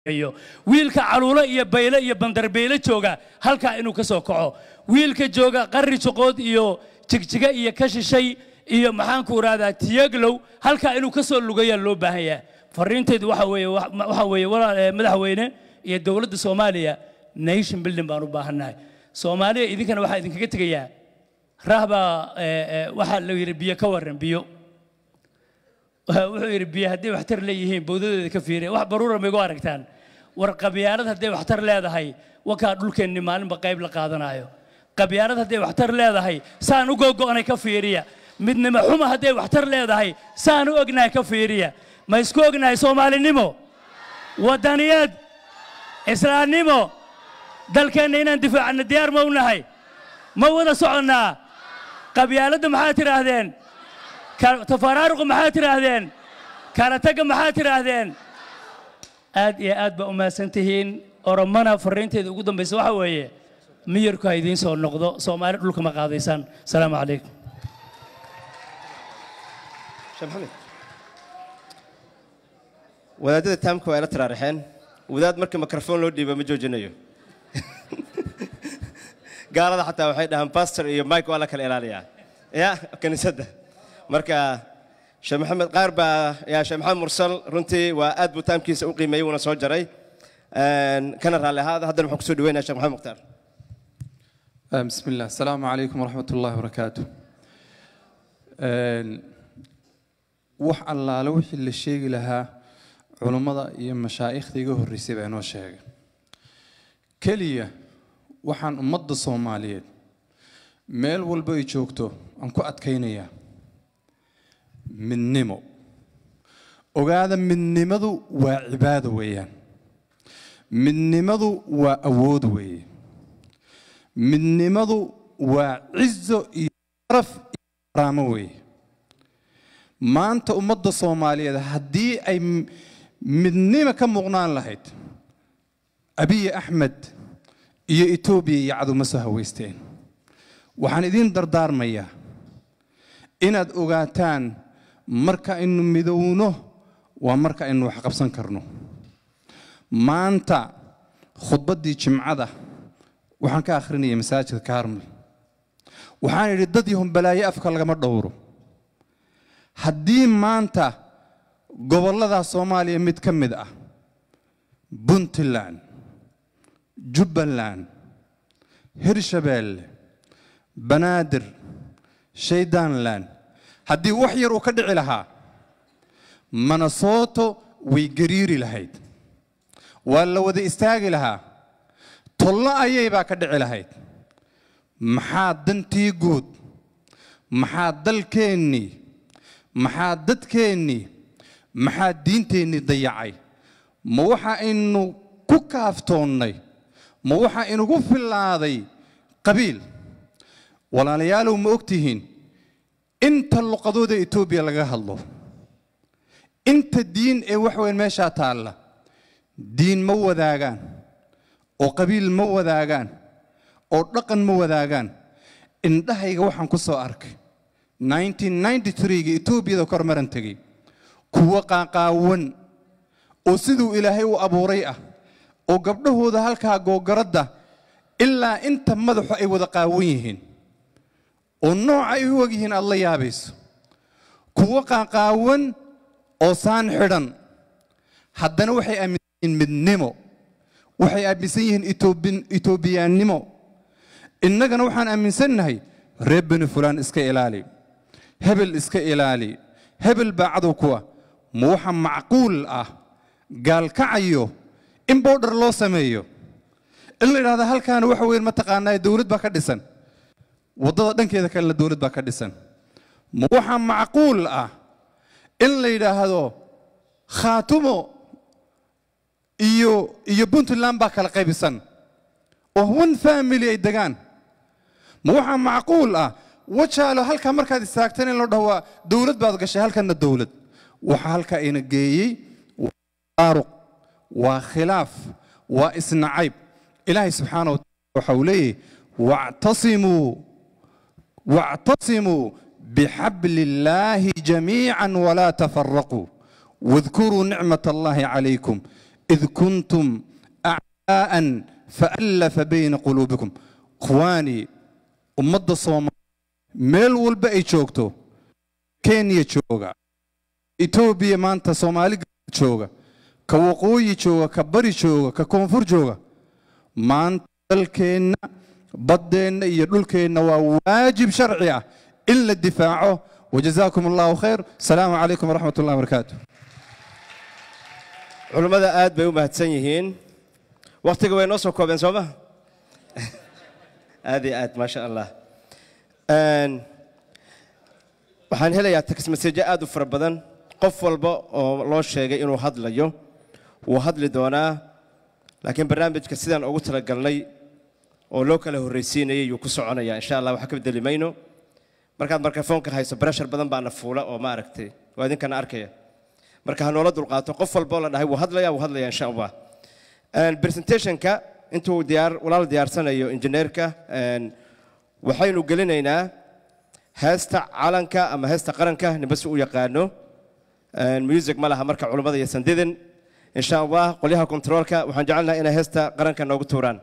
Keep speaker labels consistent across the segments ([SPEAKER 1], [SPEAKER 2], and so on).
[SPEAKER 1] iyo wiilka caluulo iyo bayle iyo bandarbeyle jooga halkaa inuu ka soo kaco wiilka jooga qarri joqood iyo jigjiga iyo ka shishay iyo maxaanku irahdaa tiyaglow halkaa inuu ka soo lugayaa loo baahan yahay fariintaydu waxa weeye waxa weeye walaal eh, madaxweyne iyo dowladda soomaaliya nation building baan u baahannahay soomaaliya idinkana waxaa idinkaga tegayaa rahbaa eh, eh, waxaa la yidhi biyo ka warran biyo wuxuu yidhi biyo hadday waxtar leeyihiin bowdadooda ka fiiriya wax baruura ma igu aragtaan war qabyaalad hadday waxtar leedahay wakaa dhulkeenni maalinba qayb la qaadanayo qabyaalad hadday waxtar leedahay saan u gogo'nay ka fiiriya midnimo xuma hadday waxtar leedahay saan u ognahay ka fiiriya ma isku ognahay soomaalinimo waddaniyad islaamnimo dalkeenna inaan difaacno diyaar ma u nahay ma wada soconnaa qabyaaladda maxaad tidhaahdeen ka- tafaraaruqa maxaad tidhaahdeen kala tagga maxaad tidhaahdeen aad iyo aad baa u mahadsan tihiin oromana fariinteeda ugu dambaysa waxa weeye miyirku ha idiin soo noqdo soomaali dhulka ma qaadaysaan asalaamu calaykum
[SPEAKER 2] sheekh maxamed wadaadada taamka waa ila taraarixeen wadaad marka mikrofon loo dhiiba ma joojinayo gaalada xataa waxay dhahaan bastor iyo mike waa la kala ilaaliyaa ya kiniisadda marka sheekh maxamed qaar baa yaa sheekh maxamed mursal runtii waa aad buu taamkiisa u qiimeeyey wuuna soo jaray Een, kana raalli ahaada haddana waxaan kusoo dhaweynaya sheekh maxamed mukhtaar
[SPEAKER 3] آه، بسم الله السلام عليكم ورحمة الله وبركاته آه، wax allaale wixii la sheegi lahaa culummada iyo mashaa'ikhda iga horreysay baa inoo sheegay keliya waxaan ummadda soomaaliyeed meel walba ay joogto aan ku adkaynayaa midnimo ogaada midnimadu waa cibaado weeyaan midnimadu waa awood weeye midnimadu waa cizo iyo sharaf iyo karaamo weeye maanta ummadda soomaaliyeed haddii ay m- midnimo ka muuqnaan lahayd abiy axmed iyo etoobiya iyo caduma soo haweysteen waxaan idiin dardaarmayaa inaad ogaataan marka aynu midowno waa marka aynu wax qabsan karno maanta khudbaddii jimcada waxaan ka akhrinayay masaajidka kaarmel waxaan idhi dad yahun balaayo afka lagama dhowro haddii maanta gobollada soomaaliya mid ka mid ah puntland jubbaland hirshabeelle banaadir shaydaanland haddii wax yar uu ka dhici lahaa manasoto way gariiri lahayd waa la wada istaagi lahaa tollo ayay baa ka dhici lahayd maxaa dantii guud maxaa dalkeennii maxaa dadkeennii maxaa diinteennii dayacay ma waxa aynu ku kaaftoonnay ma waxa inugu fillaaday qabiil walaalayaalow ma og tihiin inta luqadooda etoobiya laga hadlo inta diin ee wax weyn meeshaa taalla diin ma wadaagaan oo qabiil ma wadaagaan oo dhaqan ma wadaagaan indhahayga waxaan ku soo arkay 1993ga etoobiyada kor maran tegey kuwo qaaqaawan oo siduu ilaahay u abuuray ah oo gabdhahooda halkaa googaradda ilaa inta madaxu ay wada qaawan yihiin oo nooca ay u og yihiin aad la yaabayso kuwo qaaqaawan oo saan xidhan haddana waxay aaminsan yihiin midnimo waxay aaminsan yihiin Etoobin- etoobiyaannimo innagana waxaan aaminsannahay reer beni fulaan iska ilaali hebel iska ilaali hebel baa cadow kuwa ma waxa macquul ah gaalkacayo in boodhar loo sameeyo in la yidhahda halkaana waxa weyn mataqaanaa dowlad baa ka dhisan waddada dhankeeda kalena dowlad baa ka dhisan ma waxa macquul ah in la yidhaahdo khaatumo iyo iyo puntland baa kala qaybisan oo one family ay degaan ma waxaa macquul ah wajaalo halkaa markaad istaagtan in loo dhaho waa dowlad baad gashay halkanna dowlad waxa halkaa ina geeyey waa taaruq waa khilaaf waa isnacayb ilaahay subxaana wa taala waxa uu leeyahy wactasimuu واعتصموا بحبل الله جميعا ولا تفرقوا واذكروا نعمة الله عليكم id kuntum acdaa'an faallafa bayna quluubikum ikhwaanii ummadda soomaaliya meel walba ay joogto kenya jooga etoobiya maanta soomaali jooga ka waqooyi jooga ka bari jooga ka koonfur jooga maanta dalkeenna baddeenna iyo dhulkeenna waa waajib sharci ah in la difaaco wajazaakum allahu khayr asalaamu calaykum waraxmat ullahi wabarakaatu
[SPEAKER 2] culummada aad bay u mahadsan yihiin wakhtiga way noo soo koobeen soo ma aad iyo aad maasha allah Een, waxaan helayaa text message aad u fara badan qof walba oo loo sheegay inuu hadlayo wuu hadli doonaa laakiin barnaamijka sidaan ugu talagalnay oo loo kala horraysiinayay yuu ku soconaya insha allah waxa ka bedeli mayno markaad markafoonka hayso breshar badan baana fuula oo maaragtay waa idinkana arkaya marka ha noola dulqaato qof walba oo la dhahay wuu hadlaya wuu hadlaya insha allah Een, presentationka intuu diyaar walaal diyaarsanayo injineerka een, waxaynu gelinaynaa heesta calanka ama heesta qaranka ninba si u yaqaano Een, music ma laha marka culummada iyo sandidin insha allah qolyaha controolka waxaan jecelnahay inay heesta qaranka noogu tuuraan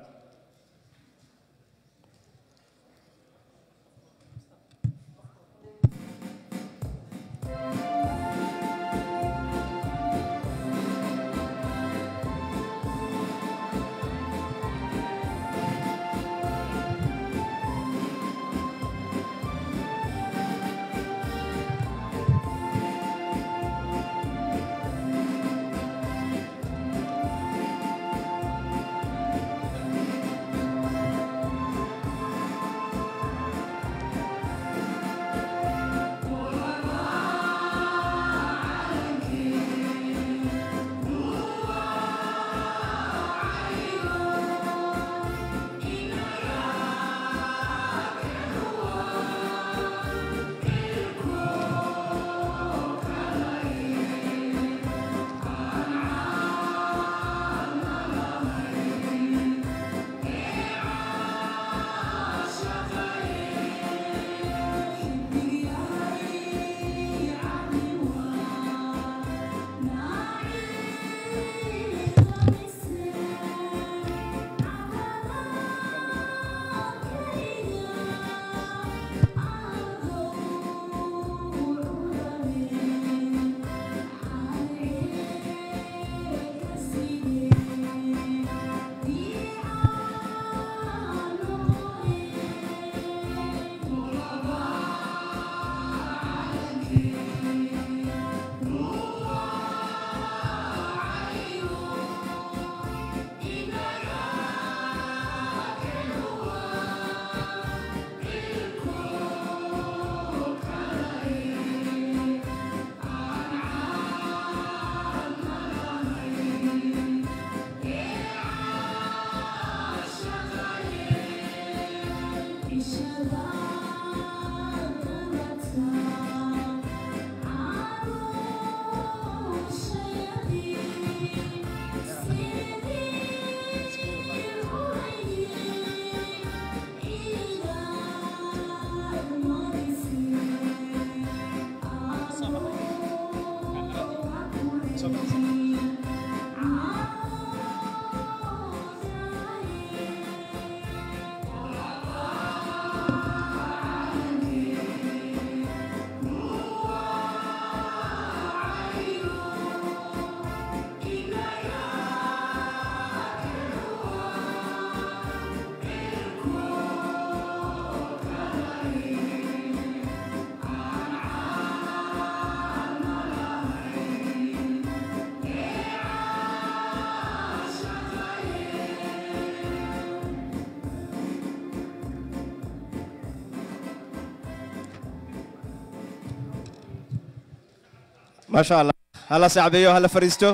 [SPEAKER 2] ما شاء الله هلا sacbeeyo hala fariisto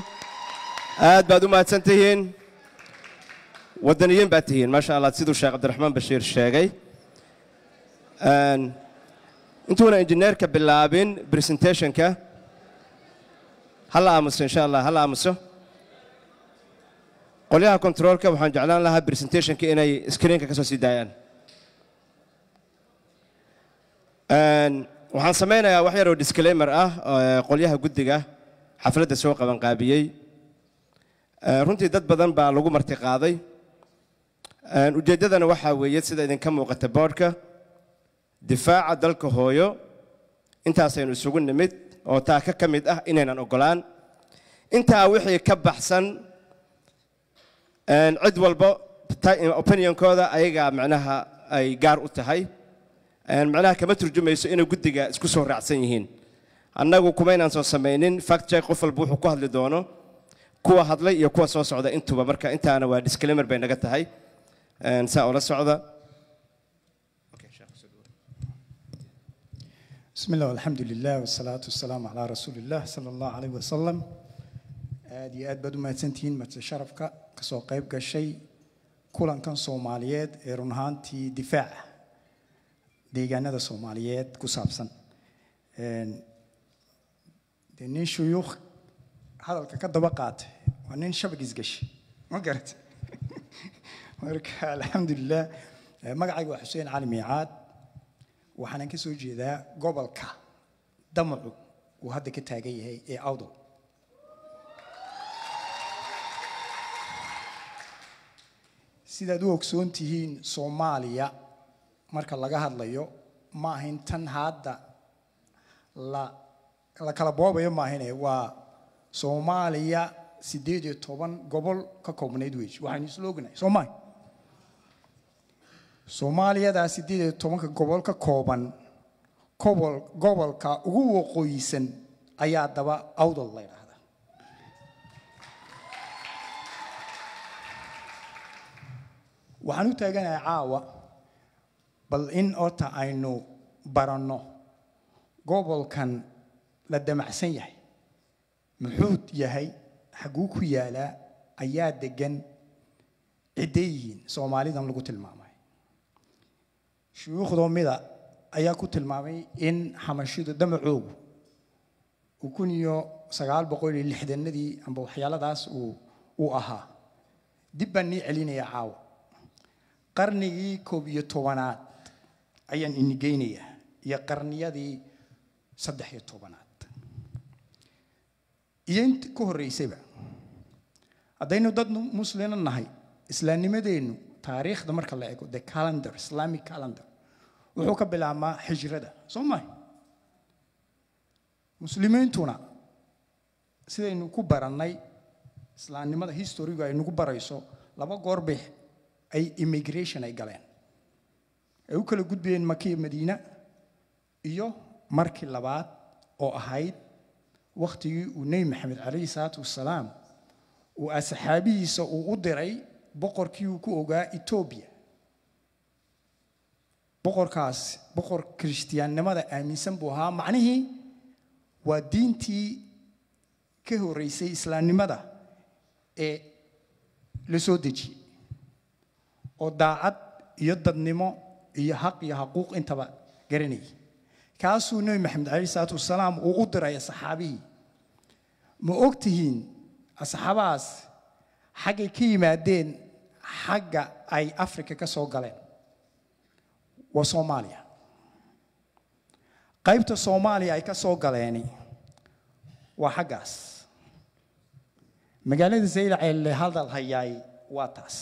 [SPEAKER 2] aad baad u mahadsan tihiin wadaniyiin baad tihiin maasha allah siduu sheekh cabdiraxmaan bashiir sheegay Een, intuuna injineerka bilaabin presentationka hala aamuso insha allah hala aamuso qolyaha controolka waxaan jeclaan lahaa presentationka inay screenka ka soo sii daayaan Een, waxaan samaynayaa wax yar oo disclaimer ah ee qolyaha guddiga xafladda soo qabanqaabiyey Eh, runtii dad badan baa lagu marti qaaday Eh, ujeeddadana waxaa weeye sida idinka muuqata boodhka difaaca dalka hooyo intaasaynu isugu nimid oo taa ka ka mid ah inaynan ogolaan intaa wixii ka baxsan een, cid walba ta- opinionkooda ayagaa macnaha ay gaar u tahay Een, macnaha kama turjumayso inay guddiga isku soo raacsan yihiin annagu kumaynaan soo samaynin fact check qof walba wuxuu ku hadli doono kuwa hadlay iyo kuwa soo socda intuba marka intaana waa disclaimer bay naga tahay Een, saa ula socda
[SPEAKER 4] بسم الله والحمد لله والصلاة والسلام على رسول الله صلى الله عليه وسلم aad iyo aad baad u mahadsantihiin marti sharafka kasoo qayb gashay kulankan soomaaliyeed ee run ahaantii difaaca deegaanada soomaaliyeed ku saabsan Een, dee nin shuyuukh hadalka ka daba qaatay waa nin shabag isgashay ma garat marka alxamdulilah Eh, magacayga waa xuseen cali miicaad waxaanan ka soo jeedaa gobolka damacu uu hadda ka taagan yahay ee awdal sidaad u ogsoon tihiin soomaaliya marka laga hadlayo ma ahayn tan hadda la la kala boobayo maahine waa soomaaliya siddeed iyo toban gobol ka koobnayd weji waxaynu isla ognahay soo maaha soomaaliyadaa siddeed iyo tobanka gobol ka kooban gobol gobolka ugu waqooyisan ayaa daba awdal la yidhaahdaa waxaan u taaganahay caawa bal in horta aynu baranno gobolkan la damacsan yahay muxuu yahay xaguu ku yaalaa ayaa degan ciddee yihiin soomaalidan lagu tilmaamay shuyuukhdoo mida ayaa ku tilmaamay in xamashidu damacoogu uu kun iyo sagaal boqol iyo lixdanadii amba waxyaaladaas uu uu ahaa dib baan nii celinayaa caawa qarnigii koob iyo tobanaad ayaan ini geynayaa iyo qarniyadii saddex iyo tobanaad iyo inta ka horreysayba haddaynu dad muslina nahay islaamnimadeennu taariikhda marka la eego the calendar islamic calendar wuxuu ka bilaabmaa xijrada soo mahay muslimiintuna sidaynu ku barannay islaamnimada historigu ay nagu barayso laba goor bay ay immigration ay galeen ay u kala gudbayeen makiya madiina iyo markii labaad oo ahayd wakhtigii uu nebi maxamed calayhi salaatu wasalaam uu asxaabihiisa uu u diray boqorkii uu ku ogaa etoobiya boqorkaas boqor kirishtiyaannimada aaminsan buu ahaa macnihii waa diintii ka horreysay islaamnimada ee la soo dejiyey oo daacad iyo dadnimo iyo xaq iyo xaquuq intaba garanayay kaasuu nebi maxamed calayhi salaatu wasalaam uu u diray asxaabihii ma og tihiin asxaabahaas xaggay ka yimaadeen xagga ay afrika ka soo galeen waa soomaaliya qaybta soomaaliya ay ka soo galeeni waa xaggaas magaalada zaylac ee la hadal hayaay waa taas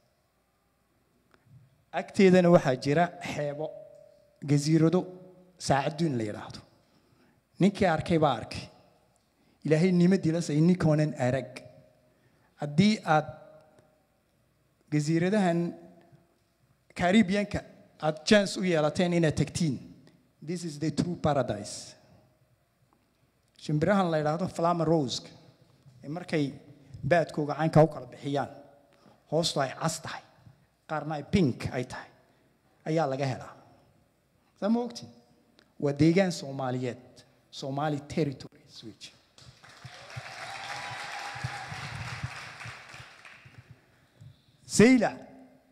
[SPEAKER 4] agteedana waxaa jira xeebo gasiirado saacaduun la yidhaahdo ninkii arkay baa arkay ilaahay nima dilasay ninkoonan arag haddii aad gasiiradahan caribianka aad chance u yeelateen inaad tagtiin this is the true paradise shimbirahan la yidhaahdo flama roska ee markay baadkooga caynka u kala bixiyaan hoostu ay cas tahay qaarna ay pink ay tahay ayaa laga helaa saa ma ogtiin waa deegaan soomaaliyeed somali territory switch sayla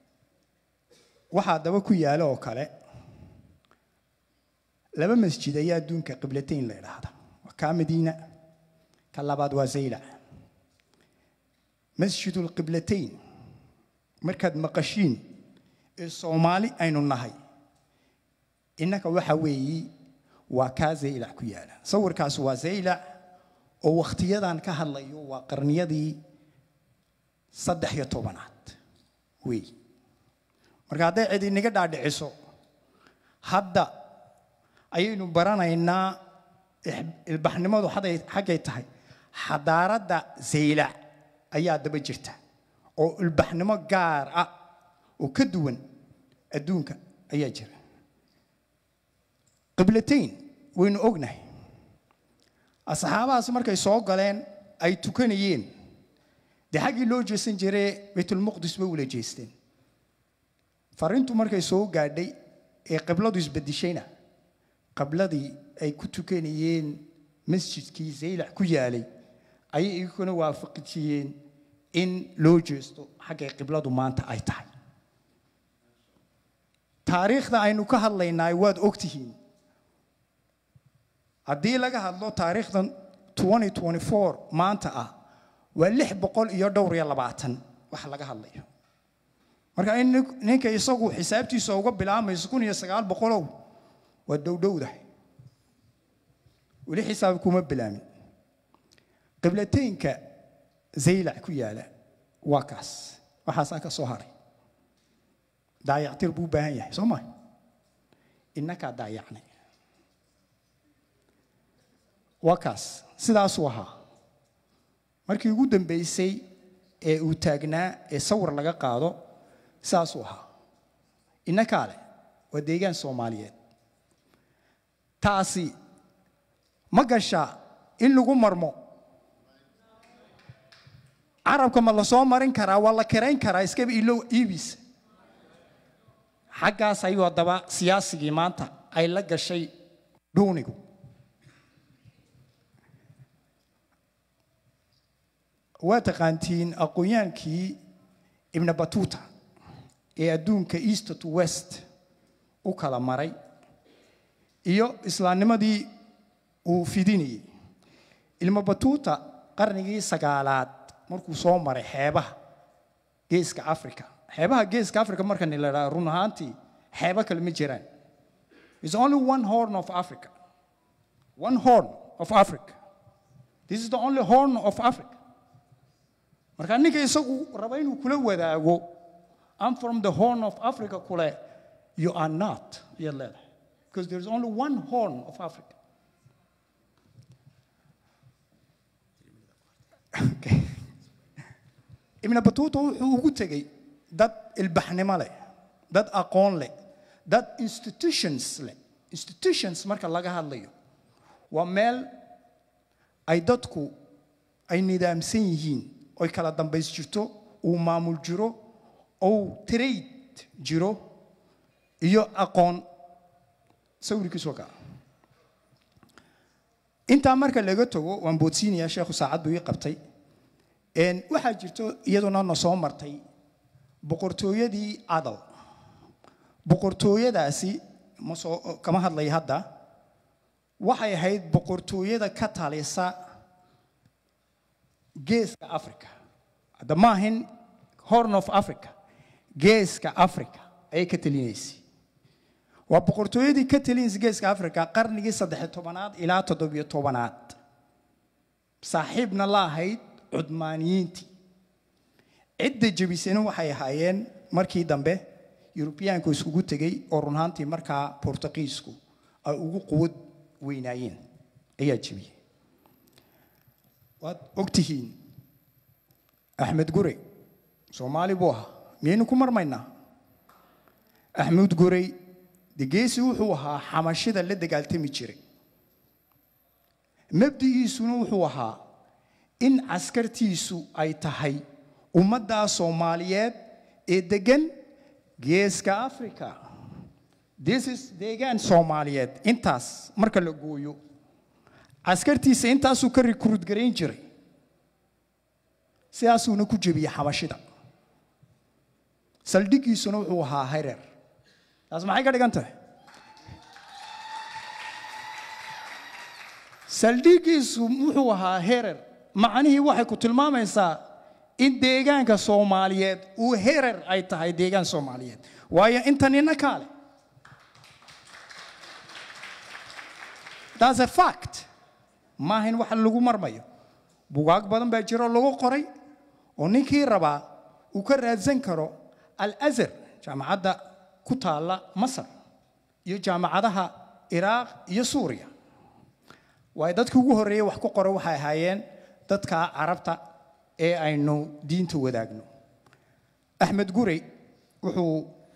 [SPEAKER 4] waxaa daba ku yaalo oo kale laba masjid ayaa adduunka qiblatayn la idhaahda waa kaa madiina ka labaad waa zayla masjidu lqiblatayn markaad maqashiin ee soomaali aynu nahay innaka waxa weeyi waa kaa zaylac ku yaala sawirkaas waa zaylac oo wakhtiyadan ka hadlayo waa qarniyadii saddex iyo tobanaad wey marka hadday cid inaga dhaadhiciso hadda ayaynu baranaynaa ix- ilbaxnimadu haday- xaggay tahay xadaaradda zaylac ayaa daba jirta oo ilbaxnimo gaar ah oo ka duwan adduunka ayaa jira qiblatayn waynu ognahay asxaabahaas markay soo galeen ay tukanayeen dee xaggii loo jeesan jiray baytulmuqdis bay ula jeesteen fariintu markay soo gaadhay ee qibladu isbedishayna qibladii ay ku tukanayeen masjidkii zaylac ku yaalay ayay iguna waafaqijiyeen in loo jeesto xaggay qibladu maanta ay tahay taariikhda aynu ka hadlaynaay waad ogtihiin haddii laga hadlo taariikhdan 2024 maanta ah waa lix boqol iyo dhowr iyo labaatan wax laga hadlayo marka in nin- ninka isagu xisaabtiisa uga bilaamayso kun iyo sagaal boqolow waa dhowdhowdahay weli xisaab kuma bilaamin qiblateynka zaylac ku yaala waa kaas waxaasaa ka soo haray daayactir buu u baahan yahay soo maa innakaa daayacnay waa kaas sidaasuu ahaa markii ugu dambaysay ee uu taagnaa ee sawir laga qaado sidaasuu ahaa innakaa leh waa deegaan soomaaliyeed taasi ma gashaa in lagu marmo carabka ma la soo marin karaa waa la kirayn karaa iskaba ilow iibis xaggaas ayuu haddaba siyaasigii maanta ay la gashay dhuunigu waa taqaantiin aqoonyaankii ibna batuta ee adduunka east to west u kala maray iyo islaamnimadii uu fidinayey ilma batuta qarnigii sagaalaad markuu soo maray xeebaha geeska africa xeebaha geeska africa markani la dhaha run ahaantii xeebo kale ma jiraan is only one horn of africa one horn of africa this is the only horn of africa marka ninka isagu raba inuu kula wadaago I'm from the horn of Africa kule you are not ayaad leedahay because there is only one horn of Africa Okay. ibn batuuta wuxuu ugu tegey dad ilbaxnimo leh dad aqoon leh dad institutions leh institutions marka laga hadlayo waa meel ay dadku ay nidaamsan yihiin oy kala dambays jirto uu maamul jiro ou trade jiro iyo aqoon sawirkiisu waa kaa intaa marka laga tago waan boodsiinayaa sheekhu saacad buu ii qabtay Een, waxaa jirto iyaduna na soo martay boqortooyadii adal boqortooyadaasi ma soo kama hadlay hadda waxay ahayd boqortooyada ka talisa geeska africa hadda ma ahin horn of africa geeska africa ayay ka talinaysay waa boqortooyadii ka talinaysa geeska africa qarnigii saddex tobanaad ilaa toddobiyo tobanaad saaxiibna la ahayd cudmaaniyiintii cidda jebisana waxay ahaayeen markii dambe yurubiyaanku iskugu tegey oo run ahaantii markaa bortuqiisku ay ugu quwad weynaayeen ayaa jebiyey waad ogtihiin axmed gurey soomaali buu ahaa miyaynu ku marmaynaa axmed gurey degeesi wuxuu ahaa xamashida la dagaaltami jiray mabdigiisuna wuxuu ahaa in caskartiisu ay tahay ummaddaa soomaaliyeed ee degan geeska africa this is deegaan soomaaliyeed intaas marka la gooyo caskartiisa intaasuu ka rikruud garayn jiray sidaasuuna ku jebiyey xabashida saldhigiisuna wuxuu ahaa hareer taas maxay ka dhigan tahay saldhigiisu wuxuu ahaa herer macnihii waxay ku tilmaamaysaa in deegaanka soomaaliyeed uu herer ay tahay deegaan soomaaliyeed waayo inta nina kaale that's a fact maaha in wax lagu marmayo bugaag badan baa jiro lagu qoray oo ninkii rabaa uu ka raadsan karo al-azhar jaamacadda ku taalla masar iyo jaamacadaha iraaq iyo suuriya waayo dadkii ugu horreeyey wax ku qora waxay ahaayeen dadka carabta ee aynu diinta wadaagno axmed gurey wuxuu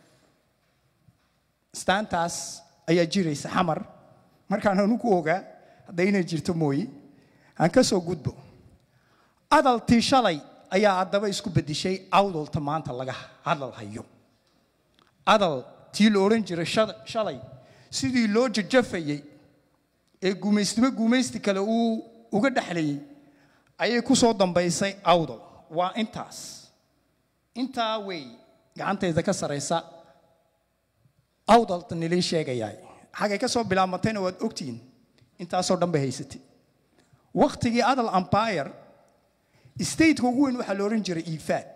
[SPEAKER 4] staantaas ayaa jiraysa xamar markaan anugu ogaa hadda inay jirto mooye aan ka soo gudbo adaltii shalay ayaa haddaba isku bedishay awdalta maanta laga hadal hayo adal tii la odhan jiray shada- shalay sidii loo jajafayey ee gumaystimo gumaysti kale uu uga dhexlayey ayay ku soo dambaysay awdal waa intaas intaa wey gacantayda ka saraysa awdalta nilii sheegayaa xagay ka soo bilaabmatayna waad ogtihiin intaasoo dhan bay haysatay wakhtigii adal empire stateka ugu weyn waxaa la odhan jiray ifaad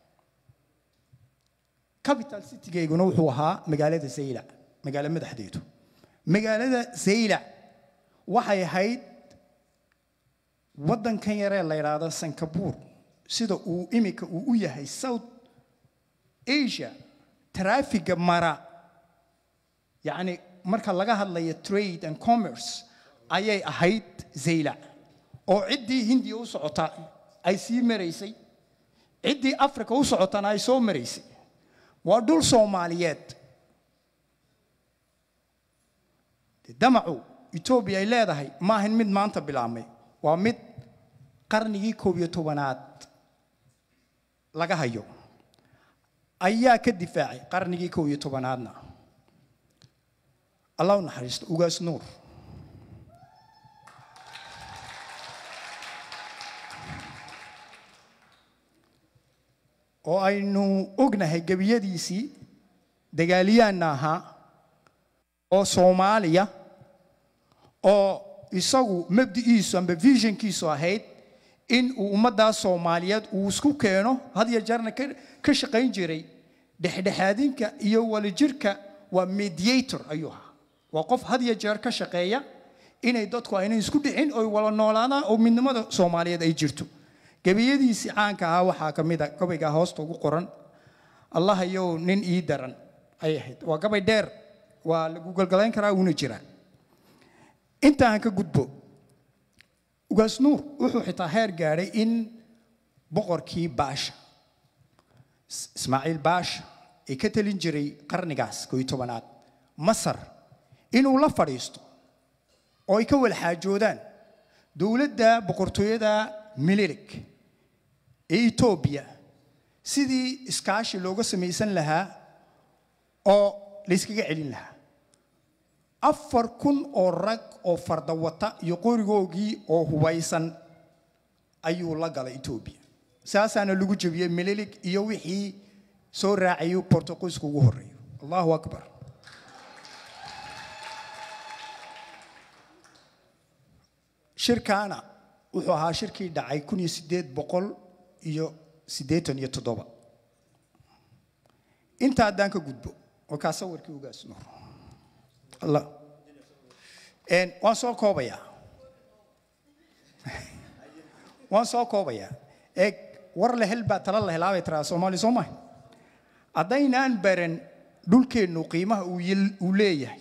[SPEAKER 4] capital citygayguna wuxuu ahaa magaalada zaylac magaalo madaxdeedu magaalada zaylac waxay ahayd waddankan yaree la yidhaahdo sankabuur sida uu iminka uu u yahay south asia traafiga mara yacni marka laga hadlayo trade and commerce ayay ahayd zaylac oo ciddii hindiya u socota ay sii maraysay ciddii africa u socotana ay soo maraysay waa dhul soomaaliyeed dee damacu etoobiya ay leedahay ma ahan mid maanta bilaabmay waa mid qarnigii koob iyo tobanaad laga hayo ayaa ka difaacay qarnigii koob iyo tobanaadna allah u naxariisto ugaas nuur oo aynu ognahay gebiyadiisii dagaaliyaanna ahaa oo soomaaliya oo isagu mabdi'iisu amba visionkiisu ahayd in uu ummaddaas soomaaliyeed uu isku keeno had iyo jeerna ka ka shaqayn jiray dhexdhexaadinka iyo walijirka waa mediator ayuu ahaa waa qof had iyo jeer ka shaqeeya inay dadku aynay isku dhicin oy wala noolaadaan oo midnimada soomaaliyeed ay jirto gebiyadiisii caanka ahaa waxaa ka mid a gabaygaa hoosta ugu qoran allah yow nin ii daran ay ahayd waa gabay dheer waa lagu galgalayn karaa uuna jiraa intaan ka gudbo ugaas nuur wuxuu xitaa heer gaadhay in boqorkii baasha Is- ismaaciil baasha ee ka talin jiray qarnigaas koo iyo tobanaad masar inuu la fadhiisto oo ay ka wada xaajoodaan dowladda boqortooyada mililik ee etoobiya sidii iskaashi looga samaysan lahaa oo layskaga celin lahaa afar kun oo rag oo fardawata iyo qorigoogii oo hubaysan ayuu la galay etoobiya saasaana lagu jebiyey mililik iyo wixii soo raacayay bortuqiiska ugu horreeyo allahu akbar shirkaana wuxuu ahaa shirkii dhacay kun iyo siddeed boqol iyo siddeetan iyo toddoba inta haddaan ka gudbo oo kaa sawirkii ugaas nuur allah Een, waan soo koobayaa waan soo koobayaa eeg war la hel baa tala la helaabay tiraa soomaali soo maha haddaynaan baran dhulkeennu qiimaha uu yel- uu leeyahay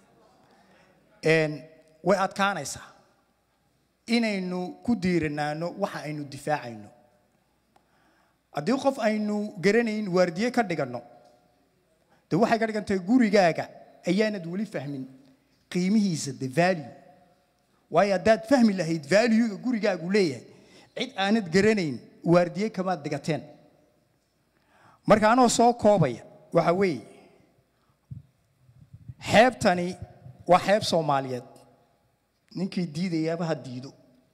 [SPEAKER 4] een, way adkaanaysaa inaynu ku diiranaano waxa aynu difaacayno haddii qof aynu garanayn waardiye ka dhiganno de waxay ka dhigantahay gurigaaga ayaanad weli fahmin qiimihiisa the value waayo haddaad fahmi lahayd valuega gurigaagu leeyahay cid aanad garanayn waardiye kamaad dhigateen marka anoo soo koobaya waxa weeye xeebtani waa xeeb soomaaliyeed ninkii diidayaaba ha diido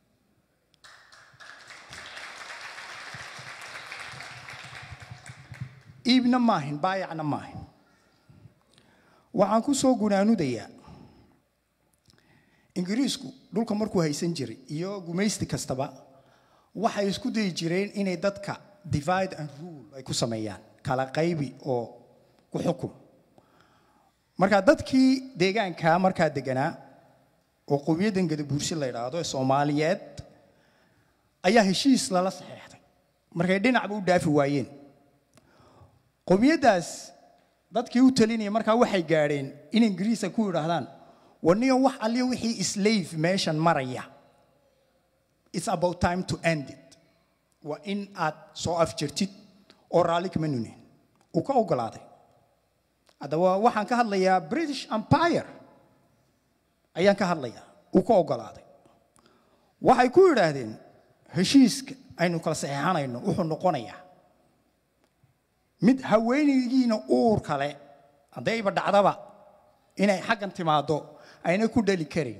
[SPEAKER 4] iibna maahin baayacna maahin waxaan ku soo gunaanudayaa ingiriisku dhulka markuu haysan jiray iyo gumaysti kastaba waxay isku dayi jireen inay dadka divide and rule ay ku sameeyaan kala qaybi oo ku xukum marka dadkii deegaanka markaa deganaa oo qowmiyaddan gadabuursi la yidhaahdo ee soomaaliyeed ayaa heshiis lala saxeexday markay dhinacba u dhaafi waayeen qowmiyaddaas dadkii u talinaya markaa waxay gaadheen in ingiriisa ku yidhaahdaan waniyo wax alliyo wixii slave meeshan maraya it's about time to end it waa in aad soo afjirtid oo raalli kama nunin uu ka ogolaaday haddaba waxaan ka hadlayaa british empire ayaan ka hadlayaa uu ka ogolaaday waxay ku yidhaahdeen heshiiska aynu kala saxeexanayno wuxuu noqonayaa mid haweenaygiina uur kale haddayba dhacdaba inay xaggan timaaddo ayna ku dhali karayn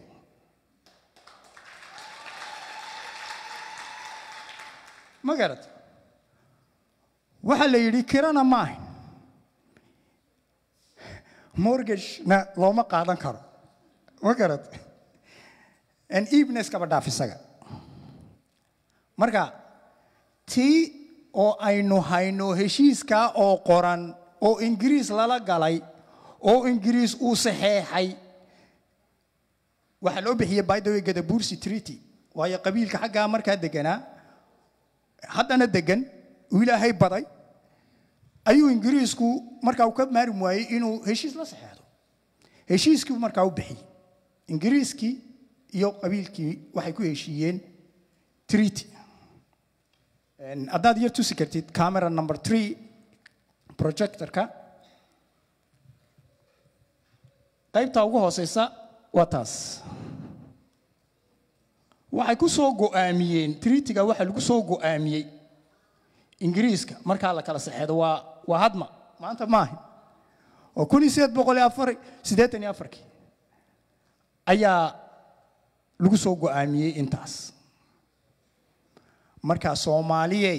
[SPEAKER 4] ma garat waxaa la yidhi kirana maahayn mortgagena looma qaadan karo ma garat an evenes kaba dhaaf isaga marka tii oo aynu hayno heshiiskaa oo qoran oo ingiriis lala galay oo ingiriis uu saxeexay waxaa loo bixiyey by the way gadabursi treaty waayo qabiilka xaggaa markaa deganaa haddana degan uu ilaahay baday ayuu ingiriisku markaa uu ka maarin waayey inuu heshiis la saxeexdo heshiiskii markaa u bixiyey ingiriiskii iyo qabiilkii waxay ku heshiiyeen treaty haddaad yar tusi kartid camera number three projectorka qaybta ugu hooseysa waa taas waxay ku soo go'aamiyeen treatyga waxaa lagu soo go'aamiyey ingiriiska markaa la kala saxeedo waa waa hadma maanta maaha oo kun iyo sideed boqol iyo afar siddeetan iyo afarkii ayaa lagu soo go'aamiyey intaas markaa soomaaliyey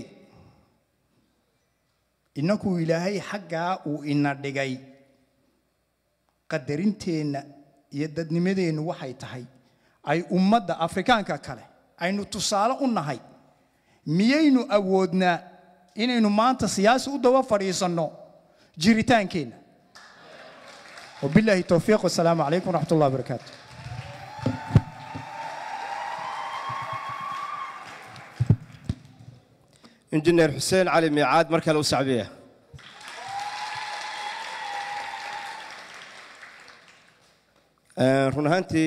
[SPEAKER 4] innankuu ilaahay xaggaa uu ina dhigay qadarinteenna iyo dadnimadeennu waxay tahay ay ummadda afrikaanka kale aynu tusaale u nahay miyaynu awoodnaa inaynu maanta siyaasi u daba fadhiisanno jiritaankeenna wabilaahi towfiiq wasalaamu calaykum waraxmat ullah wabarakaatu
[SPEAKER 2] injineer xuseen cali miicaad mar kale u sacbiya run ahaantii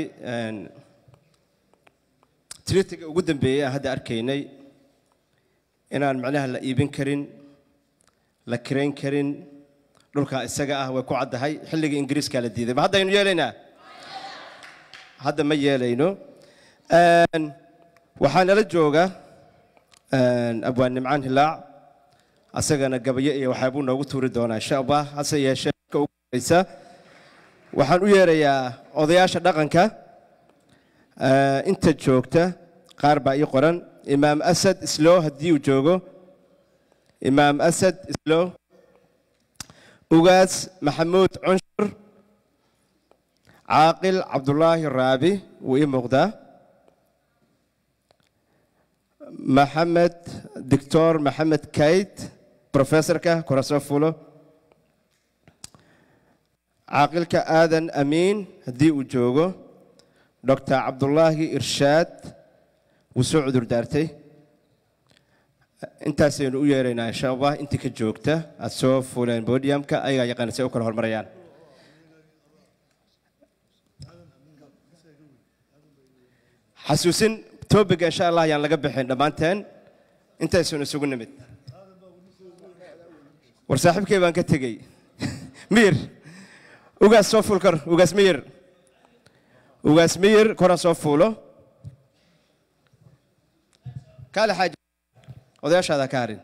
[SPEAKER 2] tritiga ugu dambeeyey aan hadda arkaynay inaan macnaha la iibin karin la kirayn karin dhulkaa isaga ah way ku caddahay xilligii ingiriiskaa la diiday ma haddaynu yeelaynaa hadda ma yeelayno waxaa nala jooga abwaan nimcaan hilaac asagana gabayo iyo waxaabuu noogu tuuri doonaa insha allah hase yeeshee marka ugu horeysa waxaan u yeerayaa odayaasha dhaqanka inta joogta qaar baa ii qoran imaam asad islow haddii uu joogo imaam asad islow ugaas maxamuud cunshur caaqil cabdulaahi raabi wuu ii muuqdaa maxamed doctor maxamed kayt professorka kurasoo fulo caaqilka aadan amiin haddii uu joogo doctor cabdulaahi irshaad wuu soo cudur daartay intaasaynu u yeeraynaa insha allah intii ka joogta aad soo fuuleen bodiumka ayagaa yaqaana si ay u kala hormarayaan xasuusin tobiga insha allah ayaan laga bixin dhammaanteen intaysunu isugu nimid war saaxiibkay baan ka tegey miyir ugaas soo fuul kor ugaas miyir ugaas miyir koran soo fuulo kaale xaaji odayaashaada ka harin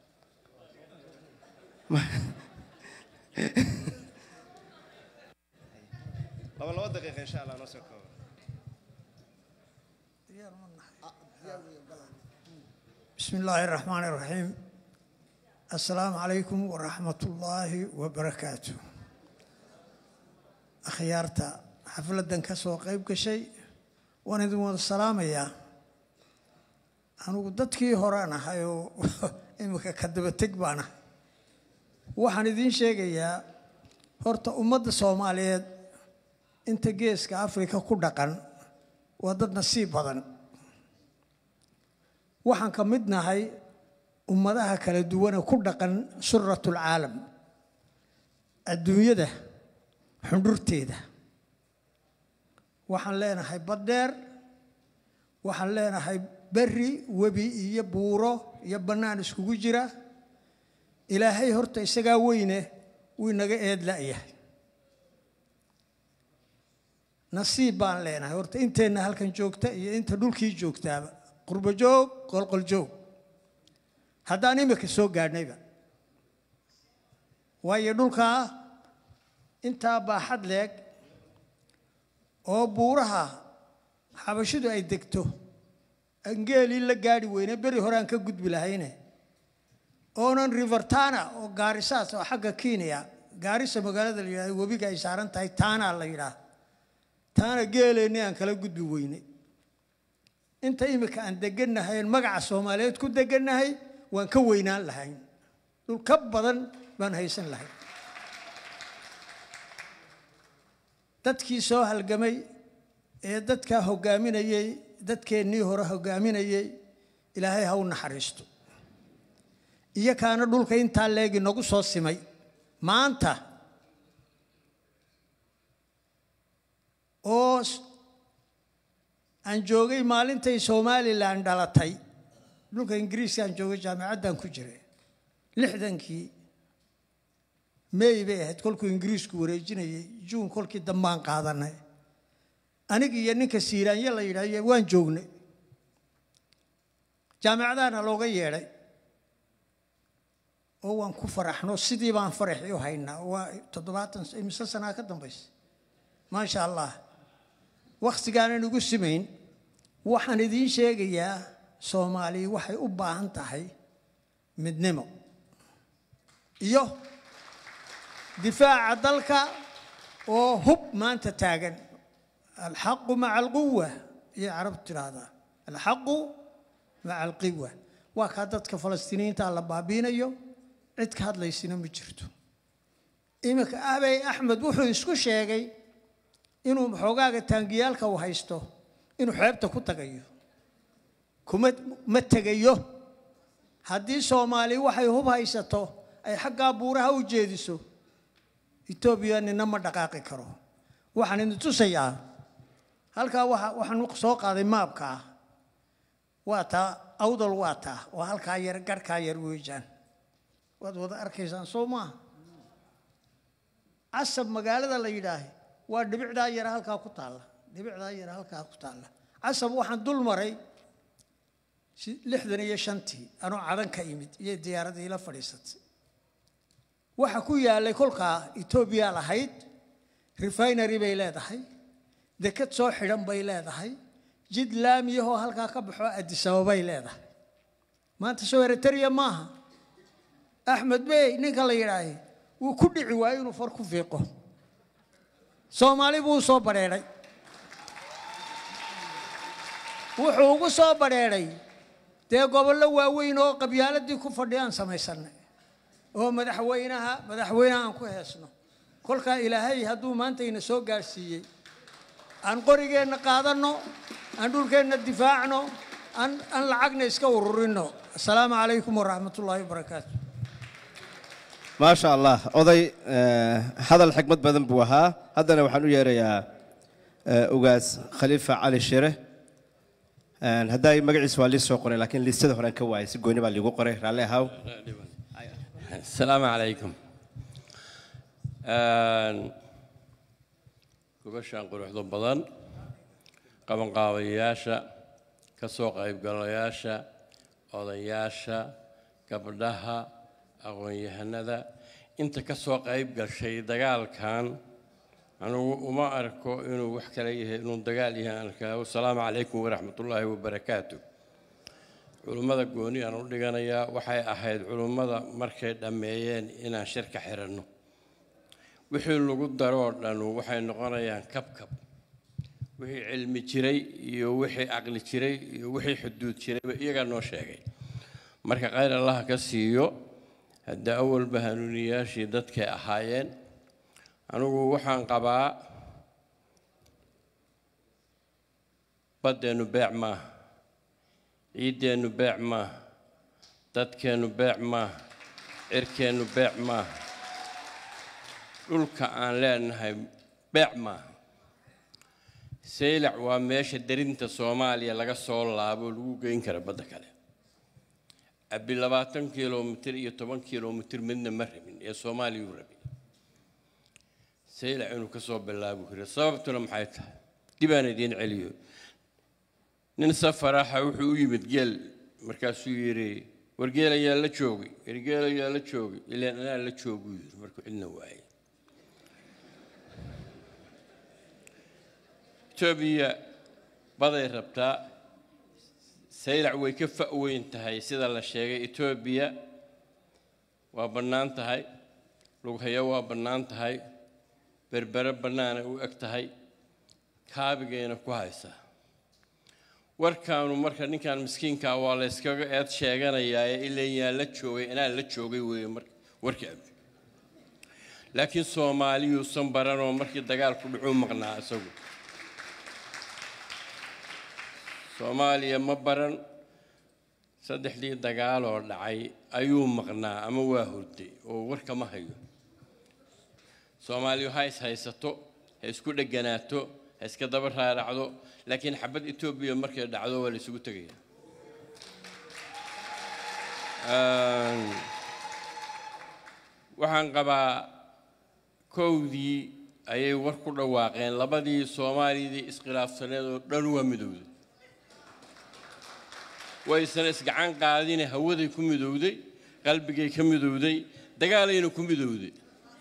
[SPEAKER 2] laba laba daqiiqa insha allah noo soo koobo
[SPEAKER 5] بسم الله الرحمن الرحيم السلام عليكم ورحمة الله وبركاته أخيارتا حفلة كسو قيب كشي وانا دون السلام يا أنا قدتكي هرانا هايو إمك كدبتك بانا waxaan idiin sheegayaa horta ummadda soomaaliyeed inta geeska afrika ku dhaqan waa dad nasiib badan waxaan ka mid nahay ummadaha kala duwane ku dhaqan suratulcaalam adduunyada xundhurteeda waxaan leenahay baddheer waxaan leenahay berri webi iyo buuro iyo bannaan iskugu jira ilaahay horta isagaa weyne wuu inaga eed la'yahay nasiib baan leenahay horta inteenna halkan joogta iyo inta dhulkii joogtaaba qurbo joog qolqol joog haddaan imika soo gaadhnayba waayo dhulkaa intaa baaxad leeg oo buuraha xabashidu ay degto angeelii la gaadhi weyne beri hore aan ka gudbi lahayne oonan rivertana oo gaarisaas oo xagga kenya gaarisa magaalada la yidhahdo webiga ay saaran tahay taanaa la yidhaah taana geeleenni aan kala gudbi weyne inta imika aan degannahay oon magaca soomaaliyeed ku degannahay waan ka weynaan lahayn dhul ka badan baan haysan lahayn dadkii soo halgamay ee dadkaa hoggaaminayey dadkeennii hore hoggaaminayey ilaahay ha u naxariisto iyo kaana dhulka intaa leegi nagu soo simay maanta oo aan joogay maalintay somalilan dhalatay dhulka ingiriiska aan joogay jaamicaddan ku jiray lixdankii may bay ahayd kolkuu ingiriisku wareejinayay juun kolkii dambaan qaadanay aniga iyo ninka siiraanye la yidhahyo waan joognay jaamicadaana looga yeedhay oo waan ku faraxno sidii baan faraxii u haynaa waa toddobaatan imise sanaa ka dambaysa maasha allah wakhtigaanan igu simayn waxaan idiin sheegayaa soomaaliya waxay u baahan tahay midnimo iyo difaaca dalka oo hub maanta taagan alxaqu maca alquwa ayay carabtu tidhaahdaa alxaqu maca alqiwa waa kaa dadka falastiiniyiinta la baabiinayo cid ka hadlaysina ma jirto iminka abey axmed wuxuu isku sheegay inuu xoogaaga taangiyaalka uu haysto inuu xeebta ku tagayo kuma ma tegayo haddii soomaali waxay hub haysato ay xaggaa buuraha u jeediso etoobiya nina ma dhaqaaqi karo waxaan idin tusayaa halkaa waa waxaan soo qaaday maabka ah waa taa awdal waa taa oo halkaa yar garhkaa yar weejaan waad wada arkaysaan soo maaha casab magaalada la yidhaahay waa dhibicdaa yara halkaa ku taalla dhibicdaa yara halkaa ku taalla casab waxaan dul maray lixdan iyo shantii anoo cadan ka imid iyo diyaaradii la fadhiisatay waxa ku yaalay kolkaa etoobiya lahayd refinery bay leedahay dekad soo xidhan bay leedahay jid laamiyahoo halkaa ka baxo adisababay leedahay maanta soo eritrea maaha axmed bey ninka la yidhaahay wuu ku dhici waayo inuu far ku fiiqo soomaali buu u soo badheedhay wuxuu ugu soo badheedhay dee gobollo waaweyn oo qabyaaladii ku fadhiyaan samaysanay oo madaxweynaha madaxweynaha aan ku heesno kolkaa ilaahay hadduu maanta ina soo gaadhsiiyey aan qorigeenna qaadanno aan dhulkeenna difaacno aan aan lacagna iska ururinno assalaamu calaykum waraxmat ullaahi wabarakaatu
[SPEAKER 2] maasha allah oday hadal xikmad badan buu ahaa haddana waxaan u yeerayaa ugaas khaliifa cali shire haddaa magaciisa waa lii soo qoray laakiin liistada horean ka waayay si gooni baa liigu qoray raalli ahaw
[SPEAKER 6] السلام عليكم gobashaan quruxda badan qabanqaabayaasha ka soo qaybgalayaasha odayaasha gabdhaha aqoon-yahanada inta ka soo qayb gashay dagaalkan anugu uma arko inuu wax kale yahay inuu dagaal yahay aan arkaa wasalaamu calaykum waraxmatullaahi wabarakaatu culummada gooni aan u dhiganayaa waxay ahayd culummada markay dhammeeyeen inaan shirka xiranno wixii lagu daroo dhanu waxay noqonayaan kabkab wixii cilmi jiray iyo wixii caqli jiray iyo wixii xuduud jirayba iyagaa noo sheegay marka khayr allaha ka siiyo hadda awalba hanuuniyaashii dadkay ahaayeen anigu waxaan qabaa baddeennu beec maaha ciiddeennu beec maaha dadkeennu beec maaha cirkeennu beec maaha dhulka aan leenahay beec maaha saylac waa meesha derinta soomaaliya laga soo laabo oo lagu geyn kara badda kale abi labaatan kilomitir iyo toban kilomitir midna ma rabin ee soomaaliyuu rabin saylac inuu ka soo bilaabu karo sababtuna maxay tahay dibaan idiin celiyo nin safaraxa wuxuu u yimid geel markaasuu yidhi war geel ayaa la joogay war geel ayaa la joogay ilaan anaa la jooguu yidhi markuu cidna waayay etoobiya baday rabtaa saylac way ka fa'weyn tahay sida la sheegay etoobiya waa bannaan tahay lughayo waa bannaan tahay berbere bannaanay u eg tahay kaabigayna ku haysaa warkaanu marka ninkan miskiinkaa waa la yskaga eed sheeganayaa ee ilayaan la joogay inaa la joogay weeye mar warkii abi laakiin soomaaliyuusan baranoo markii dagaalku dhacuu maqnaa isagu soomaaliya ma baran saddexdii dagaaloo dhacay ayuu maqnaa ama waa hurday oo warka ma hayo soomaaliyu ha is haysato ha isku dheganaato ha iska daba raaracdo laakiin xabad etoobiya markay dhacdo waa la isugu tegaya waxaan qabaa kowdii ayay war ku dhawaaqeen labadii soomaaliyadii iskhilaafsaneed oo dhan waa midowday waysan isgacan qaadine hawaday ku midowday qalbigay ka midowday dagaalayna ku midowday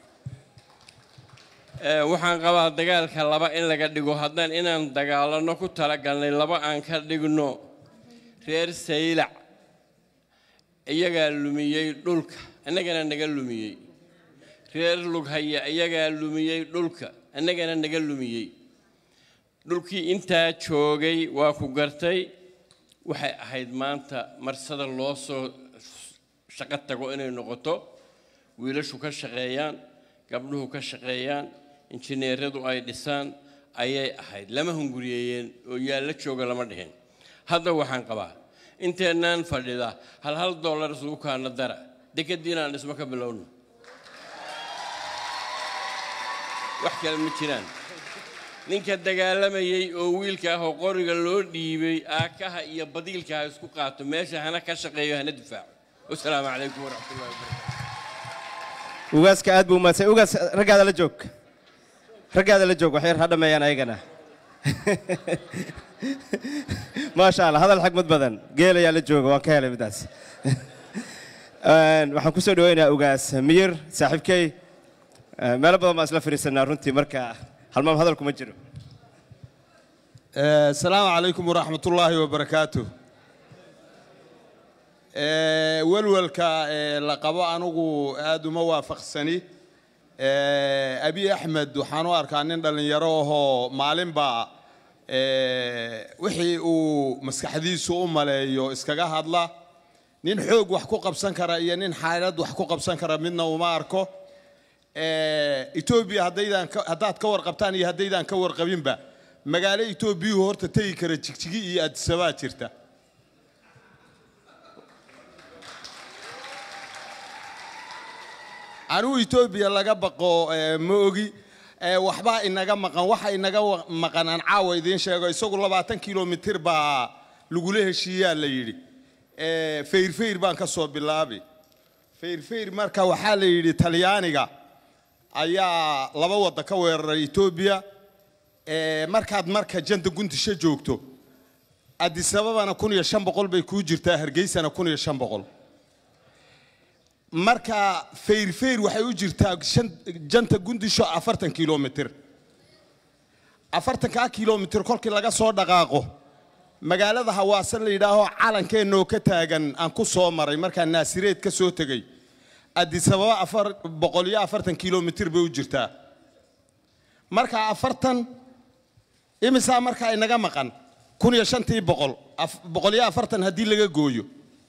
[SPEAKER 6] waxaan qabaa dagaalka laba in laga dhigo haddaan inaan dagaalano ku talagalnay laba aan ka dhigno reer saylac iyagaa lumiyey dhulka innagana naga lumiyey reer lughaya iyagaa lumiyey dhulka innagana naga lumiyey dhulkii intaa joogay waa ku gartay waxay ahayd maanta marsada loo soo shaqo tago inay noqoto wiilashu ka shaqeeyaan gabdhuhu ka shaqeeyaan injineeradu ay dhisaan ayay ahayd lama hunguriyeeyeen oo yaa la jooga lama dhihin hadda waxaan qabaa inteennaan fadhida hal hal dollar isugu kaana dara dekadiin aan dhismo ka bilowno wax kale ma jiraan ninka dagaalamayey oo wiilka ah oo qoriga loo dhiibay aakaha iyo badiilka ha isku qaato meesha hana ka shaqeeyo hana difaaco wasalaamu calaykum waraxmatullahi wabarakatu
[SPEAKER 2] ugaaska aad buu umaadsan ugaas raggaada la joog raggaada la joog waxyar ha dhammeeyaan ayagana maasha allah hadal xagmad badan geel ayaa la jooga waan ka helay midaas waxaan ku soo dhaweynayaa ugaas miyir saaxiibkey meelo badan baan isla fadhiisanaa runtii marka halmaam hadal kuma jiro
[SPEAKER 7] asalaamu calaykum waraxmat ullaahi wabarakaatu welwelka la qabo anugu aad uma waafaqsani abi axmed waxaan u arkaa nin dhallinyaro ahoo maalinba wixii uu maskaxdiisu u maleeyo iskaga hadla nin xoog wax ku qabsan kara iyo nin xaalad wax ku qabsan kara midna uma arko etoobiya haddaydan haddaad ka warqabtaan iyo haddaydaan ka warqabinba magaalo etoobiyuhu horta tegi kara jigjigi iyo addisabaa jirta anigu etoobiya laga baqo ma ogi waxbaa inaga maqan waxa inaga maqan aan caawa idiin sheego isagu labaatan kilomitir baa lagula heshiiyaa la yidhi fayrfayr baan ka soo bilaabi fayrfayr marka waxaa la yidhi talyaaniga ayaa laba wadda ka weeraray etoobiya markaad marka janta gundisho joogto adisababana kun iyo shan boqol bay kuu jirtaa hargeysana kun iyo shan boqol marka fayrfayr waxay u jirtaa janta gundisho afartan kilomitir afartankaa kilomitir kolkii laga soo dhaqaaqo magaalada hawaasan la yidhaaho calankeenoo ka taagan aan ku soo maray markaa naasireed ka soo tegey adisababa afar boqol iyo afartan kilomitir bay u jirtaa marka afartan imisaa markaa inaga maqan kun iyo shantii boqol boqol iyo afartan haddii laga gooyo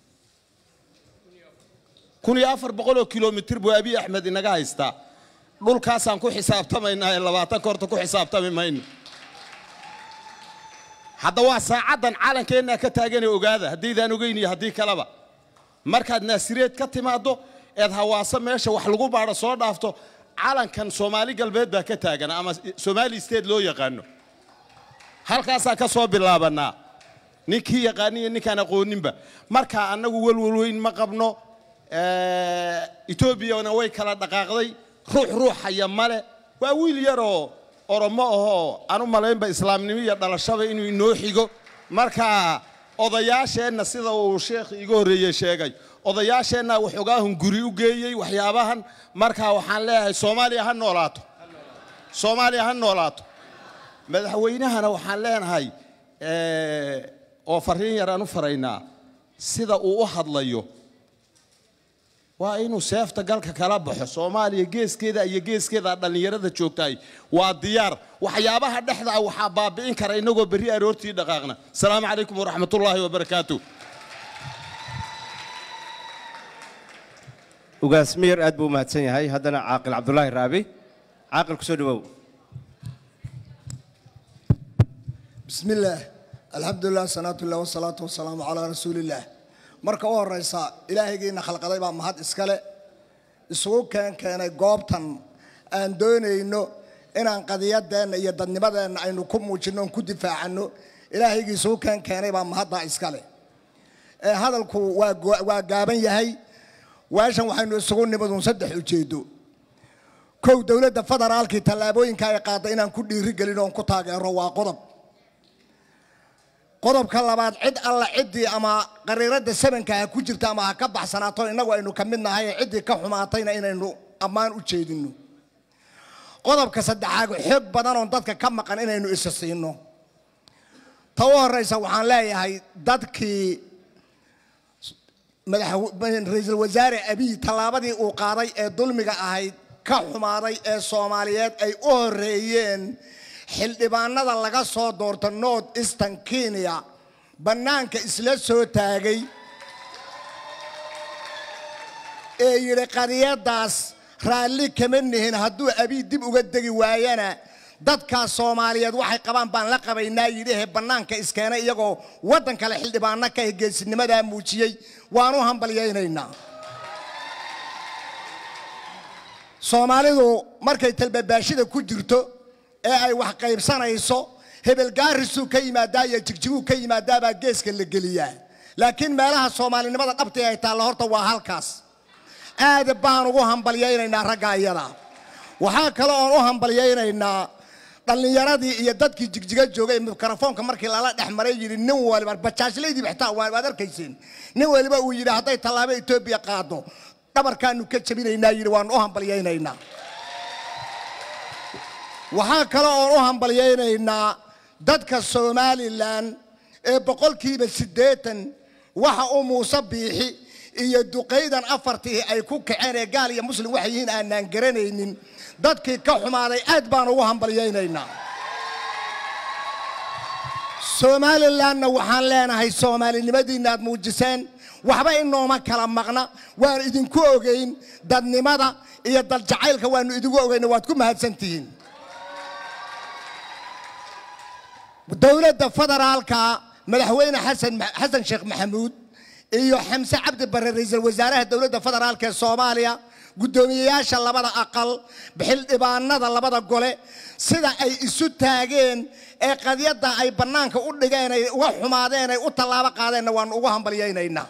[SPEAKER 7] kun iyo afar boqol oo kilomitir buu abiy axmed inaga haystaa dhulkaasaan ku xisaabtamaynaa ee labaatanka horta ku xisaabtami mayno hadda waa saacaddan calankeenna ka taaganee ogaada haddaydaan ogeyn iyo haddii kaleba markaad naasireed ka timaaddo eed hawaaso meesha wax lagu baadho soo dhaafto calankan soomaali galbeed baa ka taagan ama somaali state loo yaqaano halkaasaa ka soo bilaabanaa ninkii yaqaaniyo ninkaan aqooninba markaa annagu welwel weyn ma qabno etoobiyana way kala dhaqaaqday ruux ruuxaya male waa wiil yaroo oromo ahoo aan u malaynba islaamnimo iyo dhalashaba inuu inoo xigo marka odayaasheenna sida uu sheekh iga horreeye sheegay odayaasheenna waxoogaahun guri u geeyey waxyaabahan marka waxaan leeyahay soomaaliya ha noolaato soomaaliya ha noolaato madaxweynahana waxaan leenahay oo fariin yar aan u faraynaa sida uu u hadlayo waa inuu seefta galka kala baxo soomaaliya geeskeeda iyo geeskeeda dhallinyarada joogtahay waa diyaar waxyaabaha dhexda ah waxaa baabi'in kara innagoo berri aroortii dhaqaaqna asalaamu calaykum waraxmatullaahi wabarakaatu
[SPEAKER 2] ugaas miyar aad buu u mahadsan yahay haddana caaqil cabdulaahi raabi caaqil ku soo dhawow
[SPEAKER 8] بسم الله الحمد لله صلاة الله والصلاة والسلام على رسول الله marka u horeysa ilaahaygiina khalqaday baa mahad iskale isugu keen keenay goobtan aan doonayno inaan qadiyadeenna iyo dadnimadeenna aynu ku muujinno oon ku difaacano ilaahaygii isugu keen keenay baa mahaddaa iskale ee hadalku waa go- waa gaaban yahay weeshan waxaynu isugu nimaduun saddex ujeedo kow dowladda federaalkii tallaabooyinka ay qaadda inaan ku dhiirigelin oon ku taageero waa qodob qodobka labaad cid alla ciddii ama qariiradda sabanka ha ku jirta ama ha ka baxsanaato innagu aynu ka mid nahay ee ciddii ka xumaatayna inaynu ammaan u jeedinno qodobka saddexaad xoog badan oon dadka ka maqan inaynu isa siino ta u horeysa waxaan leeyahay dadkii madax ra-iisul wasaare abiy tallaabadii uu qaaday ee dulmiga ahayd ka xumaaday ee soomaaliyeed ay u horeeyeen xildhibaanada laga soo doorto north eastern kenya bannaanka isla soo taagay ee yidhi qadiyaddaas raalli kama nihin hadduu abiy dib uga degi waayana dadkaas soomaaliyeed waxay qabaan baan la qabaynaa yidhihe bannaanka iskeena iyagoo waddan kale xildhibaano ka geesinimadaa muujiyey waan u hambalyaynaynaa soomaalidu markay talbabaashida ku jirto ee ay wax qaybsanayso hebel gaarisuu ka yimaadaa iyo jigjiguu ka yimaadaabaa geeska la geliyaa laakiin meelaha soomaalinimada dhabtii ay taalla horta waa halkaas aad baan ugu hambalyaynaynaa ragga iyada waxaa kale oon u hambalyaynaynaa dhallinyaradii iyo dadkii jigjiga joogay mikrofoonka markii lala dhex maray yidhi nin waliba bajaajlaydii xitaa waad arkayseen nin waliba uu yidhi hadday tallaabo etoobiya qaado dhabarkaanu ka jabinaynaa yidhi waanu u hambalyaynaynaa waxaa kale oon u hambalyaynaynaa dadka somalilan ee boqolkiiba siddeetan waxa uu muuse biixi iyo duqaydan afartii ay ku kaceen ee gaal iyo muslim waxay yihiin aanaan garanaynin dadkii ka xumaaday aad baan ugu hambalyaynaynaa somalilanna waxaan leenahay soomaalinimadiinna aad muujiseen waxba inooma kala maqna waan idinku ogeyn dadnimada iyo dadjacaylka waanu idigu ogeyna waad ku mahadsantihiin dowladda federaalka madaxweyne xasan xasan sheekh maxamuud iyo xamse cabdi bare ra-iisul wasaaraha dowladda federaalka ee soomaaliya guddoomiyeyaasha labada aqal xildhibaanada labada gole sida ay isu taageen ee qadyadda ay bannaanka u dhigeen ay uga xumaadeen ay u tallaabo qaadeenna waanu ugu hambalyaynaynaa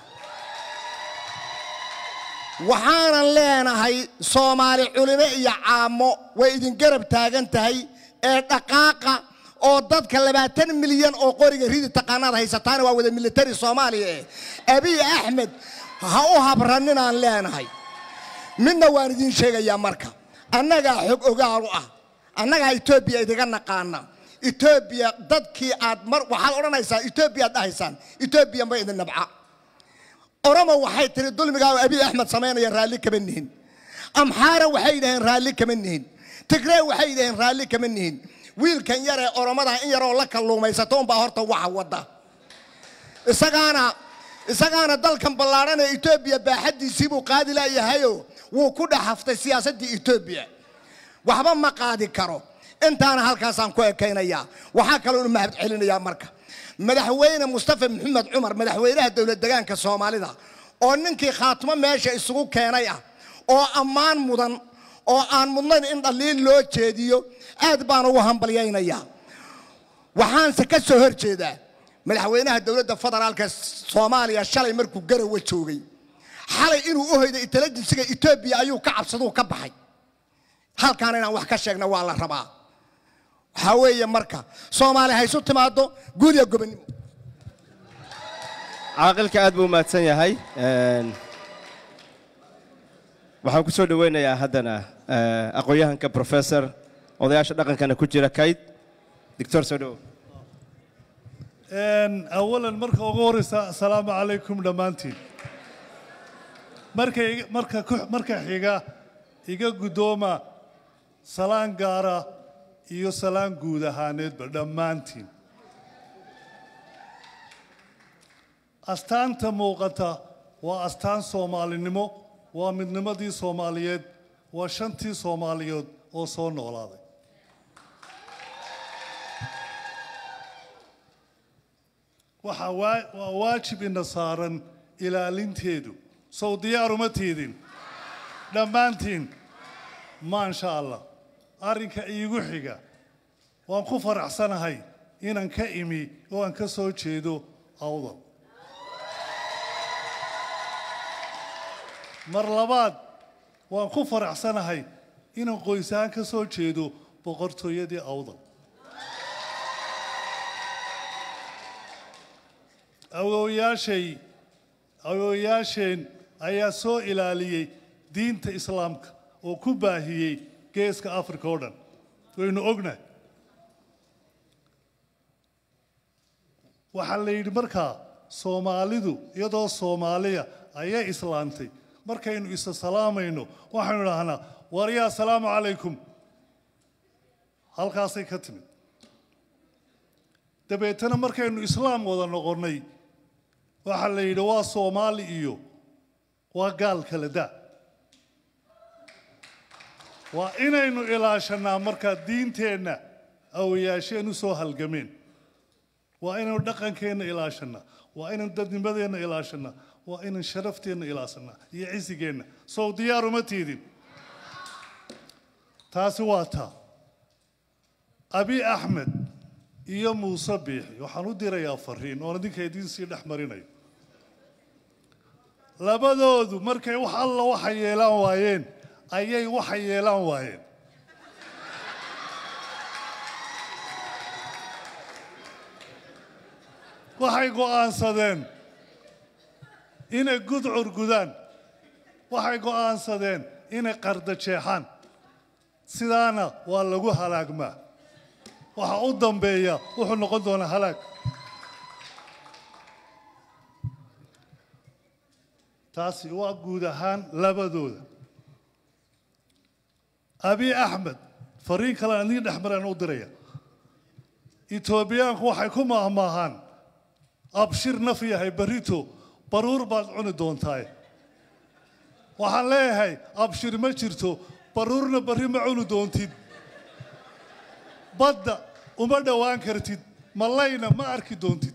[SPEAKER 8] waxaanan leenahay soomaali culimo iyo caamo way idin garab taagan tahay ee dhaqaaqa oo dadka labaatan milyan oo qoriga ridi taqaanaad haysataana waa wada militari soomaaliya eh abiy axmed ha u habraninaan leenahay midna waan idiin sheegayaa marka annagaa xog ogaalu ah annagaa etoobiya idiga naqaana etoobiya dadkii aad mar waxaad odhanaysaa etoobiya aad dhahaysaan etoobiya ma idin nabca oromo waxay tiri dulmigaa abiy axmed samaynaya raalli kama nihin amxaara waxay dhaheen raalli kama nihin tigree waxay dhaheen raalli kama nihin wiilkan yaree oromada in yaroo la kalluumaysato unbaa horta waxa wada isagaana isagaana dalkan ballaadhan ee etoobiya baaxaddiisii buu qaadi laayahayo wuu ku dhex haftay siyaasaddii etoobiya waxba ma qaadi karo intaana halkaasaan ku ekaynayaa waxaa kaloo u mahad celinayaa marka madaxweyne mustafa maxamed cumar madaxweynaha dowlad degaanka soomaalida oo ninkii khaatimo meesha isugu keenay ah oo ammaan mudan oo aan mudnayn in dhaliil loo jeediyo aad baan ugu hambalyaynayaa waxaanse ka soo hor jeedaa madaxweynaha dowladda federaalka soomaaliya shalay markuu garowe joogay xalay inuu u hoyday intelligensiga etoobiya ayuu ka cabsaduu ka baxay halkaan inaan wax ka sheegna waa la rabaa waxaa weeye marka soomaali haysu timaado guud iyo gobonnimo
[SPEAKER 2] caaqilka aad buu u mahadsan yahay Een, waxaan ku soo dhoweynayaa haddana eh, aqoon-yahanka professor odayaasha dhaqankana ku jira kayd doctor soo dhowow
[SPEAKER 9] Een, awalan marka ugu horeysa asalaamu calaykum dhammaantiin marka iga- marka ku- marka xiga iga guddooma salaan gaara iyo salaan guud ahaaneedba dhammaantiin astaanta muuqata waa astaan soomaalinimo waa midnimadii soomaaliyeed waa shantii soomaaliyeed oo soo noolaaday waxaa waa waa waajib ina saaran ilaalinteedu sow diyaaruma tiidin dhammaantiin maansha allah arrinka iigu xiga waan ku faraxsanahay inaan ka imi oo aan ka soo jeedo awdal mar labaad waan ku faraxsanahay inaan qoysahaan ka soo jeedo boqortooyadii awdal awoowayaashay awoowayaasheen ayaa soo ilaaliyey diinta islaamka oo ku baahiyey geeska afrika oo dhan waynu ognahay waxaa la yidhi markaa soomaalidu iyadoo soomaaliya ayay islaantay markaynu isa salaamayno waxaynu idhaahnaa waryaa asalaamu calaykum halkaasay ka timid dabeetana markaynu islaam wada noqonnay waxaa la yidhi waa soomaali iyo waa gaal kala da waa inaynu ilaashanaa markaa diinteenna awayaasheen u soo halgameen waa inaynu dhaqankeenna ilaashanaa waa inaynu dadnimadeenna ilaashanaa waa inaynu sharafteenna ilaashanaa iyo cisigeenna sow diyaaruma tiidin taasi waa taa abi axmed iyo muuse biixi waxaan u dirayaa fariin oon idinka idiin sii dhex marinayo labadoodu markay wax alla waxa yeelaan waayeen ayay waxa yeelaan waayeen waxay go'aansadeen inay gudcur gudaan waxay go'aansadeen inay qarda jeexaan sidaana waa lagu halaagmaa waxa u dambeeya wuxuu noqon doonaa halaag taasi waa guud ahaan labadooda abi axmed fariin kale aan idiin dhex maraan u diraya etoobiyaanku waxay ku maahmaahaan abshir naf yahay barito baruur baad cuni doontaaye waxaan leeyahay abshir ma jirto baruurna barri ma cuni doontid badda uma dhowaan kartid mallayna ma arki doontid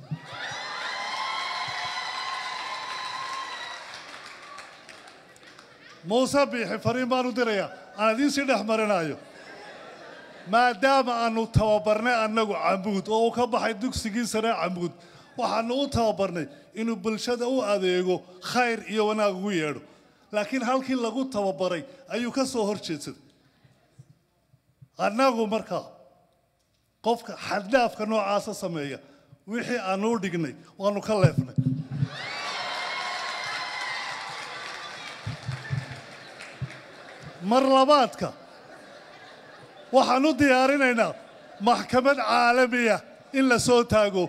[SPEAKER 9] muuse biixi fariin baan u dirayaa aan idiin sii dhex marinayo maadaama aanu tababarnay annagu camuud oo uu ka baxay dugsigii sare camuud waxaanu u tababarnay inuu bulshada u adeego khayr iyo wanaag ugu yeedho laakiin halkii lagu tababaray ayuu ka soo hor jeedsaday annagu markaa qofka xaddaafka noocaasa sameeya wixii aanu u dhignay waanu ka leefnay mar labaadka waxaan u diyaarinaynaa maxkamad caalamiya in la soo taago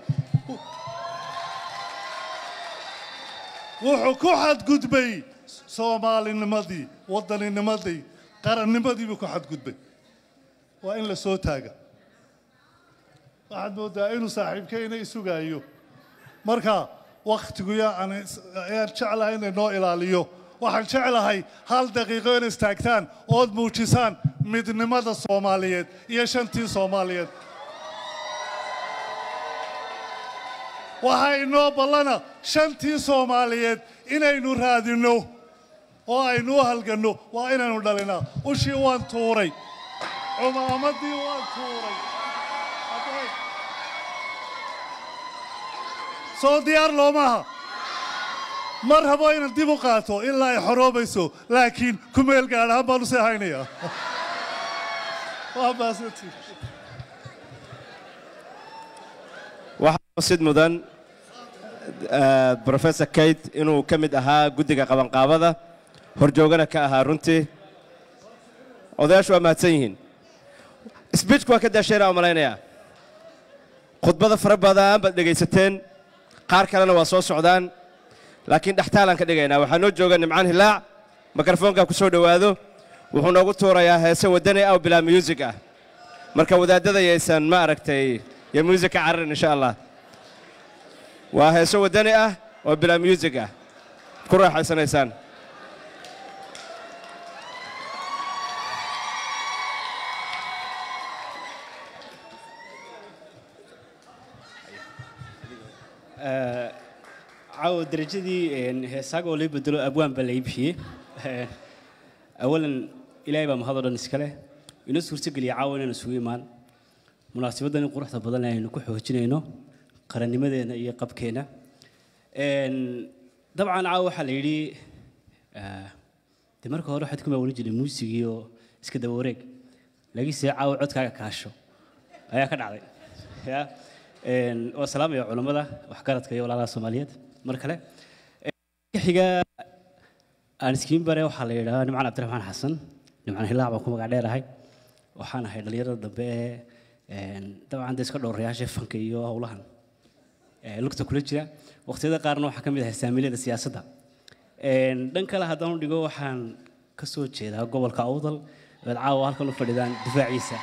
[SPEAKER 9] wuxuu ku xadgudbay soomaalinimadii waddaninimadii qarannimadii buu ku xadgudbay waa in la soo taaga waxaad moodaa inuu saaxiibkeyna isugaayo marka wakhtigu yaa aan ayaan jeclahay inay noo ilaaliyo waxaan jeclahay hal daqiiqo inay istaagtaan ood muujisaan midnimada soomaaliyeed iyo shantii soomaaliyeed waxaa inoo ballana shantii soomaaliyeed inaynu raadinno oo aynu u halganno waa inaynu dhalinaa ushii waan tuuray cumaamadii waan tuuray soo diyaar loomaha mar rabo inaan dib u qaato ilaa ay xoroobayso laakiin ku meel gaadh ahaan baan u sii haynayaa waa maasantii
[SPEAKER 2] waxaa sid mudan eh, professor kate inuu ka mid ahaa guddiga qabanqaabada horjoogana ka ahaa runtii odayaashu waa mahadsan yihiin sbiijku waa ka daasheenaa u malaynayaa khudbada fara badan baad dhegaysateen qaar kalena waa soo socdaan laakiin dhextaalaan ka dhigaynaa waxaa noo jooga nimcaan hilaac mikrofoonkaa ku soo dhowaado wuxuu noogu tuurayaa heese waddani ah oo bilaa muusig ah marka wadaadada yaysan ma aragtay iyo muusig ka cararin insha allah waa heeso waddani ah oo bilaa muusig ah ku raaxaysanaysaan
[SPEAKER 10] caawa darajadii heesaaga oo lay bedelo abwaan baa lay bixiyey awalan ilaahay baa mahadoo dhan iska leh inoo suurtogeliya caawa inaan isugu imaan munaasabaddan in quruxda badan aynu ku xoojinayno qarannimadeena iyo qabkeena dabcan caawa waxaa la yidhi de marka hore waxaad ku maawalin jiray muusigii oo iska daba wareeg laakiinse caawa codkaaga kaasho ayaa ka dhacday ya waa salaamaya culammada waxgaradka iyo walaalaha soomaaliyeed mar kale ka xiga aan iskiin bare waxaa la yidhahaa nimcaan cabdiraxmaan xasan nimcaan hilaac baan ku magac dheerahay waxaan ahay dhallinyarada dambe ee dabcan de iska dhowrayaasha fanka iyo howlahan lugta kula jira waqtiyada qaarna waxaa ka mid ahay saamilada siyaasadda dhan kale haddaan u dhigo waxaan ka soo jeedaa gobolka awdal ood caawa halkan u fadhidaan difaaciisa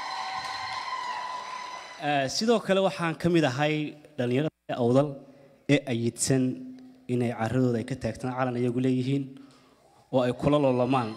[SPEAKER 10] sidoo kale waxaan ka mid ahay dhallinyarada awdal ee ayidsan inay caradooda ay ka taagtaan calan iyagu leeyihiin oo ay kula loolamaan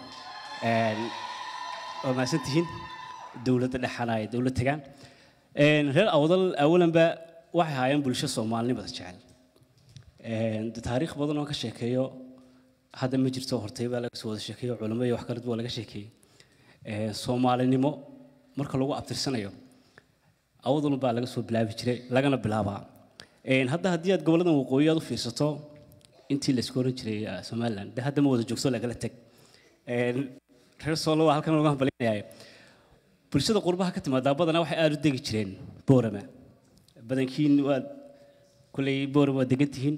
[SPEAKER 10] waa mahadsan tihiin dowladda dhexana ay dowlad tagaan reer awdal awalanba waxay ahaayeen bulsho soomaalinimada jecel de taariikh badan oo ka sheekeeyo hadda ma jirto hortay baa laga soo wada sheekeeyo culamo iyo wax kale waa laga sheekeeyey soomaalinimo marka lagu abtirsanayo awdal baa laga soo bilaabi jiray lagana bilaabaa hadda haddii aad goboladan waqooyi aad u fiirsato intii la isku oran jiray somaliland de hadda ma wada joogto lagala teg reer soolo waa halkan lagu hambalinayaa bulshada qurbaha ka timaadaa badanaa waxay aada u degi jireen boorama badankiin waad kulley boorama waad degan tihiin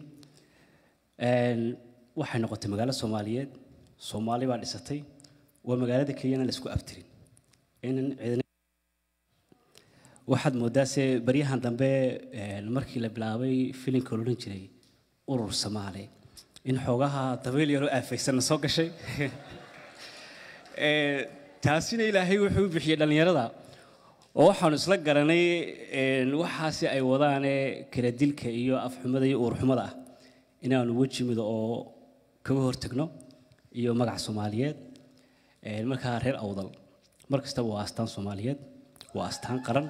[SPEAKER 10] waxay noqotay magaalo soomaaliyeed soomaali baa dhisatay waa magaalada kenyana la isku abtirin inan ciidan waxaad moodaa se baryahan dambe markii la bilaabay filimka loodhan jiray urur soomaali in xoogaha dabeyl yaroo aafaysanna soo gashay taasina ilaahay wuxuu u bixiyey dhallinyarada oo waxaanu isla garanay waxaasi ay wadaane kala dilka iyo afxumada iyo uurxumada ah inaanu weji mido oo kaga hortagno iyo magaca soomaaliyeed markaa reer awdal mar kastaba waa astaan soomaaliyeed waa astaan qaran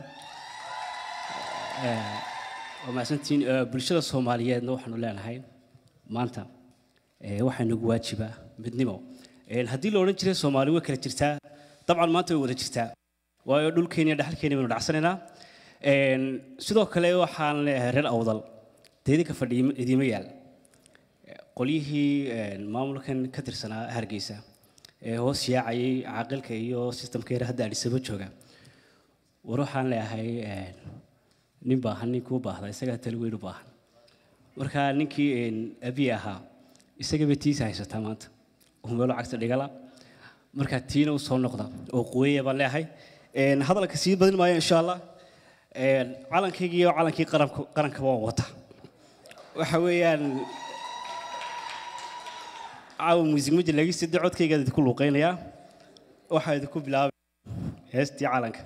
[SPEAKER 10] waa mahadsantiin bulshada soomaaliyeedna waxaanu leenahay maanta waxaa nagu waajiba midnimo haddii la odhan jiray soomaali way kala jirtaa dabcan maanta way wada jirtaa waayo dhulkeena iyo dhaxalkeena baynu dhacsanaynaa sidoo kale waxaan leeyahay reer awdal dee idinka fadhiya idiima yaal qolyihii maamulkan ka tirsanaa hargeysa ee hoos yaacayay caaqilka iyo sistamka yar hadda adhisaba jooga war waxaan leeyahay nin baahan nin kuu baahda isagaa tali weyn u baahan marka ninkii abiy ahaa isagaba tiisa haysataa maanta uu meelo cagta dhigala marka tiina u soo noqda oo quweeya baan leeyahay hadalka sii badin maayo insha allah calankaygii iyo calankii qarankaba waan wata waxa weeyaan caawa muusig ma jir laakiin sida codkaygaad idinku luuqaynayaa waxaa idinku bilaabay heestii calanka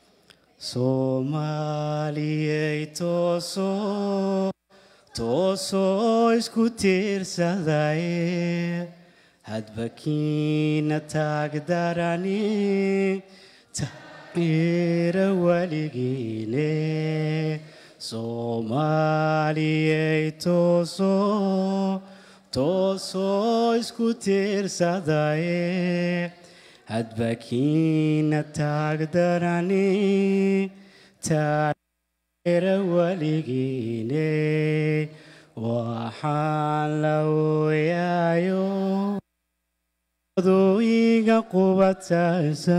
[SPEAKER 10] soomaaliyey toosoo toosoo isku tiirsadaye hadba kiina taagdarani taira weligiine soomaaliyey toosoo toosoo isku tiirsadaye hadba kiina taagdarani taageera weligiine waxaan la ooyaayo dooyiga qubataysa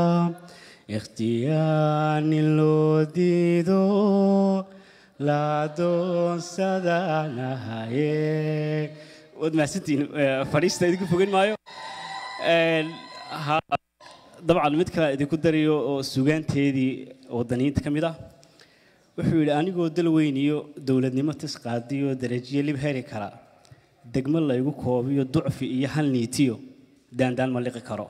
[SPEAKER 10] ikhtiyaani loo diido la doonsadaanahaye waad mahadsantihiin Eh, fadhiista idinku fogeyn maayo Een, ha- dabcan mid kale idinku darayo oo sugaanteedii wadaniyiinta ka mid ah wuxuu yidhi anigoo dal weyn iyo dowladnimo tisqaadiyo darajiyo lib heri kara degmo laygu koobiyo ducfi iyo hal niitiyo daandaan ma liqi karo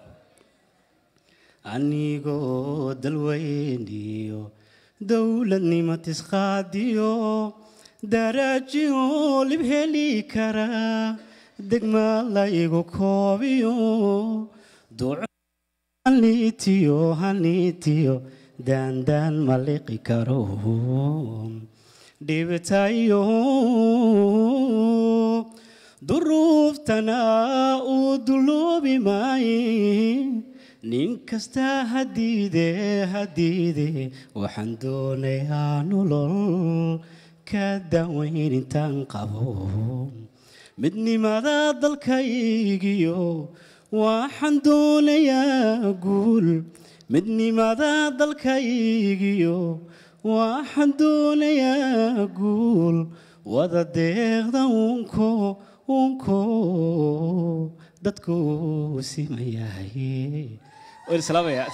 [SPEAKER 10] anigoo dal weyn iyo dowladnimo tisqaadiyo darajiyo lib heli kara degma laygu koobiyo duco halniitiyo halniitiyo daandaan ma liqi karo dhibtayo duruuftana uu duloobi maaye nin kasta hadiide hadiide waxaan doonayaa nolol ka daaweyn intaan qabo midnimada dalkaygiyo waxaan doonayaa guul midnimada dalkaygiyo waxaan doonayaa guul wada deeqda unko unko dadku simayahay waan islaamayaa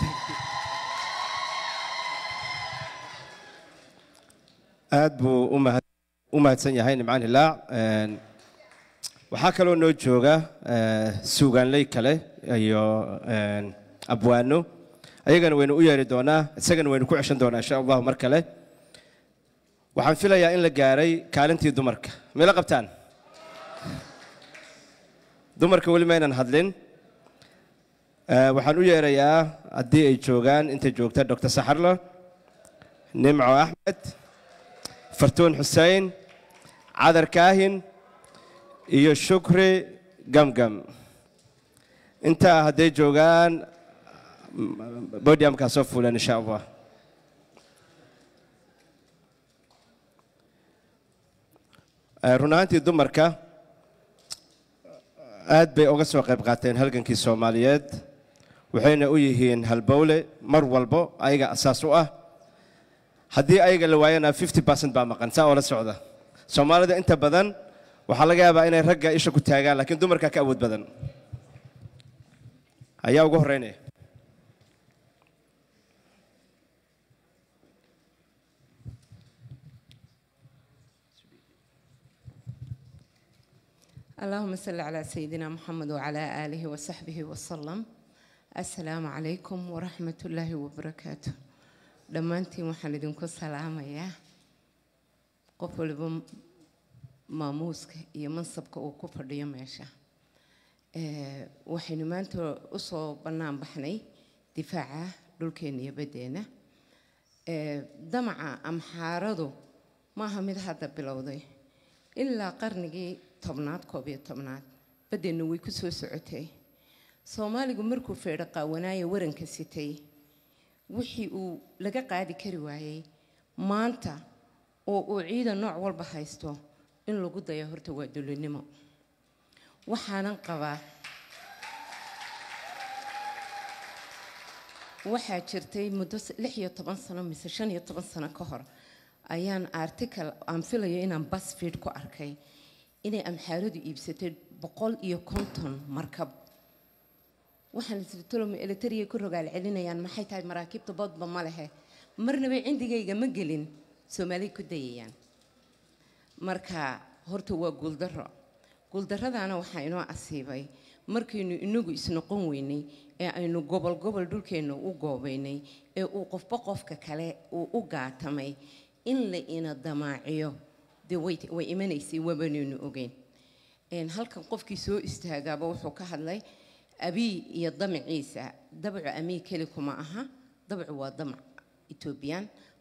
[SPEAKER 2] aad buu u mahad- u mahadsan yahay nimcaan hilaac Een, waxaa kaloo noo jooga eh, suugaanley kale iyo een, abwaano ayagana waynu u yeeri doonaa isagana waynu ku ceshan doonaa insha allahu mar kale waxaan filayaa in la gaaray kaalintii dumarka mila qabtaan dumarka weli maynan hadlin Eh, waxaan u yeerayaa haddii ay joogaan inta joogta dr saxarlo nimco axmed fartuun xuseen cadar kaahin iyo shukri gamgam intaa hadday joogaan bodiamkaa soo fuulan insha allah Eh, run ahaantii dumarka aad bay uga soo qayb qaateen halgankii soomaaliyeed waxayna u yihiin halbowle mar walbo ayaga asaas u ah haddii ayaga la waayana 50 baa maqan saa oo la socda soomaalida inta badan waxaa laga yaabaa inay ragga isha ku taagaan laakiin dumarka ka awood badan ayaa ugu horreynaya
[SPEAKER 11] اللهم صل على سيدنا محمد وعلى آله وصحبه وسلم السلام عليكم ورحمة الله وبركاته dhammaantiin waxaan idinku salaamayaa qof waliba maamuuska iyo mansabka uu ku fadhiyo meesha Eh, waxaynu maanta usoo bannaan baxnay difaaca dhulkeena iyo baddeena Eh, damaca amxaaradu maaha mid hadda bilowday ilaa qarnigii tobnaad koob iyo tobnaad baddeenna way ku soo socotay soomaaligu markuu feedho qaawanaayo waranka sitay wixii uu laga qaadi kari waayey maanta oo uu ciidan nooc walba haysto in lagu dayo horta waa dulinimo waxaanan qabaa waxaa jirtay muddo s- lix iyo toban sano mise shan iyo toban sano ka hor ayaan article aan filayo inaan busfeed ku arkay inay amxaaradu iibsatay boqol iyo konton markab waxaan isritolomi elitariya ku rogaal celinayaan maxay tahay maraakiibta boodba ma lehe marnaba cindigayga ma gelin soomaali ku dayayaan marka horta waa guuldaro guuldarradaana waxaa inoo asiibay markaynu inagu isnoqon weynay ee aynu gobol gobol dhulkeenna u goobaynay ee uu qofba qofka kale uu u gaatamay in la ina damaaciyo dee way way imanaysay wabanaynu ogeyn Een, halkan qofkii soo istaagaaba wuxuu ka hadlay abii iyo damaciisa dabcu amii keli kuma aha dabcu waa damac etoobiyaan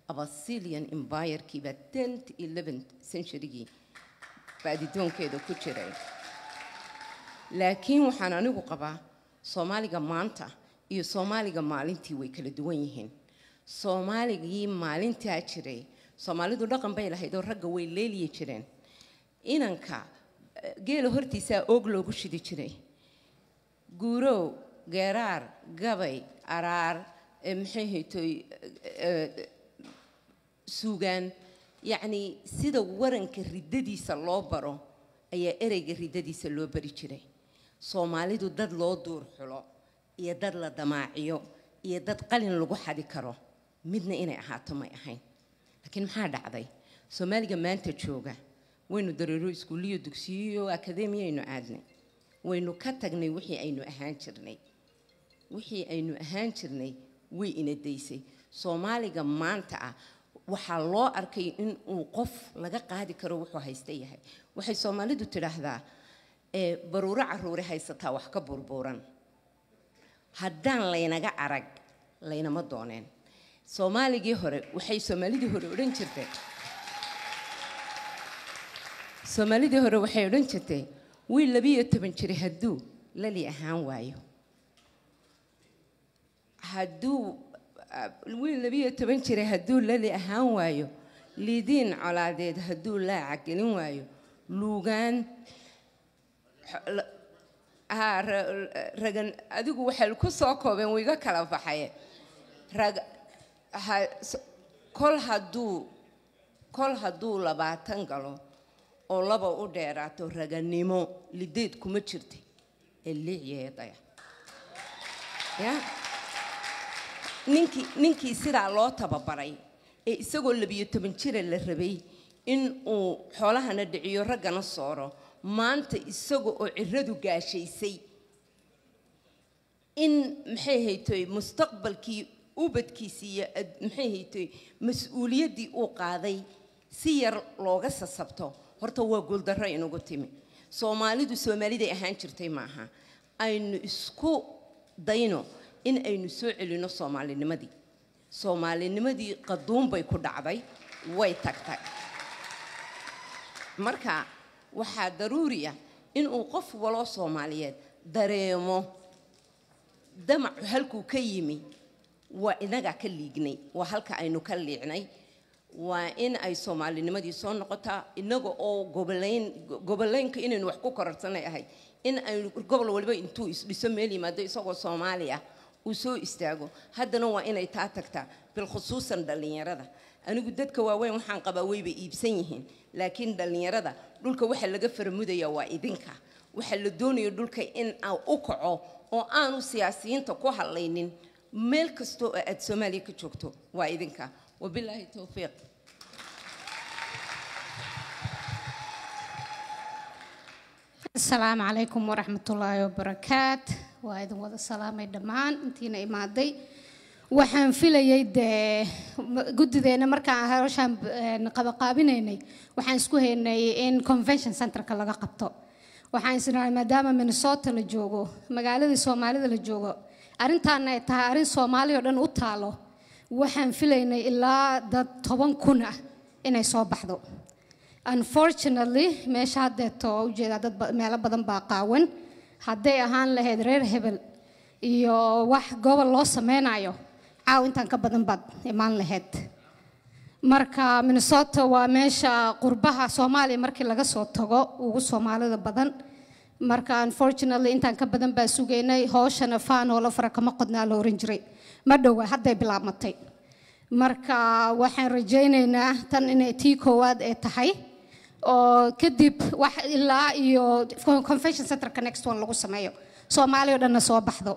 [SPEAKER 11] abasilian empirekiiba tenth eleventh centurygii baadidoonkeeda ku jiray laakiin waxaan anigu qabaa soomaaliga maanta iyo soomaaliga maalintii way kala duwan yihiin soomaaligii maalintaa jiray soomaalidu dhaqan bay lahayd oo ragga way leeliyi jireen inanka eh, geela hortiisaa oog loogu shidi jiray guurow geeraar gabay araar eh, maxay haytoy eh, suugaan yacni sida waranka riddadiisa loo baro ayaa ereyga riddadiisa loo bari jiray soomaalidu dad loo duur xulo iyo dad la damaaciyo iyo dad qalin lagu xadi karo midna inay ahaato may ahayn laakiin maxaa dhacday soomaaliga maanta jooga waynu dareero iskuuliyo dugsiyo akademiyaynu aadnay waynu ka tagnay wixii aynu ahaan jirnay wixii aynu ahaan jirnay way ina daysay soomaaliga maanta ah waxaa loo arkay in uu qof laga qaadi karo wuxuu haysta yahay waxay soomaalidu tidhaahdaa ee baruuro caruure haysataa wax ka burbuuran haddaan laynaga arag laynama dooneen soomaaligii hore waxay soomaalidii hore odhan jirtay soomaalidii hore waxay odhan jirtay wiil labiyo toban jiri hadduu lali ahaan waayo hadduu ah, wiil labiyo toban jira hadduu lali ahaan waayo lidiin colaadeed hadduu laaca gelin waayo luugaan xo- la- haa, ra- ragan adigu waxay ku soo koobeen wiiga kala baxaye rag ha- s- kol hadduu kol hadduu labaatan galo oo laba u dheeraato raganimo lideed kuma jirta ee liicyeedaya ya ninkii ninkii sidaa loo tababaray ee isagoo labiyo toban jira la rabay in uu xoolahana dhiciyo raggana sooro maanta isaga oo ciradu gaashaysay in maxay haytoy mustaqbalkii ubadkiisii iyo ad- maxay haytoy mas-uuliyaddii uu qaaday si yar looga sasabto horta waa guuldarro inugu timi soomaalidu soomaaliday ahaan jirtay maaha aynu isku dayno in aynu soo celino soomaalinimadii soomaalinimadii qaduun bay ku dhacday way tagtay marka waxaa daruuri ah inuu qof waloo soomaaliyeed dareemo damacu halkuu ka yimi waa inagaa ka liignay waa halka aynu ka liicnay waa in ay soomaalinimadii soo noqotaa inaga oo gobolayn goboleynka inaynu wax ku kororsanay ahayd in aynu gobol waliba intuu isdhiso meel yimaado isagoo soomaali ah uu soo istaago haddana waa inay taa tagtaa bilkhusuusan dhallinyarada anigu dadka waaweyn waxaan qabaa wayba iibsan yihiin laakiin dhallinyarada dhulka waxa laga faramudaya waa idinka waxa la doonayo dhulka in aa u kaco oo aanu siyaasiyiinta ku hadlaynin meel kastoo oo aad soomaaliya ka joogto waa idinka wabilaahi towfiiq
[SPEAKER 12] asalaamu calaykum waraxmatullaahi wabarakaat waa idin wada salaamay dhammaan intiina imaaday waxaan filayay dee guddideena markaan hawshaan een, qabaqaabinaynay waxaan isku haynay in convention centerka laga qabto waxaan isnahay maadaama minnesota la joogo magaaladii soomaalida la joogo arrintaana ay tahay arrin soomaali oo dhan u taalo waxaan filaynay ilaa dad toban kun ah inay soo baxdo unfortunately meesha haddeeto waa ujeedaa dad ba- meelo badan baa qaawan hadday ahaan lahayd reer hebel iyo wax gobol loo sameynayo caaw intaan ka badan baad imaan lahayd marka minnesota waa meesha qurbaha soomaaliya markii laga soo tago ugu soomaalida badan marka unfortunately intaan ka badan baa sugaynay hooshana faanoola fara kama qodnaa la oran jiray ma dhowa hadday bilaabmatay marka waxaan rajaynaynaa tan inay tii koowaad ee tahay oo kadib wax ilaa iyo convention centerka next one lagu sameeyo soomaaliya oo dhanna soo baxdo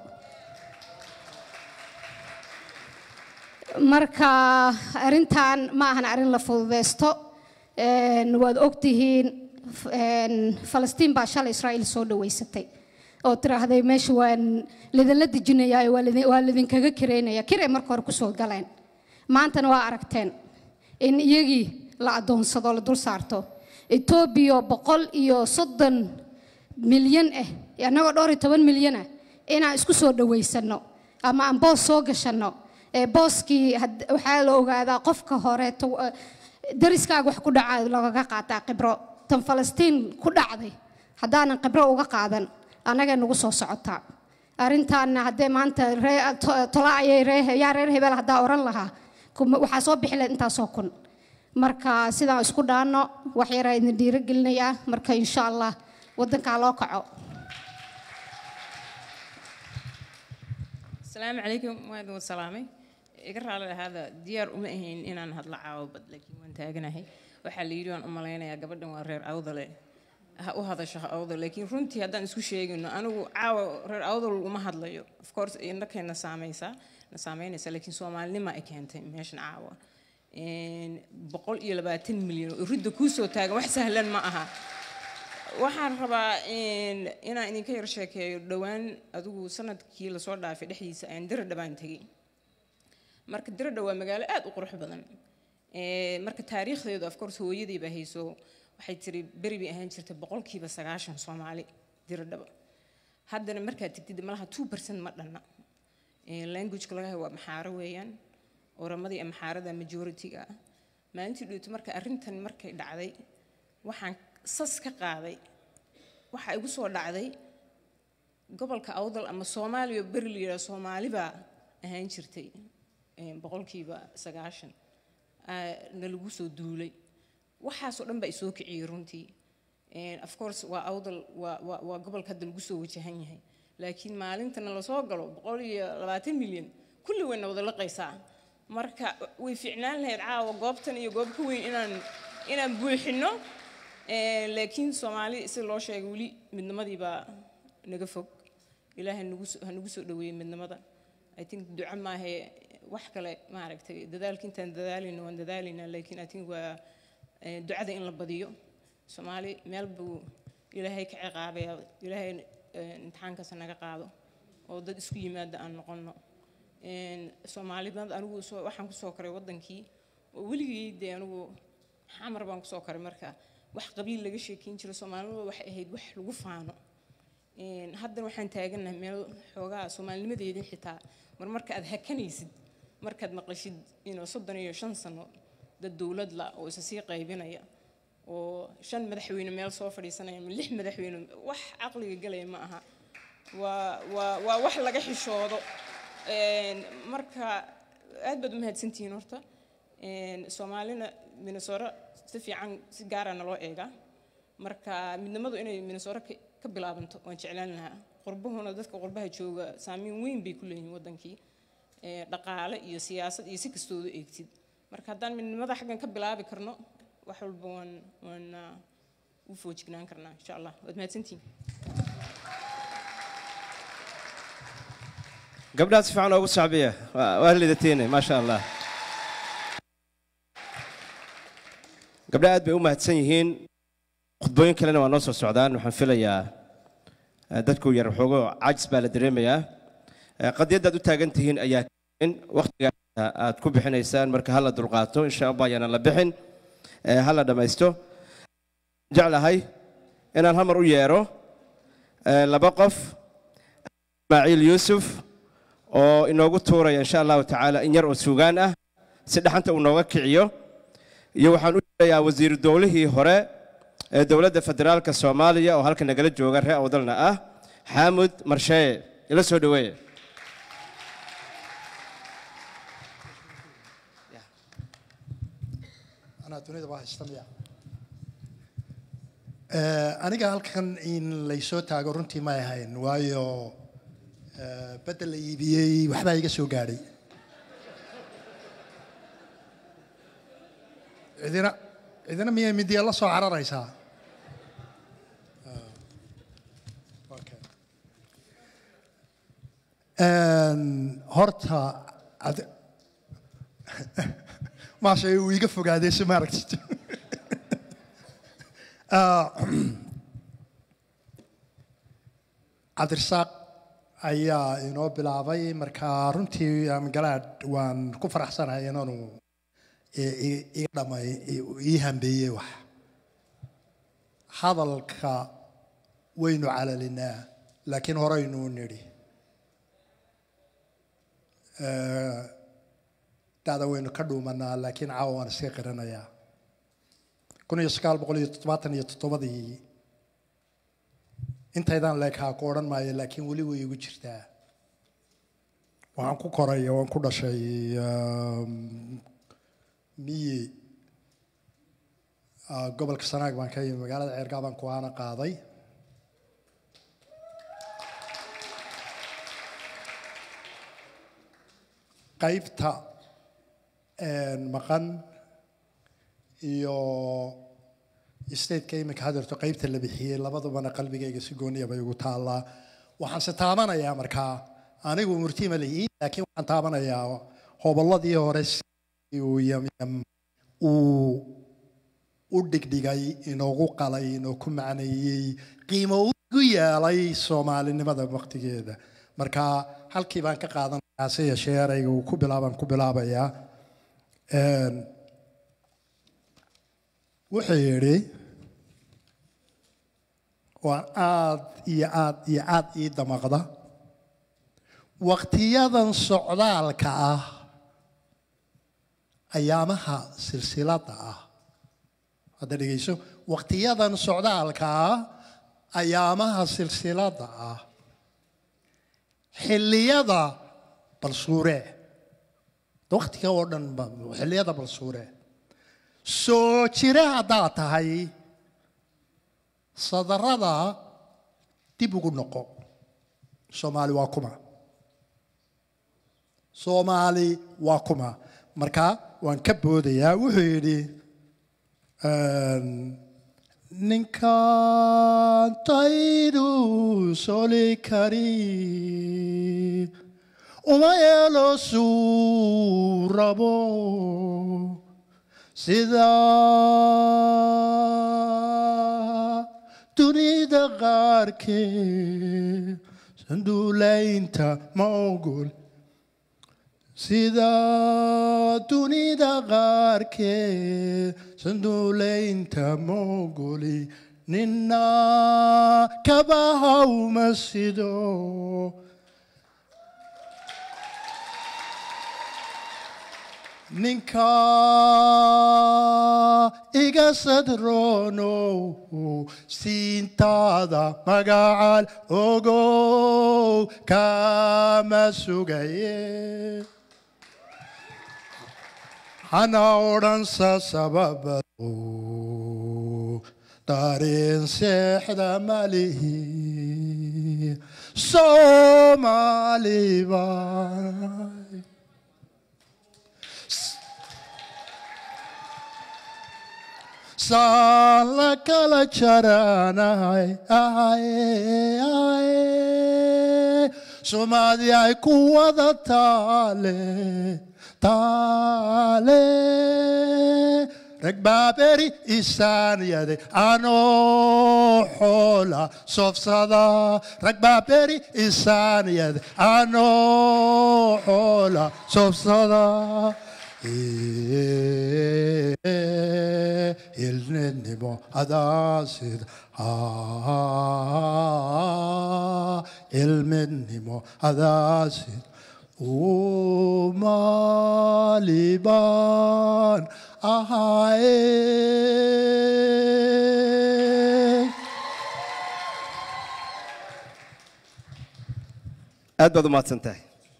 [SPEAKER 12] marka arrintan ma ahan arrin la fududeysto Een, waad ogtihiin f- een, falastiin baa shalay israa'iil soo dhaweysatay oo tiraahday meesha waan lidinla dejinayaa waa lidin- waa lidinkaga kireynaya kiray marka hore kusoo galeen maantana waa aragteen in iyagii la adoonsado la dul saarto etoobiya boqol iyo soddon milyan ah annagoo dhowr iyo toban milyan ah inaan isku soo dhaweysano ama aan boos soo gashanno ee booskii had- waxaa la ogaadaa qofka hore to- eh, dariskaaga wax ku dhaca lagaga qaataa khibro tan falastiin ku dhacday haddaanan khibro uga qaadan annagay nagu soo socotaa arrintaana haddee maanta ree to- tola ayay ree yaa reer hebel haddaa oran lahaa kuma- waxaa soo bixi lahayd intaasoo kun marka sidaan isku dhaanno wax yaraa idin dhiirigelinayaa marka insha allah waddankaa loo kaco
[SPEAKER 13] asalaamu calaykum waa idin salaamay iga raali lahaada diyaar uma ahayn inaan hadlo caawabad laakiin waan taaganahay waxaa la yidhi waan u malaynayaa gabadhan waa reer awdale ha u hadasho ha awdal laakiin runtii haddaan isku sheegino anigu caawa reer awdal uma hadlayo of course indhakayna saamaysaa na saameynaysa laakiin soomaalinima ay keentay meeshan caawa Een, boqol iyo labaatan milyan oo ridda kuusoo taagan wax sahlan ma aha waxaan rabaa in inaan idinka yar sheekeeyo dhowaan adigu sanadkii lasoo dhaafay dhexdiisa ayaan diradha baan tegey marka diradha waa magaalo aad u qurux badan Ee, marka taariikhdeedu of course hooyadii baa hayso waxay tiri beri bay ahaan jirtay boqolkiiba sagaashan soomaali diradhaba haddana markaad tegtid malaha two percent ma dhanna Ee, languageka laga hayo waa maxaaro weeyaan oramadii maxaarada majority-ga ah maalintii dhowto marka arrintan markay dhacday waxaan sas ka qaaday waxa igu soo dhacday gobolka awdal ama soomaaliya oo beri la yidhaha soomaali baa ahaan jirtay een, boqolkiiba sagaashan aa, na lagu soo duulay waxaasoo dhan baa isoo kiciyey runtii Een, of course waa awdal waa waa waa gobolka hadda lagu soo wajahan yahay laakiin maalintana lasoo galo boqol iyo labaatan milyan kulli wayna wada laqaysaa marka way fiicnaan lahayd caawa goobtan iyo goob ka weyn inaan inaan buuxino Ee, laakiin soomaali si loo sheegay weli midnimadii baa naga fog ilaahay nagu soo- ha nagu soo dhaweeyey midnimada i think duco maahe wax kale maaragtay dadaalka intaan dadaalayno waan dadaalaynaa laakiin i think waa ee, ducada in la badiyo soomaali meel buu ilaahay ka ciqaabaya ilaahay ee, imtixaankaas naga qaado oo dad isku yimaada aan noqono Een, soomaalidad anigu soo waxaan kusoo koray wadankii oo weligii dee anigu xamar baan kusoo koray marka wax qabiil laga sheekeyn jiro soomaalida waxay ahayd wax lagu faano Een, haddana waxaan taaganahay meel xoogaa soomaalinimadeedii xitaa mar marka aad hakanaysid markaad maqashid inuu soddon iyo shan sano dad dowlad la oo isa sii qaybinaya oo shan madaxweyne meel soo fadhiisanaya ama lix madaxweyne wax caqliga galaya ma aha waa waa waa wax laga xishoodo Een, marka aad baad u mahadsantihiin horta Een, soomaalina minnesota si fiican si gaara naloo eegaa marka midnimadu inay minnesota ka ka bilaabanto waan jeclaan lahaa qurbahuna dadka qurbaha jooga saameyn weyn bay ku leeyihiin wadankii Ee, dhaqaale iyo siyaasad iyo si kastooda eegtid marka haddaan midnimada xaggan ka bilaabi karno wax walba waan waan ah, u foojignaan karnaa insha allah waad mahadsantihiin
[SPEAKER 2] gabdhaha si fiican oogu sacbiya waa waa lidatiine maasha allah gabdhaha aad bay u mahadsan yihiin khudbooyin kalena waa noo soo socdaan waxaan filayaa eh, dadku yar waxoogo cajis baa la dareemayaa Eh, qadiyaddaad u taagan tihiin ayaa in wakhtiga aad ku bixinaysaan marka hala dulqaato insha allah ayaana la bixin Eh, hala dhammaysto jeclahay inaan hal mar u yeero eh, laba qof ismaaciil yuusuf oo inoogu tuuraya insha allahu tacaala in yar oo suugaan ah si dhaxanta uu nooga kiciyo iyo waxaan u yeerayaa wasiiru dowlihii hore ee dowladda federaalka soomaaliya oo halka nagala jooga reer awdalna ah xaamud marsheeye ila soo dhaweeye
[SPEAKER 14] anaa dunida waa haysta miya Eh, aniga halkan in laysoo taago runtii ma ahayn waayo eh, bedel la iibiyey waxbaa iga soo gaadhay cidina cidina miyay midiya la soo cararaysaa Ah, okay. Een, horta ad- maasha uu iga fogaaday si maaragtid Ah, cabdirasaaq ayaa inoo bilaabay marka runtii am galaad waan ku faraxsanahay inaanu i- i- iga dhamay i- ii hambeeyey wax hadalka waynu calalinaa laakiin horeynu nidhi Eh, da'da waynu ka dhuumanaa laakiin caawa waan iska qiranayaa kun iyo sagaal boqol iyo toddobaatan iyo toddobadii intaydaan leekaa ku odhan maayo laakiin weli way igu jirtaa waxaan ku koray waan ku dhashay um, miyi ah, gobolka sanaag baan ka yimi magaalada ceergaa baan ku aana qaaday qaybta een, maqan iyo stateka iminka hadeerto qaybta la bixiyey labadubana qalbigayga si gooniya bay ugu taallaa waxaan se taabanayaa markaa anigu murtima lihi laakiin waxaan taabanayaa hobolladii hore si uu yamyam uu u dhigdhigay inoogu qalay inoo ku macneeyey qiimo ugu yeelay soomaalinimada waqtigeeda marka halkii baan ka qaadanayaa se yeeshee erayga uu ku bilaabaan ku bilaabayaa Een, wuxuu yidhi waan aad iyo aad iyo aad ii damaqda waqtiyadan socdaalka ah ayaamaha silsiladda ah hadda dhegeyso waqtiyadan socdaalka ah ayaamaha silsiladda ah xilliyada balsuure waqtiga oo dhan ba xilliyada balsuure soo jire haddaad tahay sadarada dib ugu noqo soomaali waa kuma soomaali waa kuma marka waan ka boodayaa wuxuu yidhi een, ninkaan taydu soli kari uma yeelo suu rabo sida dunida qaarkeed sanduulaynta ma ogol sida dunida qaarkeed sanduulaynta ma ogoli nina kabaha uma sido ninka iga sadroono siintaada magacaal ogow kama sugaye hana odhansa sababado dareen seexda malihi soomaaliba saan la kala jaranahay ahaye ahaye somaadi ay ku wada taale taale rag baaberi isaanyade anoo xoola sofsada rag baaberi isaanyade anoo xoola sofsada ilnenimo adaasid ilminimo adaasid umaalibaan ahaye
[SPEAKER 2] aad baad u mahadsan tahay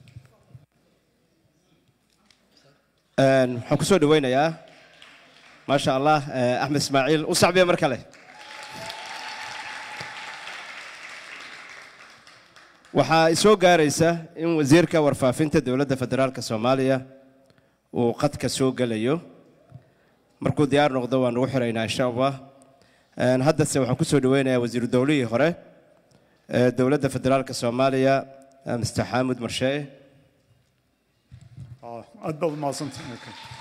[SPEAKER 2] Een, waxaan ku soo dhaweynayaa maasha allah eh, axmed ismaaciil u sacbiya mar kale waxaa isoo gaaraysa in wasiirka warfaafinta dowladda federaalka soomaaliya uu qadka soo gelayo markuu diyaar noqdo waan ugu xiraynaa insha allah Een, haddase waxaan ku soo dhaweynayaa wasiiru dowlihii hore ee dowladda federaalka soomaaliya eh, mr xaamud marshee
[SPEAKER 15] aad baad umahadsantahay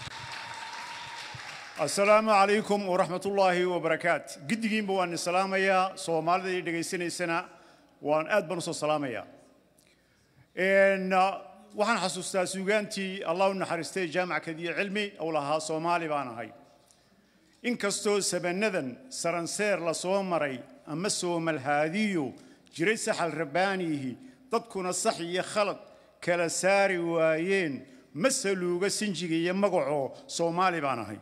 [SPEAKER 15] assalaamu calaykum waraxmat ullaahi wabarakaat giddigiinba waan idin salaamayaa soomaalida ii dhegaysanaysana waan aad baan usoo salaamayaa Een, ah, waxaan xasuustaa suugaantii allah u naxariistay jaamac kadiyo cilmi ou lahaa soomaali baan ahay inkastoo sabanadan saranseer la soo maray ama soomalhaadiyo jiray saxal rabbaaniyihi dadkuna sax iyo khalad kala saari waayeen ma saluuga sinjiga iyo magacoo soomaali baan ahay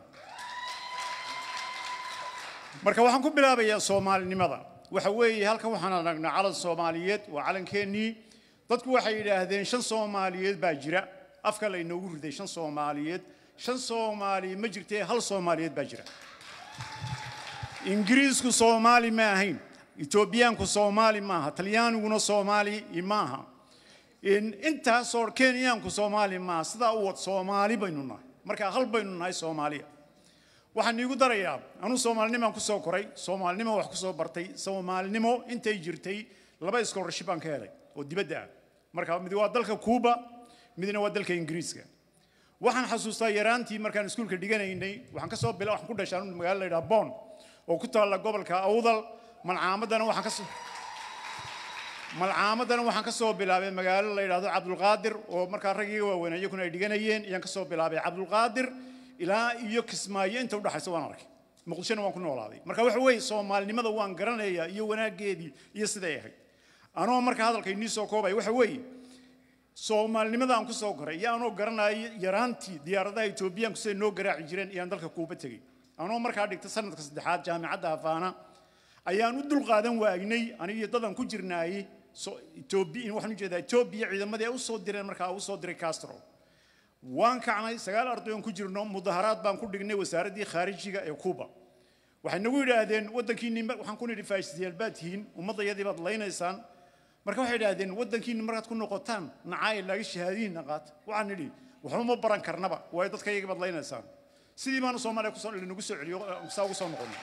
[SPEAKER 15] marka waxaan ku bilaabayaa soomaalinimada waxa weeye halkan waxaan aragnaa calan soomaaliyeed waa calankeenii dadku waxay yidhaahdeen shan soomaaliyeed baa jira afka laynoogu riday shan soomaaliyeed shan soomaali ma jirtee hal soomaaliyeed baa jira ingiriisku soomaali ma ahayn etoobiyaanku soomaali maaha talyaaniguna soomaali maaha intaasoo kenyaanku soomaali maaha sidaa u wad soomaali baynu nahay marka hal baynu nahay soomaaliya waxaan iigu darayaa anuu soomaalinimaan ku soo koray soomaalinimo wax ku soo bartay soomaalinimo intay jirtay laba scholarship baan ka helay oo dibadda ah marka mid waa dalka kuuba midna waa dalka ingiriiska waxaan xasuustaa yaraantii markaan iskuulka dhiganaynay waxaan ka soo bila waxaan ku dhashay anu magaalo la yidhaha bon oo ku taalla gobolka awdal malcaamadana waxaan ka soo malcaamadana waxaan ka soo bilaabay magaalo la yidhaahdo cabdulqaadir oo markaa raggiga waaweyn iyakuna ay dhiganayeen iyaan ka soo bilaabay cabdulqaadir ilaa iyo kismaayo inta udhaxaysa waan arkay muqdishona waan ku noolaaday marka waxa weeye soomaalinimada waan garanayaa iyo wanaaggeedii iyo siday ahayd anoo marka hadalka inii soo koobaya waxa weeye soomaalinimada aan ku soo koray iyo anoo garanaya yaraantii diyaaradaha etoobiyaanku siday noo garaaci jireen iyaan dalka kuuba tegey anoo markaa dhigta sanadka saddexaad jaamicadda afaana ayaan u dulqaadan waagnay anigiyo dadan ku jirnaayey etoobiya waxaan ujeedaa etoobiya ciidamadii ay u soo direen markaa u soo diray castro waan kacnay sagaal ardayoon ku jirno mudaharaad baan ku dhignay wasaaraddii khaarijiga ee kuuba waxay nagu yidhaahdeen waddankiinni waxaan ku nidhi faashisiyaal baad tihiin ummaddayadii baad laynaysaan marka waxay idhaahdeen waddankiinni markaad ku noqotaan nacaay laaga shahaadihiinna qaata waxaan nidhi waxba ma baran karnaba waayo dadkayagii baad laynaysaan sidii baanu soomaaliya kusoo nagu soo celiyo saa ugu soo noqonay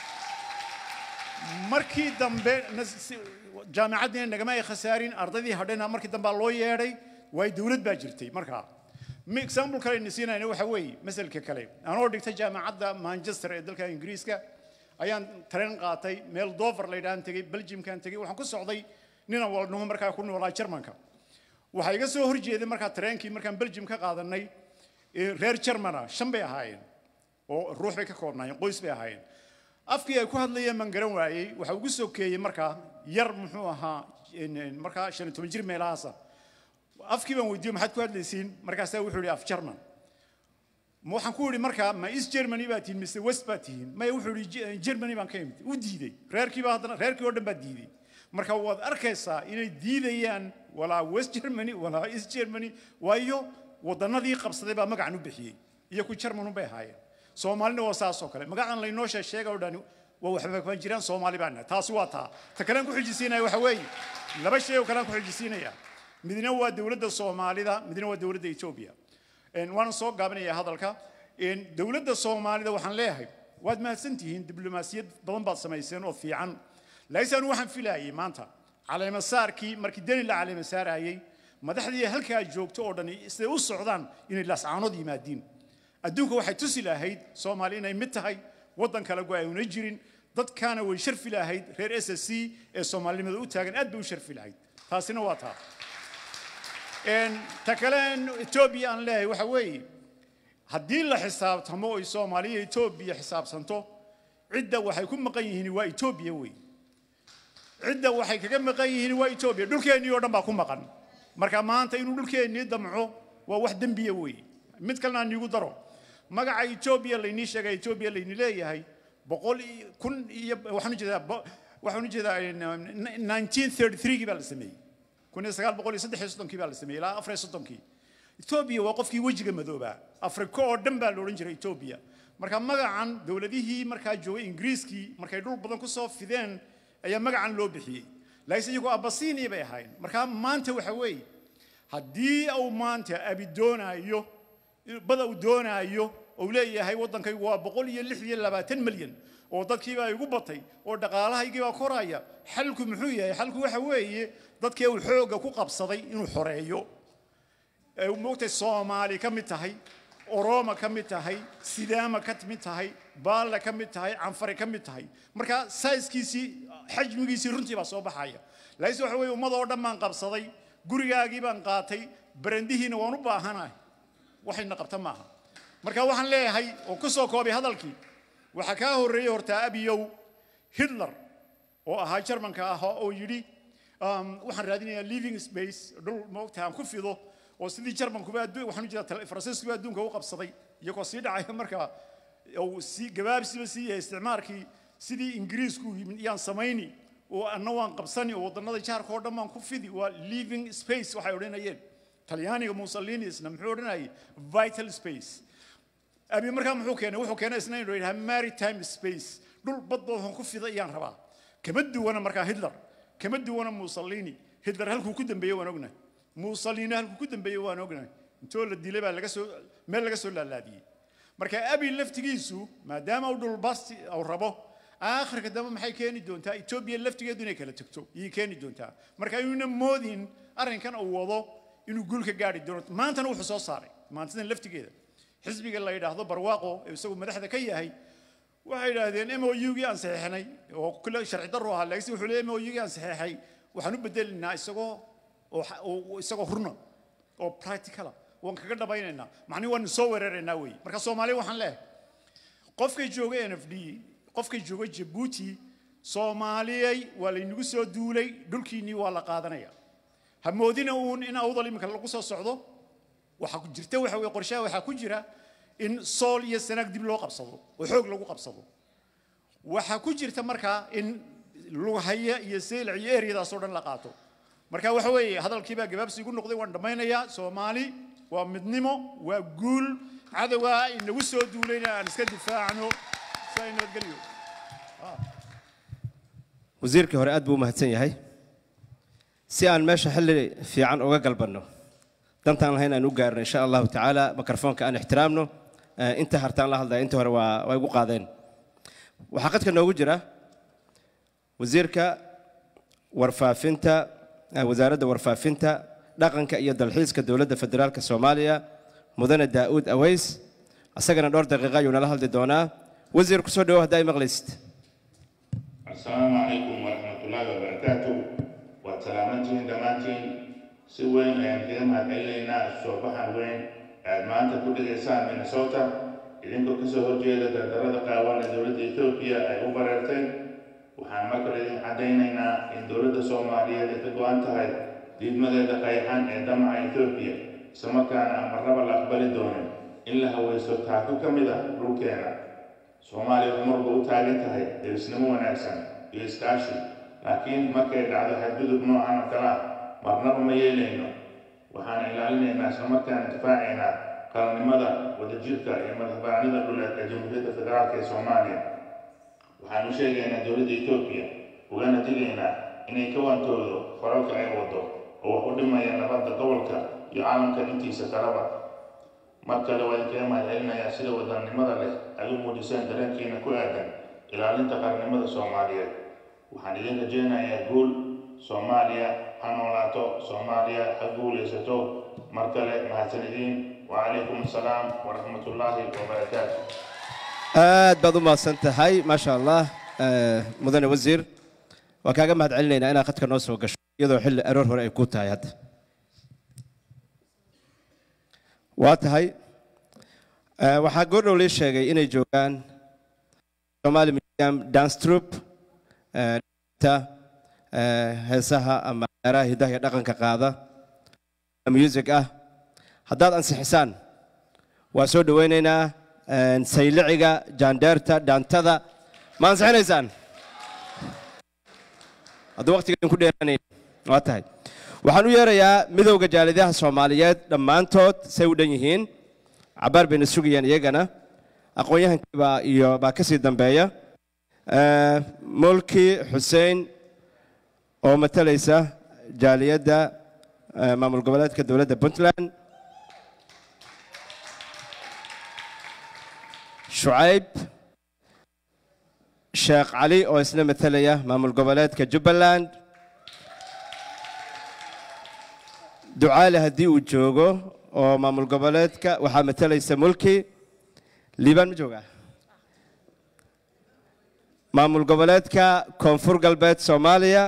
[SPEAKER 15] markii dambe jaamicaddiina nagama ay khasaarin ardaydii hadhayna markii dambaa loo yeedhay waayo dowlad baa jirtay markaa example kale ayna siinayna waxa weeye masalka kale anoo dhigtay jaamacadda manchester ee dalka ingiriiska ayaan tareen qaatay meel dover la yidhahan tegey belgiumkan tegey waxaan ku socday ninan walnumo markaa ku noolaa jarmanka waxaa iga soo horjeeday markaa tareenkii markaan belgium ka qaadanay reer jarmana shan bay ahaayeen oo ruux bay ka koobnaayeen qoys bay ahaayeen afkii ay ku hadlayeen baan garan waayey waxa ugu sokeeyey markaa yar muxuu ahaa markaa shan iyo toban jir meelahaasa afkii baan weydiiyo maxaad ku hadlaysiin markaasaa wuxuu yidhi af jarman waxaan ku yidhi markaa ma east germany baa tihiin mise west baa tihiin maya wuxuu yidhi germany baan ka imid u diiday reerkiiba haddana reerkii oo dhan baa diiday marka waad arkaysaa inay diidayaan walaa west germany walaa east germany waayo wadannadii qabsaday baa magacan u bixiyey iyo ku jarmanu bay ahaayeen soomaalina waa saas oo kale magacan laynoo sheega oo dhani waa waxba kama jiraan soomaali baan nahay taasi waa taa ta kalean ku xijisiinaya waxa weeye laba shay oo kalean ku xijisiinaya midna waa dowladda soomaalida midna waa dowladda etoobiya waana soo gaabinaya hadalka dowladda soomaalida waxaan leeyahay waad mahadsan tihiin diblomaasiyad badan baad samayseen oo fiican laakiin anu waxaan filaayay maanta caleemasaarkii markii deni la caleemasaarayey madaxdii halkaa joogto oo dhan siday u socdaan inay laascaanood yimaadiin adduunka waxay tusi lahayd soomaali inay mid tahay waddan kale go una jirin dadkaana way sharfi lahayd reer s s c ee soomaalinimada u taagan aad bay u sharfi lahayd taasina waa taa ta kale etoobiya aan leeyahay waxa weeye haddii la xisaabtamo oy soomaaliya etoobiya xisaabsanto cidda waxay ku maqan yihiin waa etoobiya wey cidda waxay kaga maqan yihiin waa etoobiya dhulkeennii oo dhan baa ku maqan marka maanta inuu dhulkeennii damco waa wax dembiya wey mid kalena aan iigu daro magaca etoobiya laynii sheegay etoobiya layni leeyahay boqol kun iyo waxaan ujeedaa waxaan ujeedaa 1933gii baa la sameeyey kun iyo sagaal boqol iyo saddex iyo soddonkii baa la sameeyey ilaa afar iyo soddonkii etoobiya waa qofkii wejiga madoobaa afrika oo dhan baa la odhan jiray etoobiya marka magacan dowladihii markaa joogay ingiriiskii markay dhul badan kusoo fideen ayaa magacan loo bixiyey laakiinse iyagoo abasiiniya bay ahaayeen marka maanta waxa weeye haddii uu maanta abi doonaayo bada uu doonaayo uu leeyahay waddankaygu waa boqol iyo lix iyo labaatan milyan oo dadkiibaa igu batay oo dhaqaalahaygiibaa koraya xalku muxuu yahay xalku waxa weeye dadkii uu xoogga ku qabsaday inuu xoreeyo ee moogtay soomaali ka mid tahay orooma ka mid tahay sidaama ka mid tahay baalla ka mid tahay canfare ka mid tahay marka sayskiisii xajmigiisii runtii baa soo baxaya laakiinse waxa weeye ummad oo dhan baan qabsaday gurigaagii baan qaatay barandihiina waan u baahanahay waxayna qabta maaha marka waxaan leeyahay oo ku soo koobay hadalkii waxaa kaa horreeyey hortaa abiyow hitler oo ahaa jarmanka ah oo yidhi waxaan raadinayaa living space dhul moogta aan ku fido oo sidii jarmankuba adduun waxaan u jeedaa faransiiskuba adduunka u qabsaday iyagoo sii dhacaya markaa uu sii gabaabsiba sii yahay isticmaalkii sidii ingiriisku yimid iyaan samayni oo anna waan qabsani oo wadannada jaarka oo dhan baan ku fidi waa living space waxay odhanayeen talyaaniga mussolini isna muxuu odhanayay vital space abi markaa muxuu keenay wuxuu keenay isna inuu yidhaha maritime space dhul badba waxaan ku fida iyaan rabaa kama duwana markaa hitler kama duwana mussolini hitler halkuu ku dambeeyey waan ognahay mussolini halkuu ku dambeeyey waan ognahay intoo la dilay baa laga soo meel laga soo laalaadiyey marka abi laftigiisu maadaama uu dhulbasti uu rabo aakhirka dambe maxay keeni doontaa etoobiya laftigeedu inay kala tegto iyay keeni doontaa marka ayuuna moodin arrinkan uu wado inuu guul ka gaari doono maantana wuxuu soo saaray maantadan laftigeeda xisbiga la yidhaahdo barwaaqo ee isagu madaxda ka yahay waxay yidhaahdeen m o u-gii aan saxeexnay oo kule sharci darro ahaa laakiin wuxuu leeyahay m o u-gii aan saxeexay waxaan u bedelinaa isagoo oo isagoo runa oo practicala waan kaga dhabaynaynaa macnihi waanu soo weeraraynaa weeye marka soomaaliya waxaan leeyahay qofkay jooga n f d qofkay jooga jabuuti soomaaliyey waa laynagu soo duulay dhulkiinnii waa la qaadanaya ha moodina uun in awdal iminka lagu soo socdo waxaa jirta waxa weye qorshaha waxaa ku jira in sool iyo sanaag dib loo qabsado oo xoog lagu qabsado waxaa ku jirta markaa in lughaya iyo seylac iyo eryadaasoo dhan la qaato marka waxa weeye hadalkii baa gabaabsi igu noqday waan dhammaynayaa soomaali waa midnimo waa guul cadowga inagu soo duulayna aan iska difaacno si ay nabadgelyo
[SPEAKER 2] wasiirkii hore aad buu u mahadsan yahay si aan meesha xilli fiican uga galbanno dantaan lahayn aan u gaarno insha allahu tacaala mikrofoonka aan ixtiraamno inta hartaan la hadlaya inta hore waa waa igu qaadeen waxaa qadka noogu jira wasiirka warfaafinta wasaaradda warfaafinta dhaqanka iyo dalxiiska dowladda federaalka soomaaliya mudane daa'uud aways asagana dhowr daqiiqa ayuu nala hadli doonaa wasiir kusoo dhawow haddaa i maqlaysid
[SPEAKER 16] السلام عليكم ورحمة الله وبركاته وسلامتين دمانتين سوين أيام كده ما تقلينا الصباح وين ما أنت كل إنسان من صوتا إذن كسو هجيدة تدرد قاوانا دولة إثيوبيا أي أوبرتين waxaan marka idin caddaynaynaa in dowladda soomaaliyeed ay ka go-an tahay diidmadeeda qayxan ee damaca etoobiya islamarkaana aan marnaba la aqbali doonin in la hawaysto taako ka mid ah dhulkeena soomaaliya umarba u taagan tahay derisnimo wanaagsan iyo iskaashi laakiin markay dhacdo xadgudub noocan oo kale ah marnaba ma yeelayno waxaan ilaalinaynaa islamarkaana difaacaynaa qaranimada wadajirka iyo madaxbanida dhuleed ee jamhuuriyadda federaalk ee soomaaliya waxaan u sheegaynaa dowladda etoobiya ugana digaynaa inay ka waantoodo faralka ay wado oo wax u dhimaya nabadda gobolka iyo caalamka intiisa kaleba mar kale waa idinkaga mahadcelinayaa sida wadannimada leh ay u muujiseen dareenkiina ku aadan ilaalinta qarannimada soomaaliyeed waxaan idin rajaynayaa guul soomaaliya ha noolaato soomaaliya ha guulaysato mar kale mahadsanidin wacalaykum assalaam waraxmatullaahi wabarakaatu
[SPEAKER 2] aad baad u mahadsan tahay maasha allah mudane wasiir waan kaaga mahad celinaynaa inaad khadka noo soo gasho iyadoo xilli aroor hore ay ku tahay hadda waa tahay waxaa goordhow lii sheegay inay joogaan somali museum dance troup heesaha ama ciyaaraha hidaha iyo dhaqanka qaada music ah haddaad ansixisaan waa soo dhowaynaynaa sayliciga jaandheerta dhaantada ma ansixinaysaan hadduu waqtiga idinku dheeraanayn waa tahay waxaan u yeerayaa midowda jaalidyaha soomaaliyeed dhammaantood say u dhan yihiin cabaar bayna sugayaan iyagana aqoon-yahankiibaa iyo baa ka sii dambeeya mulki xuseen oo matalaysa jaaliyadda maamul goboleedka dowladda puntland shucayb sheekh cali oo isna matalaya maamul goboleedka jubbaland ducaale haddii uu joogo oo maamul goboleedka waxaa matalaysa mulki liibaan ma joogaa maamul goboleedka koonfur galbeed soomaaliya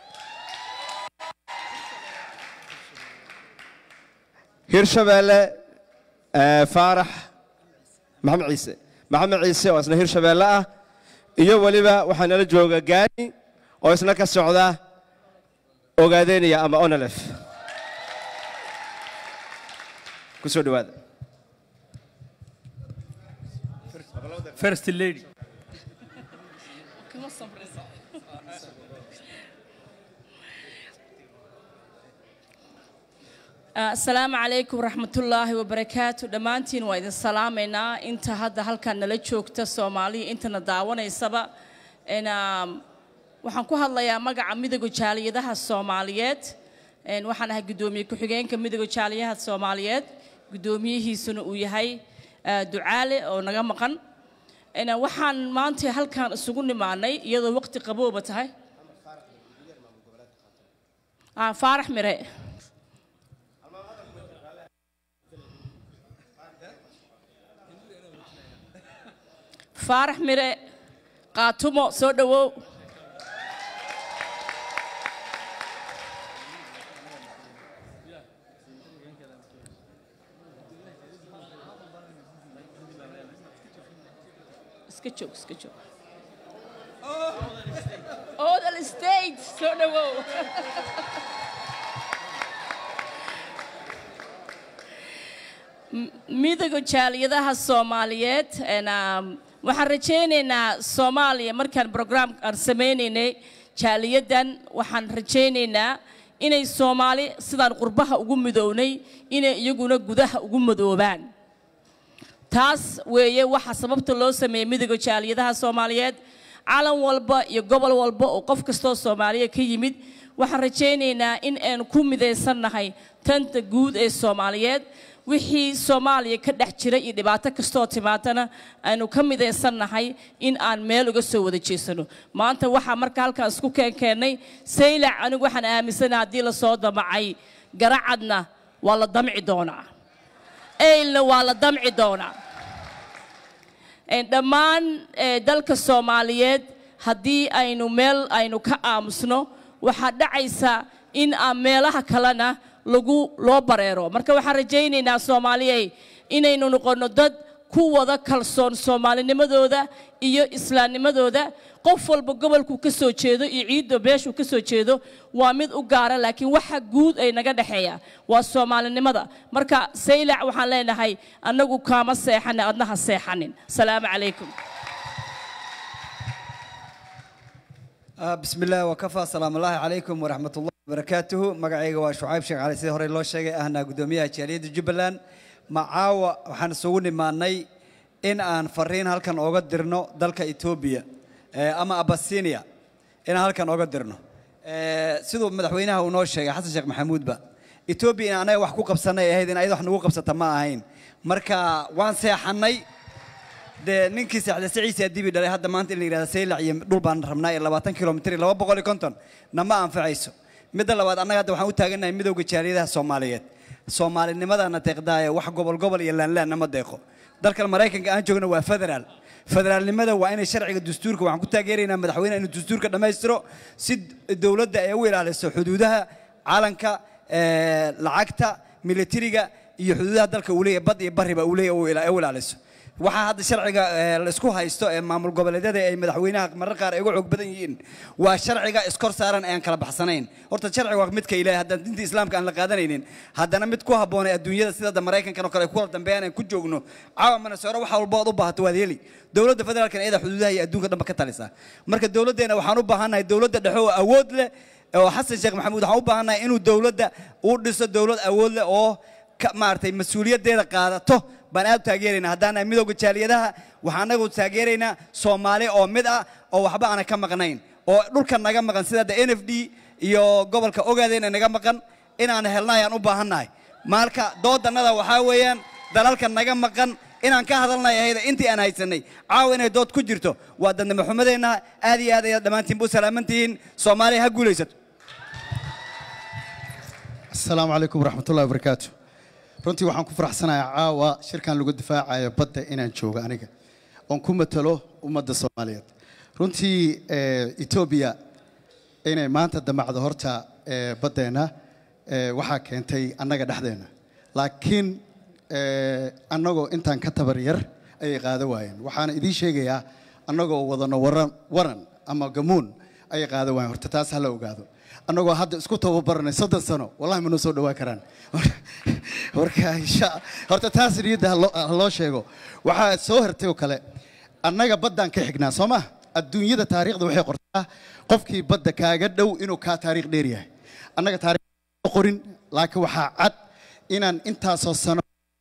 [SPEAKER 2] hirshabeelle faarax maxamed ciise maxamed ciise oo isna hirshabeelle ah iyo weliba waxaa nala jooga gaani oo isna ka socda ogaadeynaya ama onalef ku soo dhowaada
[SPEAKER 1] first lady
[SPEAKER 17] asalaamu calaykum waraxmatullaahi wabarakaatu dhammaantiin waa idin salaamaynaa inta hadda halkan nala joogta soomaaliya intana daawanaysaba En, um, waxaan ku hadlayaa magaca midooda jaaliyadaha soomaaliyeed En, waxaan ahay guddoomiye ku-xigeenka midooda jaaliyaha soomaaliyeed guddoomiyihiisuna uu yahay uh, ducaale oo naga maqan En, waxaan maanta halkan isugu nimaanay iyadoo waqti qabooba tahay Ah, faarax mire faarax mire qaatumo soo dhowow iska joog iska joog odal state soo dhowow M- midowga jaaliyadaha soomaaliyeed En, um, waxaan rajaynaynaa soomaaliya markaan program aan sameynaynay jaaliyadan waxaan rajaynaynaa inay soomaali sidaan qurbaha ugu midownay inay iyaguna gudaha ugu midoobaan taas weeye waxa sababta loo sameeyey midowga jaaliyadaha soomaaliyeed calan walba iyo gobol walba oo qof kastoo soomaaliya ka yimid waxaan rajaynaynaa in aynu ku midaysannahay tanta guud ee soomaaliyeed wixii soomaaliya ka dhex jira iyo dhibaato kastoo timaatana aynu ka midaysannahay in aan meel uga soo wada jeesano maanta waxaa marka halkaan isku keenkeennay saylac anigu waxaan aaminsanaha haddii lasoo damacay garacadna waa la damci doonaa eylna waa la damci doonaa En, dhammaan eh, dalka soomaaliyeed haddii aynu meel aynu ka aamusno waxaa dhacaysa in aan meelaha kalena lagu loo bareero marka waxaan rajaynaynaa soomaaliyey inaynu noqonno dad ku wada kalsoon soomaalinimadooda iyo islaamnimadooda qof walba gobolkuu ka soo jeedo iyo ciidda beeshuu ka soo jeedo waa mid u gaara laakiin waxa guud ay naga dhexeeya waa soomaalinimada marka saylac waxaan leenahay annagu kaama seexanin adna ha seexanin asalaamu calaykum
[SPEAKER 18] آه، بسم الله وكفى سلام الله عليكم ورحمة الله وبركاته مقعيقة وشعيب شيخ علي سيد هوري الله شيخ أهنا قدوميها جالية جبلان معاوة وحان سووني ماني إن أن فرين هالكان أوغا درنو دالك إثيوبيا آه، أما أباسينيا إن هالكان أوغا درنو آه، سيدو مدحوينها ونو شيخ حسن شيخ محمود با إثيوبيا أنا وحكو قبسانا يهيدين أيضا حنو قبسة ما أهين مركا وان سيحني dee ninkii saxda siciisa dibi dhalay hadda maanta in la yidhahda saylac iyo dhul baan rabnaa iyo labaatan kilomitir iyo laba boqol iyo konton nama anfacayso midda labaad annaga hadda waxaan u taagannahay midowga jaaliyadaha soomaaliyeed soomaalinimadaana deeqdaaye wax gobol gobol iyo laanlaan nama deeqo dalkan maraykanka aan joogna waa federaal federaalnimada waa inay sharciga dastuurka waxaan ku taageeraynaa madaxweyne inuu dastuurka dhammaystiro si dowladda ay u ilaaliso xuduudaha calanka eh, lacagta militariga iyo xuduudaha dalka uu leeyahay bad iyo bariba uu leeyahay uu ila- u ilaaliso waxaa hadda sharciga eh, la isku haysto ee maamul goboleedyada ay madaxweynaha marar qaar ay uga xoog badan yihiin waa sharciga iskor saaran aan kala baxsanayn horta sharciga waa midka ilaahay haddaan dinta islaamka aan la qaadanaynin haddana mid ku habboon ee adduunyada sida hadda maraykankan oo kale ay ku kala dambeeyaan aan ku joogno caawa manasoore waxa walba ood u baahato waad heli dowladda federaalkan iyada xuduudaha iyo adduunka dhanba ka talisa marka dowladdeena waxaan u baahannahay dowladda dhexe oo awood leh oo xasan sheekh maxamuud waxaan u baahannahay inuu dowladda uu dhiso dowlad awood leh oo ka- maaragtay mas-uuliyaddeeda qaadato baan aad u taageeraynaa haddaan nahay midowga jaaliyadaha waxaan anagu taageeraynaa soomaali oo mid ah oo waxba aanan ka maqnayn oo dhulka naga maqan sida hadda n f d iyo gobolka ogaadeen naga maqan inaan helna ayaan u baahannahay marka doodannada waxaa weeyaan dalalka naga maqan inaan ka hadalnay ahayda intii aan haysanay caawa inay dood ku jirto waa dadnimo xumadeenna aad iyo aad ayaad dhammaantiinba u salaaman tihiin soomaaliya ha guulaysato
[SPEAKER 19] asalaamu calaykum waraxmatullahi wabarakaatu runtii waxaan ku faraxsanayaa caawa shirkan lagu difaacayo badda inaan joogo aniga oon ku matalo ummadda soomaaliyeed runtii eh, etoobiya inay maanta damacdo horta eh, baddeenna eh, waxaa keentay annaga dhexdeenna laakiin eh, annagoo intaan ka tabar yar ayay qaado waayeen waxaana idiin sheegayaa annagoo wadano waran waran ama gamuun ayay qaado waayeen horta taas hala ogaado annagoo hadda isku tababaranay soddon sano wallahi ma noo soo dhawaa karaan marka insha horta taas niyadda ha loo- ha loo sheego waxaa soo hartay oo kale annaga baddaan ka xignaa soo ma adduunyada taariikhda waxay qortaa qofkii badda kaaga dhow inuu kaa taariikh dheer yahay annaga taariikh ma qorin laakiin waxaa cad inaan intaasoo sano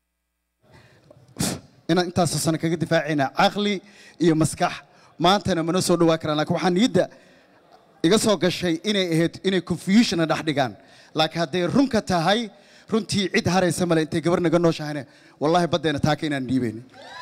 [SPEAKER 19] inaan intaasoo sano kaga difaacaynaa caqli iyo maskax maantana mana soo dhawaa karaan laakiin waxaa niyadda iga soo gashay inay ahayd inay confusionna dhex dhigaan laakiin hadday runka tahay runtii cid haraysa male intay gabar naga nooshahayne wallaahi baddeena taaka inaan dhiibayn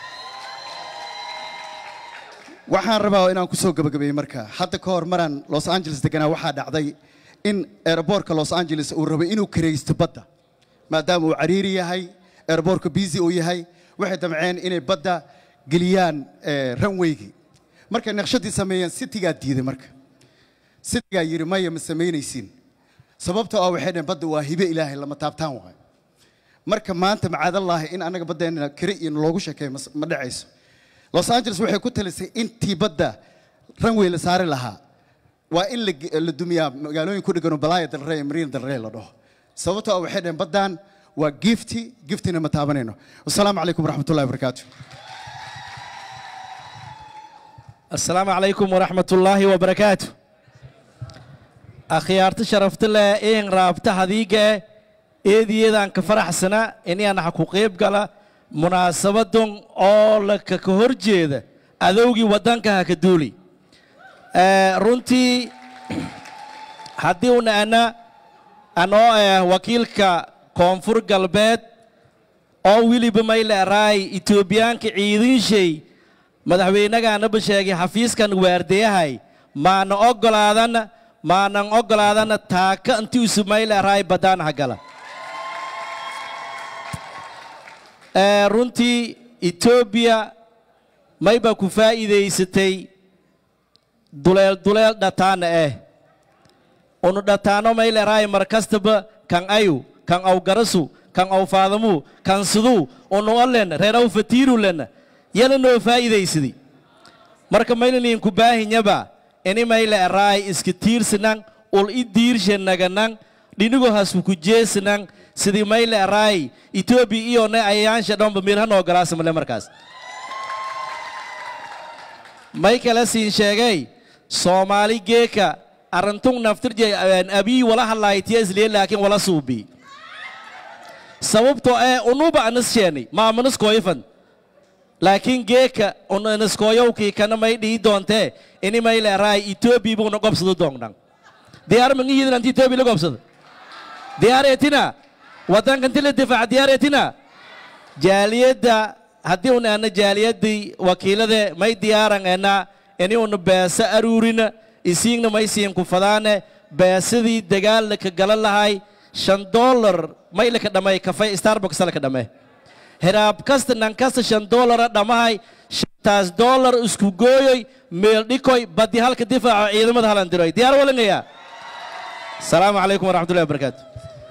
[SPEAKER 19] waxaan rabaa inaan ku soo gabagabeeyey marka hadda ka hor maraan los angeles deganaa waxaa dhacday in aeroboortka los angeles uu rabay inuu karaysto badda maadaama uu cariiri yahay aeroboortka busy uu yahay waxay damceen inay badda geliyaan eh, runwaygii markay naqshadii sameeyeen citigaa diiday marka citigaa yidhi maya ma samaynaysiin sababtoo ah waxay dhaheen badda waa hibe ilaahay lama taabtaan waayo marka maanta macaadallaahi in annaga baddeena kari iyo loogu sheekeeyo mas- ma dhacayso los angeles waxay ku talisay intii badda runway la saari lahaa waa in la ge- la dumiyaa magaalooyin ku dhegano balaya dalrey iyo mariina dalrey la dhaho sababtoo ah waxay dhaheen baddan waa gifti giftina ma taabanayno wasalaamu calaykum waraxmatullahi wabarakaatu
[SPEAKER 20] asalaamu calaykum waraxmatullaahi wabarakaatu akhyaarta sharafta leh een raabta hadiiga eediyeedaan ka faraxsana inaan ha ku qayb gala munaasabadan oo la ka ka hor jeeda adowgii waddanka ha ka duuli Eh, runtii haddii una ana anoo ah wakiilka koonfur galbeed oo weliba mayle araay etoobiyaanka ciidinshay madaxweynagaanaba sheegay xafiiskan waardeyahay maana ogolaadan maanan ogolaadan taaka intii isu mayle araay baddaan hagala Eh, runtii etoobiya mayba ku faa'iidaysatay duleel duleel dhataana eh unu dhataano mayleraay mar kastaba kan ayu kan aw garasu kan aw faadamu kan siduu unu olen reer aw fatiiru lena yala noo faa'iidaysadi marka maynanin ku baahinyaba ini mayle eraay iska tiirsanan ul i diirshanaganan dhinigo hasku ku jeesanan sidii mayle eraay etoobiya iyone ayaansha dhanba mirhanoo galaasamale markaas may kala siin sheegay soomaali geeka arintun naftirje abii wala hadlaaytiya isliye laakiin wala suubi sababtoo ee unuba anischeeni maamaniskoyfan laakiin geeka unaniskoyowkii kana may dhihi doontee ini may leeraay etoobiya buuna gobsado doongdhan diyaar mangihiidin anti etoobiya la gobsado diyaar etina waddankanti la difaaca diyaar etina jaaliyadda haddii una ana jaaliyaddii wakiilade may diyaaran ena ini una beesa aruurina isiigna may siin ku fadaane beesadii dagaal laka gala lahay shan dollar may laka dhamay kafay starbucks laka dhame heraab kasta nan kasta shan dollara dhamahay shantaas dollar isku gooyoy meel dhikoy badi halka difaaco ciidamada halan diroy diyaar walangaya asalaamu calaykum waraxmatullahi wabarakaatu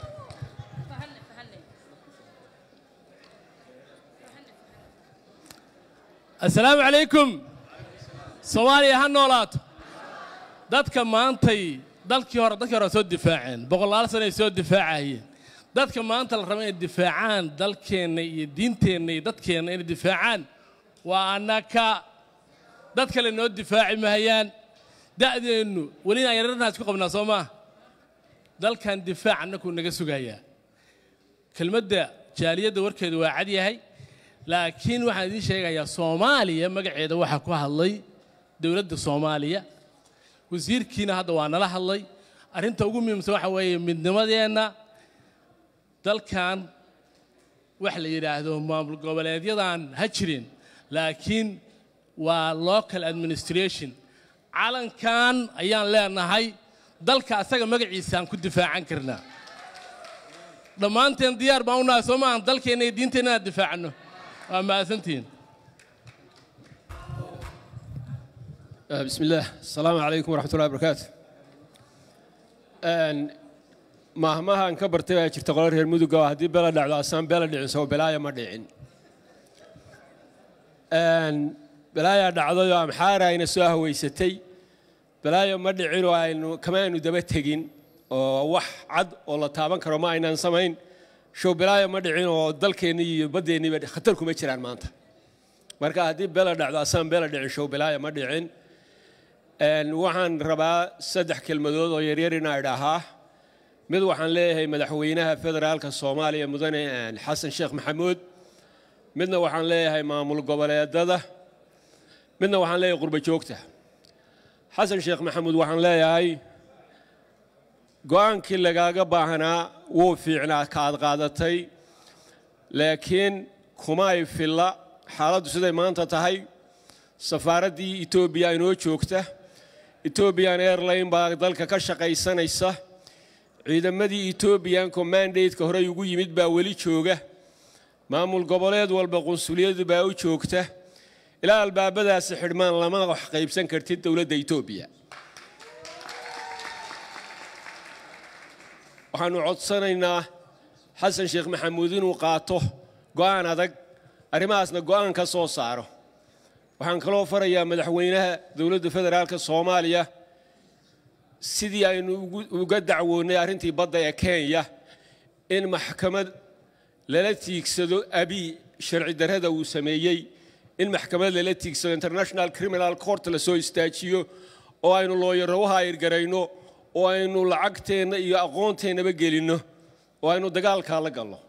[SPEAKER 21] assalaamu calaykum soomaaliya ha noolaato dadka maantay dalkii hore dadkii hore waa soo difaaceen boqolaal sano ay soo difaacayeen dadka maanta la raba inay difaacaan dalkeenna iyo diinteenna iyo dadkeenna inay difaacaan waa annaka dad kale noo difaaci mahayaan da'deennu weli aan yararnaas ku qabnaa soo maaha dalkan difaac annakuu naga sugayaa kelmadda jaaliyadda warkeedu waa cad yahay laakiin waxaan idiin sheegayaa soomaaliya magaceeda waxaa ku hadlay dowladda soomaaliya wasiirkiina hadda waa nala hadlay arrinta ugu muhiimsan waxa weeye midnimadeenna dalkan wax la yidhaahdo maamul goboleedyadan ha jirin laakiin waa local administration calankan ayaan leenahay dalka asaga magaciisaan ku difaacan karnaa dhammaanteen diyaar baan u nahay soo maahan dalkeenna iyo diinteenna inaan difaacno waa mahadsantihiin
[SPEAKER 22] آه، بسم الله السلام عليكم ورحمة الله وبركاته أن مهما أن كبرت جرت قرار هي المدوقة هذه بلا دعوة أسام بلا دعوة سو بلا ما دعين أن بلا دعوة يوم حارة إن سواه ويستي بلا ما دعين وإنه كمان إنه دبت تجين oo wax cad oo la taaban karo ma aynaan samayn showbilaayo ma dhicin oo dalkeenni iyo baddeeniiba khatar kuma jiraan maanta marka haddii bela dhacdo asaan bela dhicin showbilaayo ma dhicin Een, waxaan rabaa saddex kelmadood oo yaryar inaa idhaahaa mid waxaan leeyahay madaxweynaha federaalka soomaaliya mudane een, xasan sheekh maxamuud midna waxaan leeyahay maamul goboleedada midna waxaan leeyahay qurbo joogta xasan sheekh maxamuud waxaan leeyahay go-aankii lagaaga baahnaa wuu fiicnaa kaad qaadatay laakiin kuma ay filla xaaladdu siday maanta tahay safaaraddii etoobiya inoo joogta ethiopian airline baa dalka ka shaqaysanaysa ciidamadii ethiopian commandate-ka horey ugu yimid baa weli jooga maamul goboleed walba qunsuliyadu baa u joogta ilaa albaabadaasi xidhmaan lama wax qaybsan kartid dowladda etoobiya waxaannu codsanaynaa xasan sheekh maxamuud inuu qaato go'aan adag arrimahaasna go'aan ka soo saaro waxaan kaloo farayaa madaxweynaha dowladda federaalka soomaaliya sidii aynu ugu- uga dacwoonnay arrintii badda ee kenya in maxkamad lala tiigsado abiy sharci darrada uu sameeyey in maxkamad lala tiigsado international criminal court la soo istaajiyo oo aynu looyaro u haayirgarayno oo aynu lacagteenna iyo aqoonteennaba gelinno oo aynu dagaalkaa la galno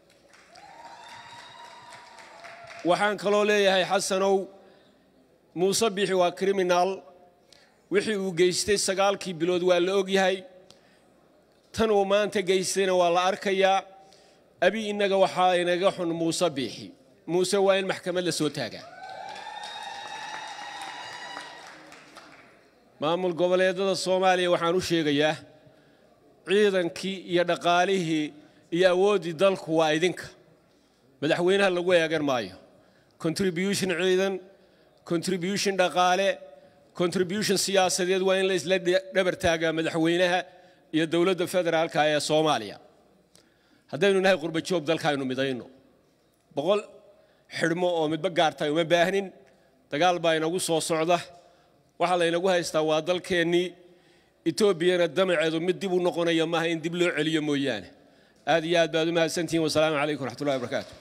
[SPEAKER 22] waxaan kaloo leeyahay xasanow muuse bixi waa criminal wixii uu geystay sagaalkii bilood waa la ogyahay tan uu maanta geystayna waa la arkayaa abi innaga waxaa inaga xun muuse biixi muuse waa in maxkamad la soo taagaa maamul goboleedada soomaaliya waxaan u sheegayaa ciidankii iyo dhaqaalihii iyo awooddii dalku waa idinka madaxweynaha lagu eegan maayo contribution ciidan contribution dhaqaale contribution siyaasadeed waa in la isla dhe- dhabar taagaa madaxweynaha iyo dowladda federaalka ee soomaaliya haddaynu nahay qurba joog dalka aynu midayno boqol xidhmo oo midba gaartay uma baahnin dagaal baa inagu soo socda waxaa laynagu haystaa waa dalkeennii etoobiyana damaceedu mid dib u noqonaya maaha in dib loo celiyo mooyaane aad iyo aad baad u mahadsantihiin wasalaamu calaykum waraxmatullahi wabarakaatu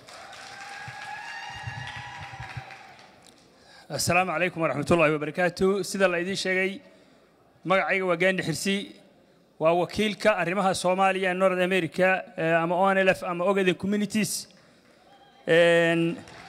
[SPEAKER 3] asalaamu calaykum waraxmatullaahi wabarakaatu sida la idiin sheegay magacayga waa gaandi xirsi waa wakiilka arrimaha soomaaliya ee north america eh, ama onlf ama ogaden communities Een,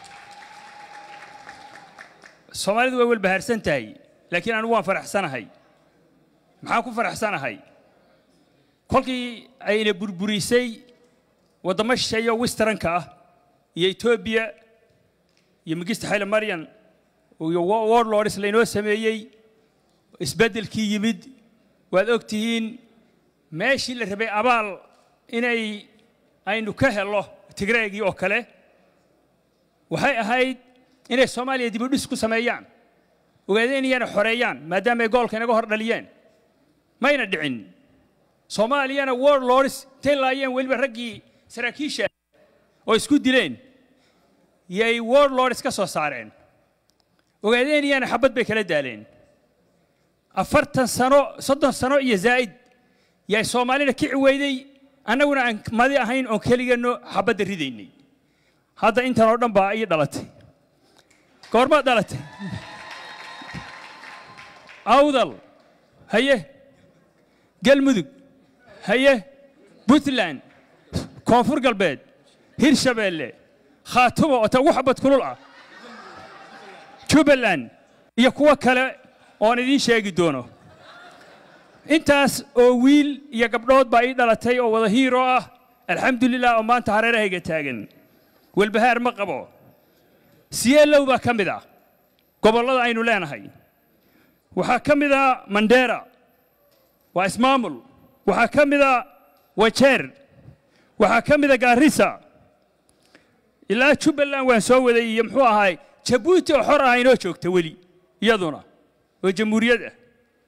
[SPEAKER 3] soomaalidu way walbahaarsan tahay laakiin anigu waan faraxsanahay maxaan ku faraxsanahay kolkii ayna burburisay waddamo shisheeyo westernka ah iyo etoobiya iyo migista xayle maryan iyo wa- warlords laynoo sameeyey isbeddelkii yimid waad og tihiin meeshii la rabay abaal inay aynu ka helo tigreegii oo kale waxay ahayd inay soomaaliya dib u dhis ku sameeyaan ogaadeen iyana xoreeyaan maadaama ay goolka inaga hor dhaliyeen mayna dhicin soomaaliyana warlords intay laayeen weliba raggii saraakiisha oo isku dileen yay warlords ka soo saareen ogaadeen iyana xabad bay kala daaleen afartan sano soddon sano iyo zaa'id yay soomaalina kici weyday annaguna aan madi ahayn oon keligeenno xabadda ridaynay hadda intan oo dhan baa ii dhalatay goormaad dhalatay awdal haye galmudug haye puntland koonfur galbeed hirshabeelle khaatumo oo ta ugu xabad kulul ah jubbaland iyo kuwo kale oon idiin sheegi doono intaas oo wiil iyo gabdhood baa ii dhalatay oo wada hiiro ah alxamdulilah oo maanta hareerahayga taagan walbahaar ma qabo siyeelow baa ka mid ah gobollada aynu leenahay waxaa ka mid ah mandera waa ismaamul waxaa ka mid a wajeer waxaa ka mid a gaarisa ilaa jubbaland waan soo waday iyo muxuu ahaay jabuuti oo xor ah inoo joogta weli iyaduna oo jamhuuriyad ah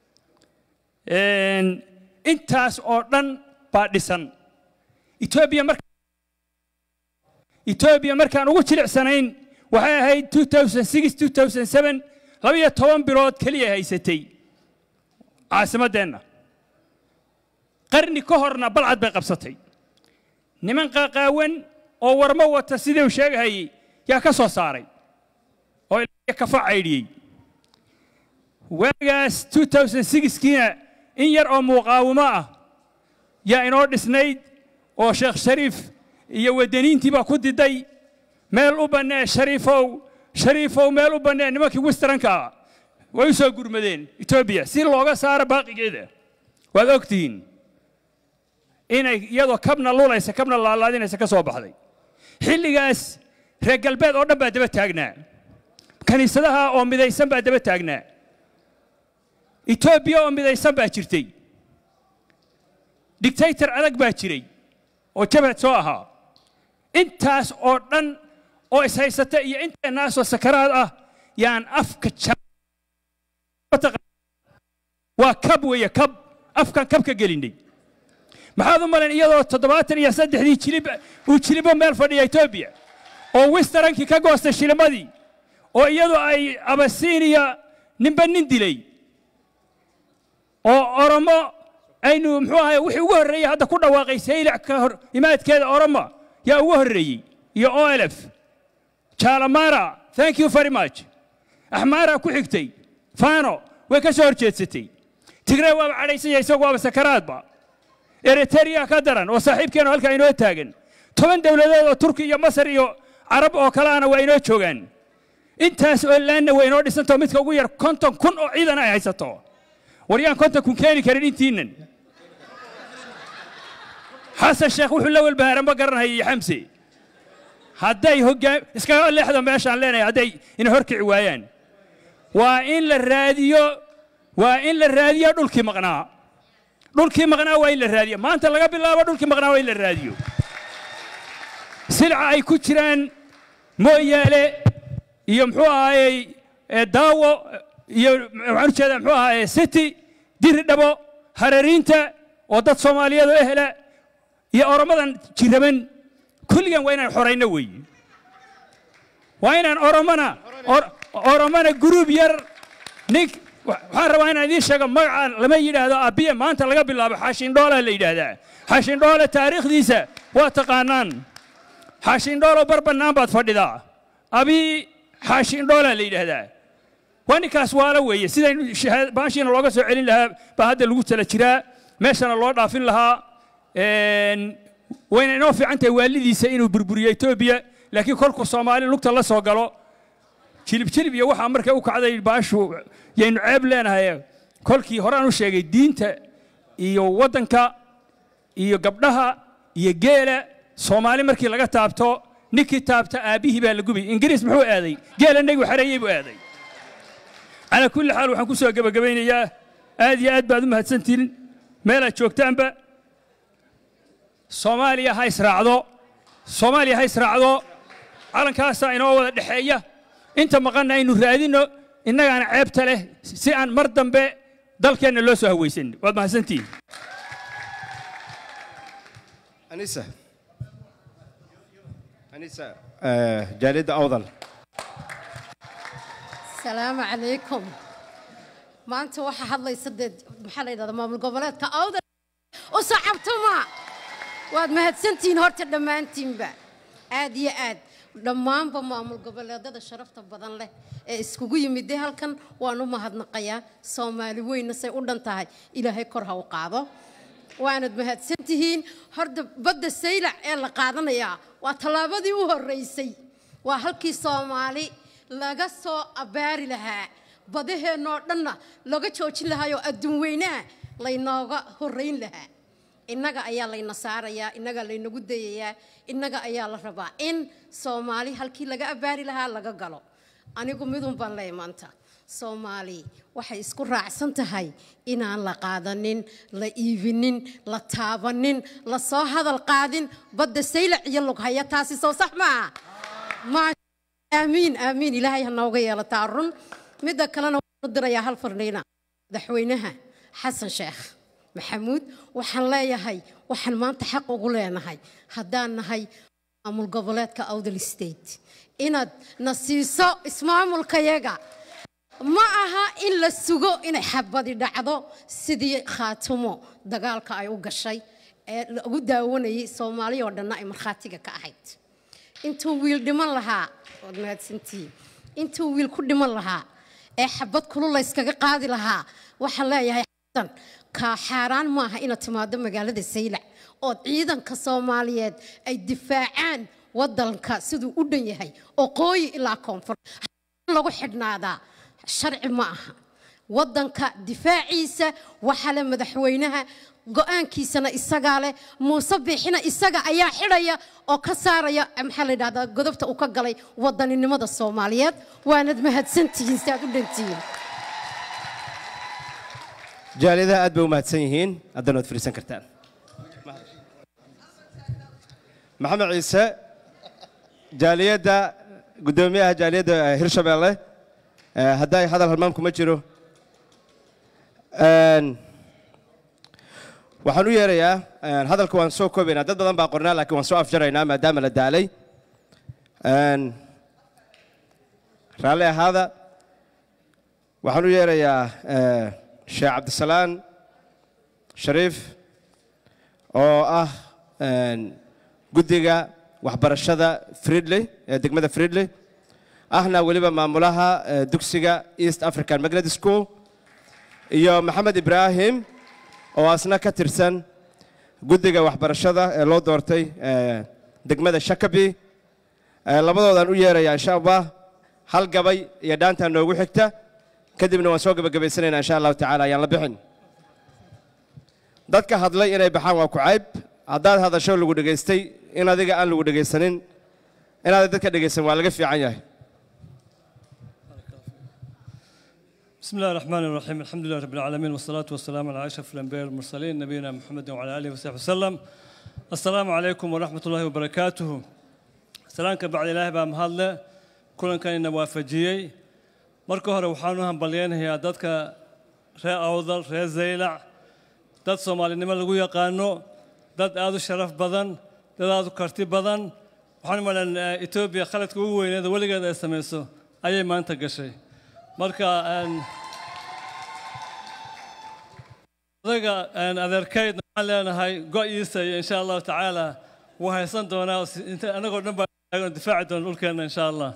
[SPEAKER 3] Een, intaas oo dhan baa dhisan etoobiya marka etoobiya markaan ugu jilicsanayn waxay ahayd 2006 2007 labiyo toban bilood keliya haysatay caasimaddeenna qarni ka horna balcad bay qabsatay niman qaaqaawan oo warmo wata sidii uu sheegahayey yaa ka soo saaray oo ilaa kafa caydhiyey waagaas 2006kiina in yar oo muqaawimo ah yaa inoo dhisnayd oo sheekh shariif iyo wadaniintii baa ku diday meel u bannee shariifow shariifow meel u bannee nimankii westranka ah way u soo gurmadeen etoobiya si looga saaro baaqigeeda waad ogtihiin inay iyadoo kabna lulaysa kabna laalaadinaysa ka soo baxday xilligaas reer galbeed oo dhan baa daba taagnaa kiniisadaha oo midaysan baa daba taagnaa etoobiya oo midaysan baa jirtay dictator adag baa jiray oo jabhad soo ahaa intaas oo dhan oo ishaysata iyo inteenaasoo sakaraad ah yaan afka waa kab weeye kab afkan kab ka gelinay maxaad u malayn iyadoo toddobaatan iyo saddexdii jilib uu jilibo meel fadhiya etoobiya oo westerankii ka goostay shilimadii oo iyadu ay abasiiniya ninba nin dilay oo oromo aynu muxuu ahay wixii ugu horreeyey hadda ku dhawaaqay saylac ka hor imaadkeeda oromo yaa ugu horreeyey iyo olf jaalamara thank you very much axmaara ku xigtay fano way ka soo horjeedsatay tigrey waaba cadhaysanya isagu waaba sakaraadba eritrea ka daran oo saaxiibkeenu halkaa inoo taagan toban dowladood oo turki iyo masar iyo carab oo kaleana waa inoo joogaan intaas oo laanna way inoo dhisantao midka ugu yar konton kun oo ciidan ay haysato war yaan konton kun keeni karin intiinnan xasan sheekh wuxuu la walbahaara ma garanhaya iyo xamse hadday hoggaam iskaga leexda meeshaan leenahay hadday ina horkici waayaan waa in la raadiyo waa in la raadiyo dhulkii maqnaa dhulkii maqnaa waa in la raadiyo maanta laga bilaabo dhulkii maqnaa waa in la raadiyo silca ay ku jiraan mooyaale iyo muxuu ahaayey daawo iyo waxaan u jeedaa muxuu ahaayey city diri dhabo harariinta oo dad soomaaliyeed oo ehela iyo oromadan jiraban kulligan waa inaan xorayno weeye waa inaan oromana oromana guruub yar nin waxaan rabaa inaan idiin sheego magaca lama yidhaahdo abiye maanta laga bilaabo xaashindhoolaa la yidhaahdaa xaashindhoole taariikhdiisa waa taqaanaan xaashindhoolo bar bannaan baad fadhidaa abi xaashindhoolaa la yidhaahdaa waa ninkaas waala weeye sidaynu baashiina looga soo celin lahaa baa hadda lagu tala jiraa meeshana loo dhaafin lahaa wayna inoo fiican tahay waalidiisa inuu burburiyo etoobiya laakiin kolkuu soomaali lugta la soo galo jilib jilib iyo waxaa markay u kacday baashu yaynu ceeb leenahay kolkii horaan u sheegay diinta iyo waddanka iyo gabdhaha iyo geela soomaali markii laga taabto ninkii taabta aabbihii baa la gubi ingiriis muxuu aaday geela negigu xareeyey buu aaday calaa kulli xaal waxaan ku soo gebagabaynayaa aad iyo aad baad u mahadsantihin meelaad joogtaanba soomaaliya ha israacdo soomaaliya ha israacdo calankaasaa inoo wada dhexeeya inta maqanna aynu raadinno innagaana ceebta leh si aan mar dambe dalkeenna loo soo hawaysan waad mahadsantihin
[SPEAKER 2] anisa anisa jaaliyadda awdal
[SPEAKER 4] السلام عليكم maanta waxaa hadlaysa dee maxaa la yidhahdaa maamul goboleedka awdal u sacabtuma waad mahadsantihiin horta dhammaantiinba aad iyo aad dhammaanba maamul goboleedada sharafta badan leh ee iskugu yimidee halkan waan u mahadnaqayaa soomaali weyna say u dhan tahay ilaahay kor ha u qaado waanad mahadsantihiin horta badda saylac ee la qaadanayaa waa tallaabadii u horreysay waa halkii soomaali laga soo abaari lahaa badaheennoo dhanna laga joojin lahaayoo adduun weynaha laynooga horrayn lahaa innaga ayaa layna saarayaa innaga laynagu dayayaa innaga ayaa la rabaa in soomaali halkii laga abaari lahaa laga galo anigu midun baan leey maanta soomaali waxay isku raacsan tahay inaan la qaadanin la iibinin la taabanin la soo hadal qaadin badda saylac iyo lughaya taasi soo sax maaha aamiin aamiin ilaahay ha nooga yeelataa run midda kalena waxaan u dirayaa hal fardhiina madaxweynaha xasan sheekh maxamuud waxaan leeyahay waxaan maanta xaq ugu leenahay haddaan nahay maamul goboleedka awdal state inaad na siiso ismaamulkayaga ma aha in la sugo inay xabadi dhacdo sidii khaatumo dagaalka ay u gashay ee lagu daawanayay soomaali oo dhanna ay markhaatiga ka ahayd intuu wiil dhiman lahaa waad mahadsantihiin intuu wiil ku dhiman lahaa ee xabad kulu layskaga qaadi lahaa waxaa leeyahay xasan kaa xaaraan maaha inaad timaado magaalada saylac ood ciidanka soomaaliyeed ay difaacaan wadanka siduu u dhan yahay oo qooyi ilaa koonfur lagu xidhnaadaa sharci ma aha wadanka difaaciisa waxaa le madaxweynaha go-aankiisana isagaa leh muuse biixina isaga ayaa xidhaya oo ka saaraya maxaa la yidhahdaa godobta uu ka galay wadaninimada soomaaliyeed waanad mahadsantihiin si aad u dhantihiin
[SPEAKER 2] jaaliyadaha aad bay u mahadsan yihiin haddana waad fadhiisan kartaan maxamed ciise jaaliyadda guddoomiyaha jaaliyadda eh, hirshabeelle eh, hadday hadal halmaamku ma jiro Een, waxaan u yeerayaa een, hadalka waan soo koobaynaa dad badan baa qornaa laakiin waan soo afjaraynaa maadaama la daalay Een, raalli ahaada waxaan u yeerayaa eh, sheekh cabdisalaan shariif oo ah een, guddiga waxbarashada fridley ee degmada fridley ahna weliba maamulaha eh, dugsiga east african magnet school iyo maxamed ibraahim oo asna ka tirsan guddiga waxbarashada ee loo doortay eh, degmada shakabi Eh, labadoodaan u yeerayaa insha allah hal gabay iyo dhaantaa noogu xigta kadibna waan soo gebagabaysanaynaa insha allahu tacaala ayaan la bixin dadka hadlay inay baxaan waa ku cayb haddaad hadasho lagu dhegaystay in adiga aan lagu dhegaysanin inaad dadka dhegaysan waa laga fiican yahay
[SPEAKER 5] بسم الله الرحمن الرحيم الحمد لله رب العالمين والصلاة والسلام على أشرف الأنبياء والمرسلين نبينا محمد وعلى آله وصحبه وسلم السلام عليكم ورحمة الله وبركاته سلام بعد الله بام هلا كلن كان نوافجيي marka hore waxaan u hambalyaynayaa dadka reer awdal reer zaylac dad soomaalinimo lagu yaqaano dad aad u sharaf badan dad aad u karti badan waxaan u malan etoobiya khaladka ugu weyneeda weligeed ay samayso ayay maanta gashay marka een, odaga een, adeerkaydna waxaan leenahay go-iisa iyo insha allahu tacaala wuu haysan doonaa oo si- inta anagoo dhan baa taagan oo difaaci doona dhulkeenna insha allah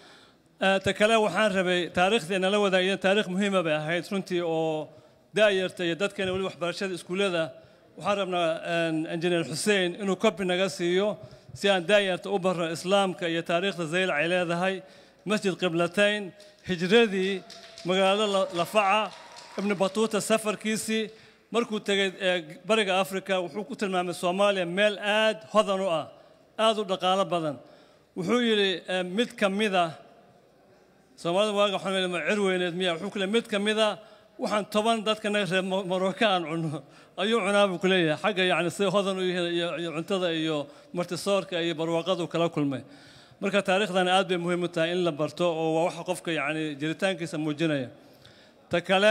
[SPEAKER 5] Eh, ta kale waxaan rabay taariikhdii nala wadaageen taariikh muhiima bay ahayd runtii oo daayarta iyo dadkeena weli waxbarashada iskuullada waxaan rabnaa een, injineer xuseen inuu kobi naga siiyo si aan daayarta u barro islaamka iyo taariikhda zaylac ay leedahay masjid qiblatayn hijradii magaalada La- lafaca ibnu batuuta safarkiisii markuu tegey eh, bariga afrika wuxuu ku tilmaamay soomaaliya meel aad hodan u ah aad u dhaqaalo badan wuxuu yidhi eh, mid ka mida soomaalida waaga waxaan leeyahay ma cir weyneed miya wuxuu ku leeyahay mid ka mida waxaan toban dadka naga reer Mo- Morocco aan cunno ayuu cunaa buu ku leeyahay xagga yacni sida hodan u yihiin iyo iyo cuntada iyo martisoorka iyo barwaaqada uu kala kulmay marka taariikhdan aad bay muhiim u tahay in la barto oo waa waxa qofka yacni jiritaankiisa muujinaya ta kale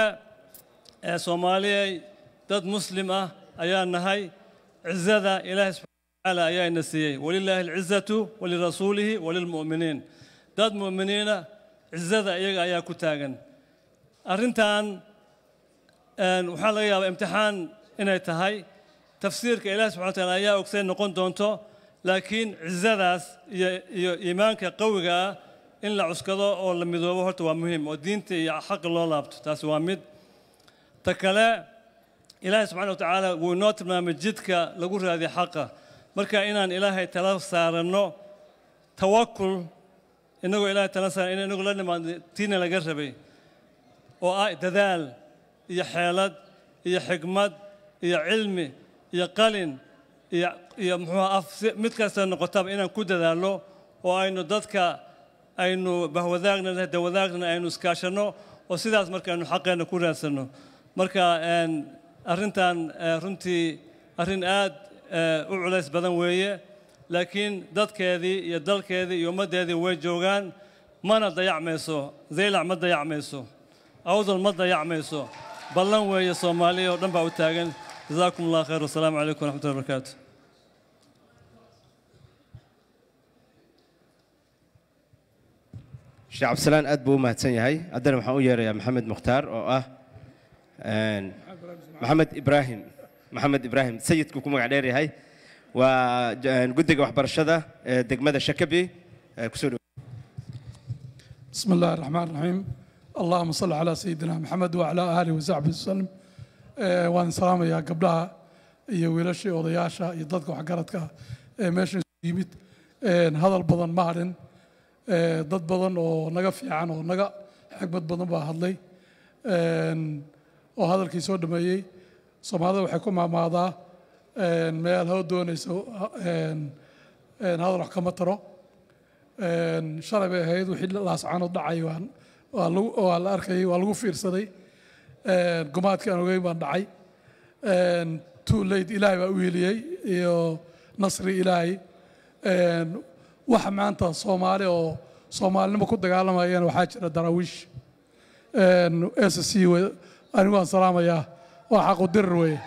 [SPEAKER 5] ee soomaaliyay dad muslim ah ayaa nahay cizada ilaahay subxaana watacaala ayaa ina siiyey walilaahi alcizatu walirasuulihi walilmu'miniin dad mu'miniina cizada iyaga ayaa ku taagan arrintan een, waxaa laga yaabaa imtixaan inay tahay tafsiirka ilaahi subxana wataala ayaa ogsay noqon doonto laakiin cizadaas iyo iyo iimaanka qawiga ah in la cuskado oo la midoobo horta waa muhiim oo diinta iyo xaqa loo laabto taasi waa mid ta kale ilaahay subxaana watacaala wuu inoo tilmaamay jidka lagu raadiyo xaqa marka inaan ilaahay tala saaranno tawakul inagoo ilaahay tala saaran in inagu la nimaadno tiina laga rabay oo ah dadaal iyo xeelad iyo xigmad iyo cilmi iyo qalin iyo iyo muxuu af si mid kasta noqotaba inaan ku dadaalno oo aynu dadka aynu bahwadaagna dawadaagna aynu iskaashanno oo sidaas marka aynu xaqeenna ku raadsanno marka een, arrintan eh, runtii arrin aad eh, u culays badan weeye laakiin dadkeedii iyo dalkeedii iyo ummaddeedii way joogaan mana dayacmayso zaylac ma dayacmayso awdal ma dayacmayso ballan weeye soomaaliya oo dhan baa u taagan jazaakum allah khayr wasalaamu calaykum waraxmatullahi wabarakaatu
[SPEAKER 2] sheekh cabdisalaan aad buu u mahadsan yahay haddana waxaan u yeerayaa maxamed mukhtaar oo ah een, maxamed ibraahim maxamed ibraahim sayidku ku magac dheer yahay waa j- guddiga waxbarashada ee degmada shakabi ee kusoo dhow
[SPEAKER 6] بسم الله الرحمن الرحيم اللهم صل على سيدنا محمد وعلى آله وصحبه وسلم آه، waan salaamayaa gabdhaha iyo wiilashii odayaasha iyo dadka waxgaradka ee meeshan isugu yimid Een, hadal badan ma hadhin Ee, dad badan oo naga fiican oo naga xigmad badan baa hadlay Een, oo hadalkii soo dhameeyey soomaalida waxay ku maamaadaa een, meel hoo doonayso een, een, hadal wax kama taro Een, shalay bay ahayd wixii laascaanood dhacay waan- waa lagu- waa la arkayay waa lagu fiirsaday Een, gumaadkii aan ogeyn baan dhacay Een, too late ilaahay baa u heliyey iyo nasri ilaahay Een, waxa maanta soomaali oo soomaalinimo ku dagaalamayana waxaa jira daraawiish s c anigu waan salaamayaa waa xaqu dirir weeye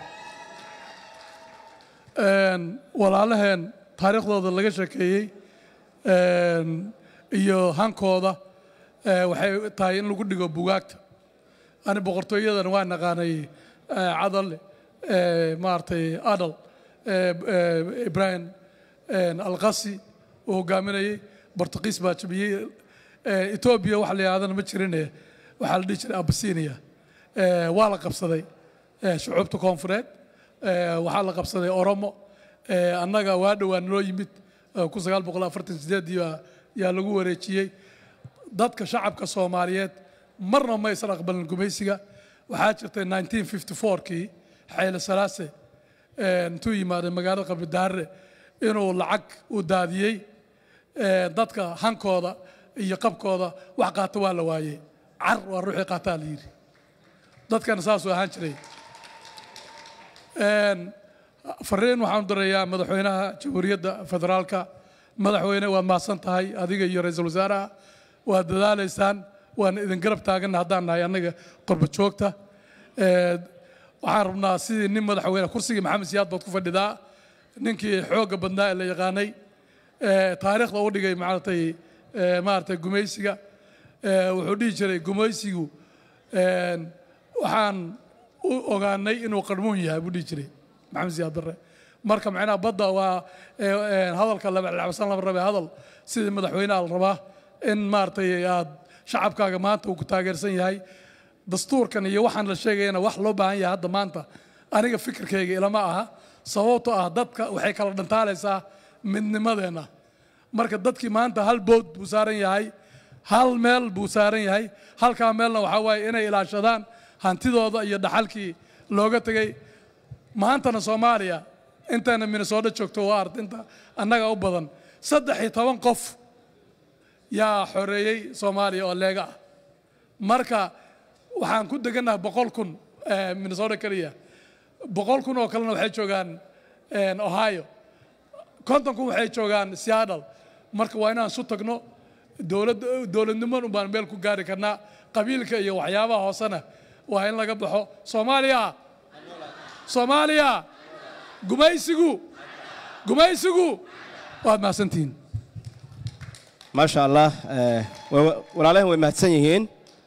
[SPEAKER 6] Een, walaalaheen taariikhdooda laga sheekeeyey een, iyo hankooda ee, waxay tahay in lagu dhigo bugaagta ani boqortooyadan waa naqaanay ee, cadal ee, maaragtay adal ee, ee, ibrahim een, alqasi uu hogaaminayey bortuqiis baa jabiyey Ee, etoobiya wax la yidhahdana ma jirine waxaa la dhihi jiray abasinia Ee, waa la qabsaday ee, shucuubta koonfureed Ee, waxaa la qabsaday oromo Ee, annaga waa dhowaan noo yimid ee, kun sagaal boqol afartan sideedii baa yaa lagu wareejiyey dadka shacabka soomaaliyeed marna ma aysan aqbalin gumaysiga waxaa jirtay 1954kii xayle salaase ee, intuu yimaaday magaalada qabdidaare inuu lacag u daadiyey ee, dadka hankooda iyo qabkooda wax qaata waa la waayey car waa ruuxii qaataa la yidhi dadkana saasuu ahaan jiray Een, fariin waxaan u dirayaa madaxweynaha jamhuuriyadda federaalka madaxweyne waad mahadsan tahay adiga iyo ra-iisul wasaaraha waad dadaalaysaan waan idin garab taaganna haddaan nahay annaga qorba joogta Ee, waxaan rabnaa sidii nin madaxweyne kursigii maxamed siyaad baad ku fadhidaa ninkii xoogga badnaa ee la yaqaanay ee, taariikhda u dhigay maaragtay ee, maaragtay gumaysiga Ee, wuxuu dhihi jiray gumaysigu een, waxaan u ogaanay inuu qarmuun yahay buu dhihi jiray maxamed siyaad barre marka macnaha badda waa ee, ee, hadalka labacsan lama rabe hadal sidii madaxweynaha la rabaa in maaragtay aad shacabkaaga maanta uu ku taageersan yahay dastuurkan iyo waxaan la sheegayana wax loo baahan yahay hadda maanta aniga fikirkayga ilama aha sababtoo ah dadka waxay kala dhantaalaysaa midnimadeenna marka dadkii maanta hal bood buu saaran yahay hal meel buu saaran yahay halkaa meelna waxaa waaye inay ilaashadaan hantidooda iyo dhaxalkii looga tegay maantana soomaaliya intayna minnesota joogto waa ard inta annaga u badan saddex iyo toban qof yaa xoreeyey soomaaliya oo leega ah marka waxaan ku degannahay boqol kun eh, minnesota keliya boqol kun oo kalena waxay joogaan eh, ohio konton kun waxay joogaan seattle marka waa inaan isu tagno dowlad dowladniman un baan meel ku gaari karnaa qabiilka iyo waxyaabaha hoosena waa in laga baxo soomaaliya soomaaliya gumaysigu gumaysigu waad mahadsantihiin
[SPEAKER 2] maasha allah eh, wa- walaalahan way mahadsan yihiin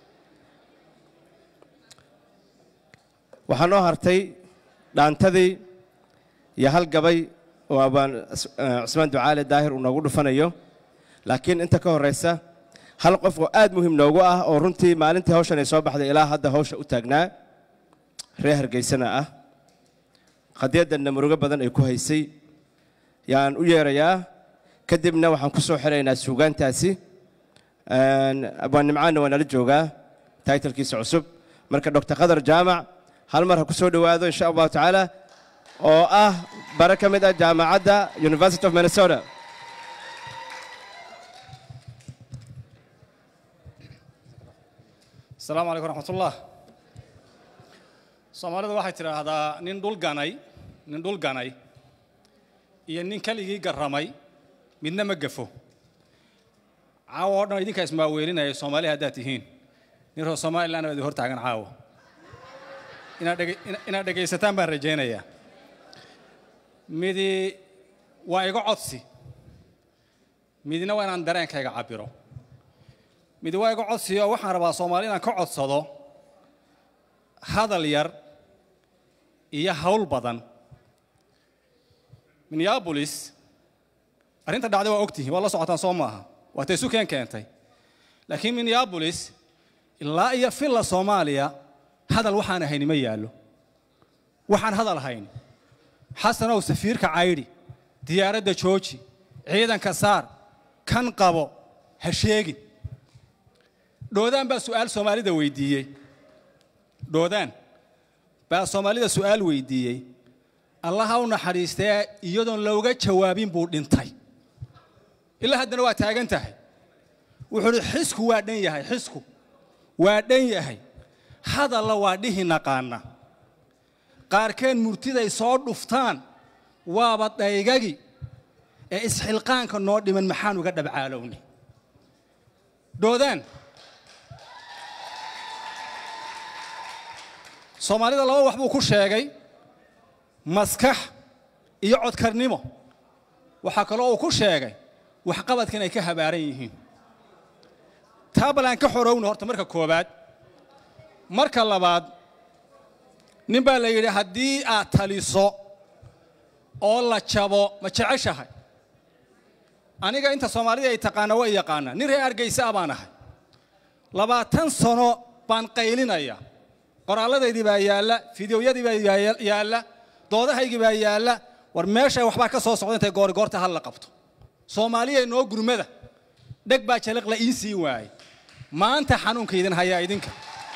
[SPEAKER 2] waxaa noo hartay dhaantadii iyo hal gabay oo abaan Cus- eh, cusmaan ducaale daahir uu noogu dhufanayo laakiin inta ka horeysa hal qof oo aad muhiim noogu ah oo runtii maalintii hawshan ay soo baxday ilaa hadda hawsha u taagnaa reer hargeysana ah qadiyaddanna murugo badan ay ku haysay yaan u yeerayaa kadibna waxaan ku soo xiraynaa suugaantaasi Een, abwaan nimcaanna waa nala joogaa taytalkiisa cusub marka dr qadar jaamac hal mar ha ku soo dhowaado insha allahu tacaala oo ah bare ka mid ah jaamacadda university of minnesota
[SPEAKER 7] asalaamu calaykum raxmatullah soomaalidu waxay tidhaahdaa nin dhul ganay nin dhul ganay iyo nin keligii garramay midna ma gafo caawa oo dhan idinkaa ismaaweelinaya soomaali haddaad tihiin nin reer somaliland baa idin hor taagan caawa inaad dhege- ina- inaad dhegaysataan baan rajaynayaa midi waa iga codsi midina waa inaan dareenkayga cabbiro mid waa iga codsiyo waxaan rabaa soomaali inaan ka codsado hadal yar iyo hawl badan minneabolis arrinta dhacday waa ogtihiin waa la socotaan soo maaha waa tay sukeen keentay laakiin minneabolis ilaa iyo filla soomaaliya hadal waxaan ahayni ma yaallo waxaan hadal ahayn xasanow safiirka caydhi diyaaradda jooji ciidanka saar kan qabo ha sheegin dhoodaan baa su'aal soomaalida weydiiyey dhoodaan baa soomaalida su'aal weydiiyey allaha u naxariistee iyadoon looga jawaabin buu dhintay ilaa haddana waa taagan tahay wuxuu uhi xisku waa dhan yahay xisku waa dhan yahay hadalla waa dhihi naqaana qaarkeen murtiday soo dhuftaan waaba dhaygagi ee isxilqaanka noo dhiman maxaan uga dhabcaalowni dhoodaan soomaalida laba wax buu ku sheegay maskax iyo codkarnimo waxaa kaloo uu ku sheegay waxqabadka inay ka habaaran yihiin taa bal aan ka xorowna horta marka koowaad marka labaad nin baa la yidhi haddii aad taliso oo la jabo ma jeceshahay aniga inta soomaalida ay taqaana waa yaqaanaa nin reer hargeysa ah baan ahay labaatan sano baan qaylinaya qoraalladaydii baa yaalla fideoyadii baa yaalla doodahaygii baa yaalla war meesha waxbaa ka soo socda intay goorigoorta hal la qabto soomaaliya noo gurmada dheg baa jaliq la ii siin waayey maanta xanuunka idin hayaa idinka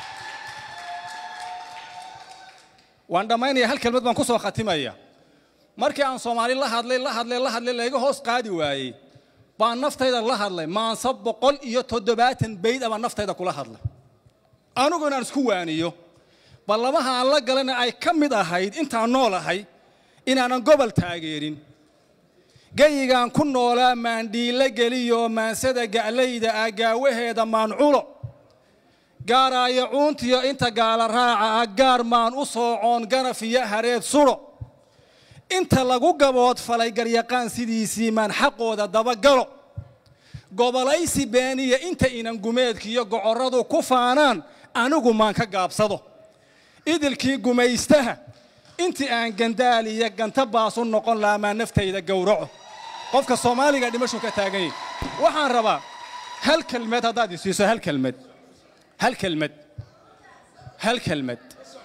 [SPEAKER 7] waan dhammaynaya hal kelmad baan ku soo khatimaya markii aan soomaali la hadlay la hadlay la hadlay layga hoos qaadi waayey baan naftayda la hadlay maansa boqol iyo toddobaatan bayd abaan naftayda kula hadlay anigu inaan isku waaniyo ballamaha aan la galana ay ka mid ahayd intaan noolahay inaanan gobol taageerin geyigaan ku noolaa maandhiille geliyo maansada ga'layda ah gaawaheeda maanculo gaaraayo cuuntiyo inta gaala raaca ah gaar maan u soocoon ganaf iyo hareed sudo inta lagu gaboodfalay garyaqaan sidiisii maan xaqooda dabagalo gobolaysi beeniya inta inan gumeedkiiyo gocorradu ku faanaan anigu maan ka gaabsado idilkii gumaystaha intii aan gandaaliya ganta baasu noqon laamaa naftayda gowraco qofka soomaaliga dhimashu ka taagan yahy waxaan rabaa hal kelmed haddaad isiiso hal kelmed hal kelmed hal kelmed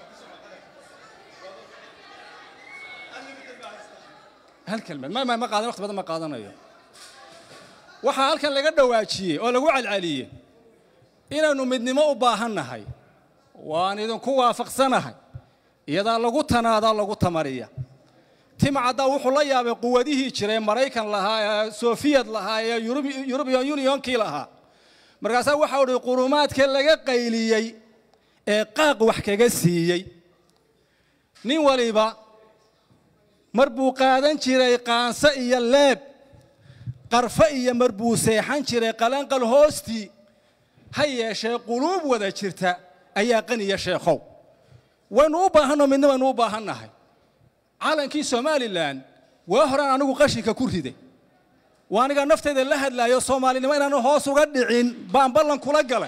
[SPEAKER 7] hal kelmed ma ma ma qaadan waqti badan ma qaadanayo waxaa halkan laga dhawaajiyey oo lagu calcaliyey inaynu midnimo u baahannahay waan idinku waafaqsanahay iyadaa lagu tanaadaa lagu tamariya timcaddaa wuxuu la yaabay quwadihii jiray maraykan lahaa ee sofiyad lahaa ee yurubian unionkii lahaa markaasaa waxa udhi qurumaadka laga qayliyey ee qaaq wax kaga siiyey nin waliba mar buu qaadan jiray qaanso iyo leeb qarfo iyo mar buu seexan jiray qalanqal hoostii ha yeeshee quluub wada jirta ayaa qaniya sheekhow waynu u baahanno midna waynu u baahannahay calankii somalilan waa horaan anigu qashinka ku riday waa anigaa naftayda la hadlaayo soomaalinimo inaanu hoos uga dhicin baan ballan kula galay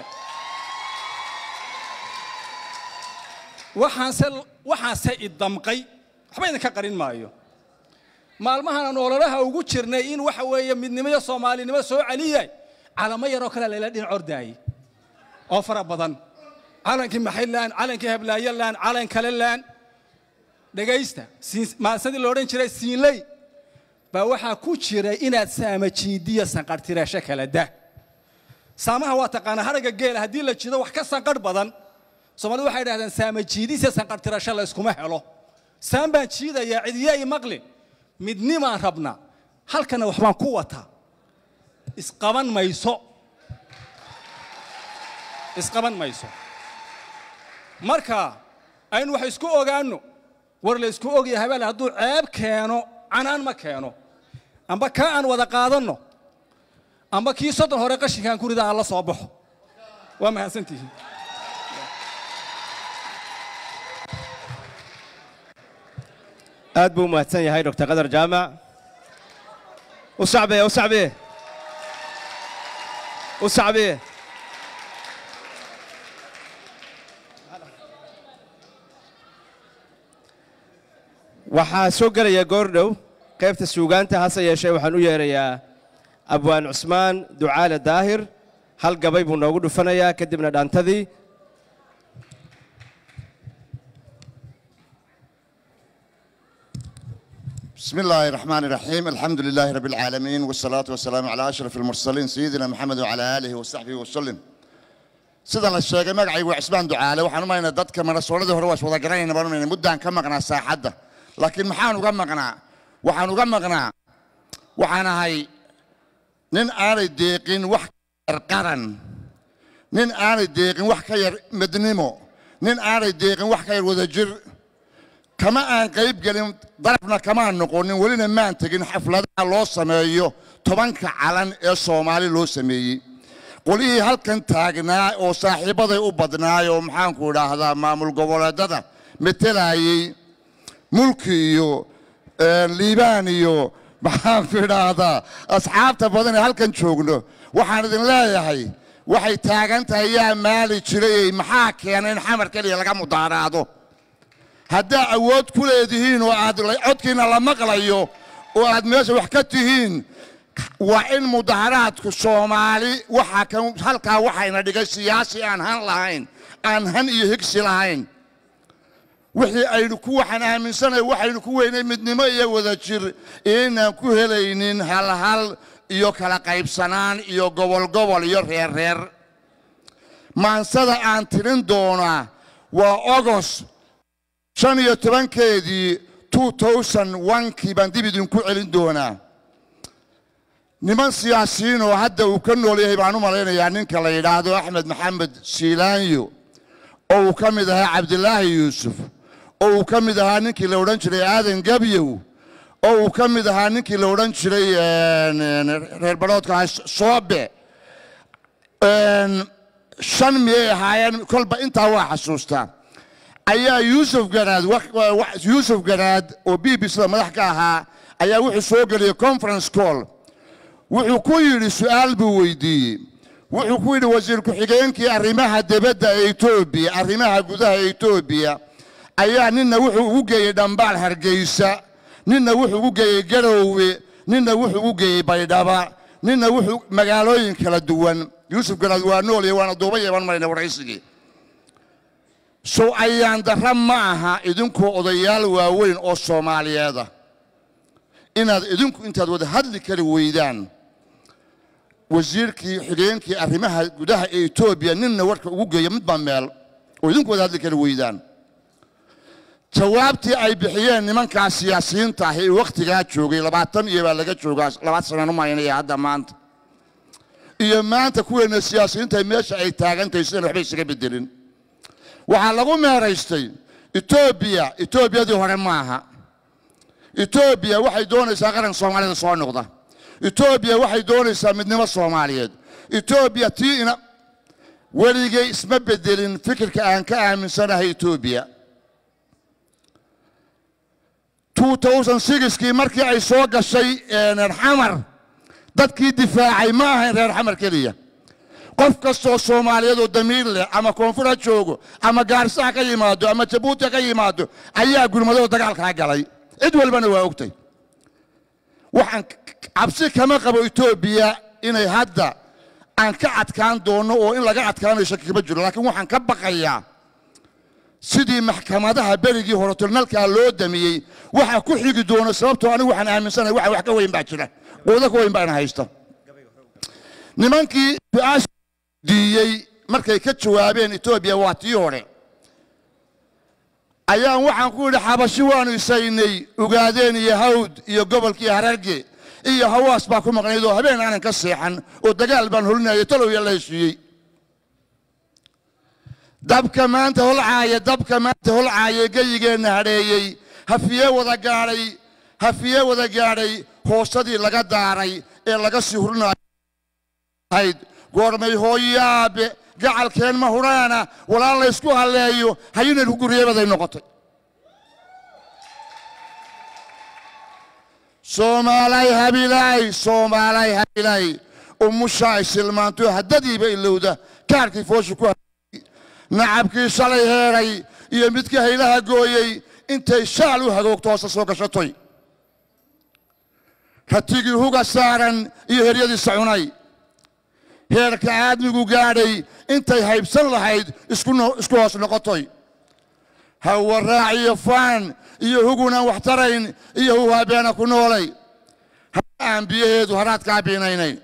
[SPEAKER 7] waxaanse waxaanse idamqay waxba idinka qarin maayo maalmahan aan ololaha ugu jirnay in waxa weeye midnimo iyo soomaalinimo soo celiyay calamo yaroo kale layla dhinac ordaayey oo fara badan calankii maxaylaan calankii hablaayolaan calan kale laan dhegaysta maasadii la odhan jiray siinley baa waxaa ku jiray inaad saamajiidiya sanqarhtirasho kala da saamaha waa taqaanaa haragga geela haddii la jido wax ka sanqarh badan soomaalidu waxay idhahdeen saamajiidisiya sanqarhtirasho la yskuma helo saan baan jiidayaa cidiya i maqlin midnimaan rabnaa halkana waxbaan ku wataa isqaban mayso isqaban mayso marka aynu wax isku ogaanno war la isku ogya habeel hadduu ceeb keeno canaan ma keeno amba kaa aan wada qaadanno amba kii soddon hore qashinkaan ku rida aan la soo baxo waa mahadsantihiin
[SPEAKER 2] aad buu u mahadsan yahay dr qadar jaamac u sacbiye u sacbiye u sacbiye waxaa soo gelaya goordhow qaybta suugaanta hase yeeshee waxaan u yeerayaa abwaan cusmaan ducaale daahir hal gabay buu noogu dhufanayaa kadibna dhaantadii
[SPEAKER 8] بسم الله الرحمن الرحيم الحمد لله رب العالمين والصلاة والسلام على أشرف المرسلين سيدنا محمد وعلى آله وصحبه وسلم sida la sheegay magacaygu waa cisbaan ducaale waxaan u maynaa dadka marasooladii hore waa is wada garanayna baan u maynaa muddaan ka maqnaa saaxadda laakiin maxaan uga maqnaa waxaan uga maqnaa waxaan ahay nin aanay deeqin wax ka yar qaran nin aanay deeqin wax ka yar midnimo nin aanay deeqin wax ka yar wadajir kama aan qayb gelin darafna kamaan noqonin welina maan tegin xafladaha loo sameeyo tobanka calan ee soomaali loo sameeyey qolihii halkan taagnaa oo saaxiibbaday u badnaay oo maxaanku idhaahdaa maamul goboleedada metelayey mulki iyo liibaan iyo maxaanku idhaahdaa asxaabta badan ee halkan joogno waxaan idin leeyahay waxay taagan tahay yaa maali jirayey maxaa keenay in xamar keliya laga mudaaraado haddaa awood ku leedihiin oo aad codkiina la maqlayo oo aad meesha wax ka tihiin waa in mudaharaadku soomaali waxaa kan halkaa waxayna dhigay siyaasi aan han lahayn aan han iyo higsi lahayn wixii aynu ku waxaan aaminsanay waxaynu ku weynay midnimo iyo wadajir inaan ku helaynin halhal iyo kala qaybsanaan iyo gobol gobol iyo reer reer maansada aan tirin doonaa waa ogos shan iyo tobankeedii two thousand onkii baan dib idinku celin doonaa niman siyaasiyiin oo hadda uu ka nool yahay baan u malaynayaa ninka la yidhaahdo axmed maxamed siilaanyo oo uu ka mid ahaa cabdilaahi yuusuf oo uu ka mid ahaa ninkii la odhan jiray aadan gebyow oo uu ka mid ahaa ninkii la odhan jiray reer baroodka soobe shan miyay ahaayeen kolba intaa waa xasuustaa ayaa yuusuf garaad yuusuf garaad oo b b cda madax ka ahaa ayaa wuxuu soo geliyey conference call wuxuu ku yidhi su'aal buu weydiiyey wuxuu ku yidhi wasiir ku-xigeenkii arrimaha dibadda ee etoobiya arrimaha gudaha ee etoobiya ayaa ninna wuxuu ugu geeyey dhambaal hargeysa ninna wuxuu ugu geeyey garoowe ninna wuxuu ugu geeyey baydhaba ninna wuxuu magaalooyin kala duwan yuusuf garaad waa noolya waana duuba yeeban marayna waraysigii sow ayaan darra ma aha idinkoo odayaal waaweyn oo soomaaliyeeda inaad idinku intaad wada hadli kari weydaan wasiirkii xigeenkii arrimaha gudaha ee etoobiya ninna warka ugu geeya midbaa meel oo idinku wada hadli kari weydaan jawaabtii ay bixiyeen nimankaa siyaasiyiinta ahi ee wakhtigaa joogay labaatan iyo baa laga joogaa labaatan sanaan u maynaya hadda maanta iyo maanta kuweena siyaasiyiinta meesha ay taagantahay sidaan waxba isaga bedelin waxaa lagu meeraystay etoobiya etoobiyadii hore maaha etoobiya waxay doonaysaa qaran soomaalida soo noqda etoobiya waxay doonaysaa midnimo soomaaliyeed etoobiya tii ina weligay isma bedelin fikirka aan ka aaminsanahay etoobiya kii markii ay soo gashay reer xamar dadkii difaacay ma ahayn reer xamar keliya qof kastoo soomaaliyeed oo damiir leh ama koonfur ha joogo ama gaarisa ha ka yimaado ama jabuuti ha ka yimaado ayaa gurmadoo dagaalkaa galay cid walbana waa ogtay waxaan cabsi kama qabo etoobiya inay hadda aan ka adkaan doonno oo in laga adkaanayo shaki kama jiro laakiin waxaan ka baqayaa sidii maxkamadaha berigii hore tilnalkaa loo damiyey waxa ku xigi doono sababtoo anigu waxaan aaminsanahay waxa wax ka weyn baa jira quudo ka weyn baana haysta nimankii su-aasha diiyey markay ka jawaabeen etoobiya waa tii hore ayaan waxaan ku yidhi xabashi waanu isaynay ogaadeen iyo hawd iyo gobolkii hararge iyo hawaas baa ku maqnayd oo habeen aanan ka seexan oo dagaal baan holinayay talow la heshiiyey dabka maanta holcaaya dabka maanta holcaaya geyigeenna hadheeyey hafiye wada gaadhay hafiye wada gaadhay hoosadii laga daaray ee laga sii hurinayd goormay hooyaabe gacalkeen ma huraana walaal laysku halleeyo hayinaynu ku guryeebaday noqotay soomaalay habilaay soomaalay habilaay umushaay silmaanto haddadiiba ilowda kaarkii foosha ku nacabkii shalay heedhay iyo midkii haylaha gooyey intay shaal u hagoogto hoose soo gashatoy ratigii huga saaran iyo heryadiisa cunay heerka aadmigu gaadhay intay haybsan lahayd isku no- isku hoos noqotoy hawaraac iyo faan iyo hugunaan wax tarayn iyo huhaabeena ku noolay aan biyaheedu haraadkaa biinaynayn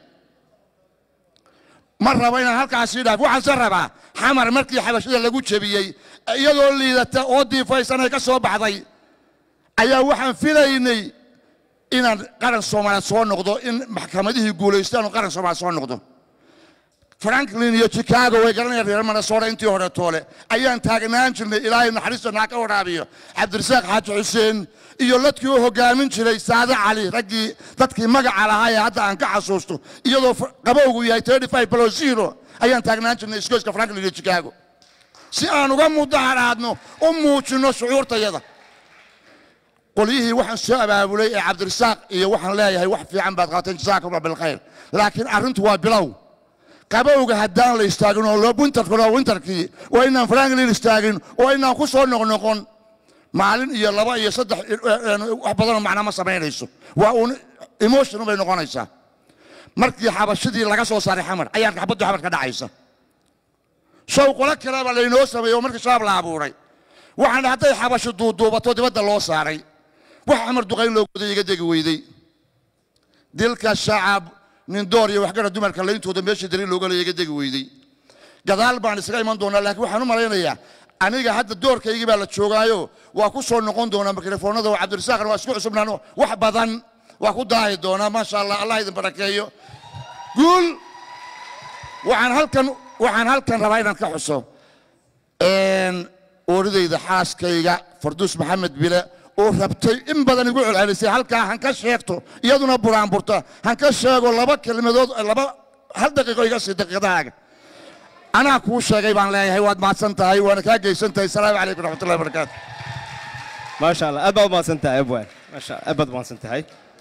[SPEAKER 8] ma rabo inaan halkaasii dhaaf waxaanse rabaa xamar markii xabashada lagu jebiyey iyadoo liidata oo diifaysanay ka soo baxday ayaa waxaan filaynay inaan qaran soomaaliyeed soo noqdo in maxkamadihii guulaystaan oo qaran soomaaliyeed soo noqdo franklin iyo chicago way garanayaan reer minnesota intii hore toole ayaan taagnaan jirnay ilaahay naxariista naa ka waraabiyo cabdirasaaq xaaji xuseen iyo ladkii u hogaamin jiray saade cali raggii dadkii magaca lahaa ee hadda aan ka xasuusto iyadoo fr- qabowgu yahay 35 below zero ayaan taagnaan jirnay isgoyska franklin iyo chicago si aan uga mudaharaadno u muujinno shucuurtayada qolyihii waxaan soo abaabulay ee cabdirasaaq iyo waxaan leeyahay wax fiican baad qabateen jasaakum allah bilkhayr laakiin arrintu waa bilow qabowga haddaan la istaagin oo loo winterkuna winterkii oo inaan franklin istaagin oo inaan ku soo noqnoqon maalin iyo laba iyo saddex eh, eh, wax badanoo macna ma samaynayso waa uun emotion bay noqonaysaa markii xabashadii laga soo saaray xamar ayaa xabaddu xamar ka dhacaysa show qolo kaleba laynoo sameeyey oo markii shabaab la abuuray waxaan hadday xabasho duuduubato dibadda loo saaray wax xamar duqayn loo goday iga degi weydey dilka shacab nin door iyo waxgara dumarka layntooda meeshii darin looga leeya iga degi weydey gadaal baan isaga iman doonaa laakiin waxaan u malaynayaa aniga hadda doorkaygii baa la joogaayo waa ku soo noqon doonaa mikrofoonada oo cabdirasaaqna waa isku cusubnaan wax badan waa ku daahi doonaa maasha allah allah idin barakeeyo guul waxaan halkan waxaan halkan rabaa inaan ka xuso een, ooridayda xaaskayga farduus maxamed bile oo rabtay in badan igu celcelisay halkaa han ka sheegto iyaduna buraanburta han ka sheego laba kelmadood laba hal daqiiqo iga sii daqiiqadahaaga anaa kuu sheegay baan leeyahay waad mahadsan tahay waana kaa geysan tahay asalaamu calaykum raxmatullahi wabarakaatu
[SPEAKER 2] maasha allah aad baad umahadsan tahay abwaan maasha aad baad umahadsan tahay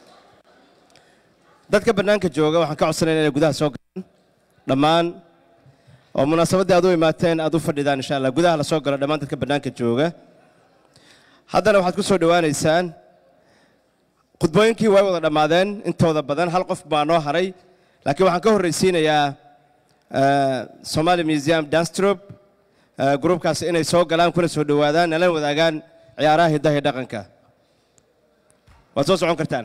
[SPEAKER 2] dadka bannaanka jooga waxaan ka codsanayna inay gudaha soo galaan dhammaan oo munaasabaddii aad u imaateen aad u fadhidaan insha allah gudaha la soo galo dhammaan dadka bannaanka jooga haddana waxaad ku soo dhowaanaysaan khudbooyinkii way wada dhammaadeen intooda badan hal qof baa noo haray laakiin waxaan ka horraysiinayaa eh, somali museum danstrop gruubkaas inay soo galaan kuna soo dhowaadaan nala wadaagaan ciyaaraha hiddaha iyo dhaqanka waad soo socon kartaan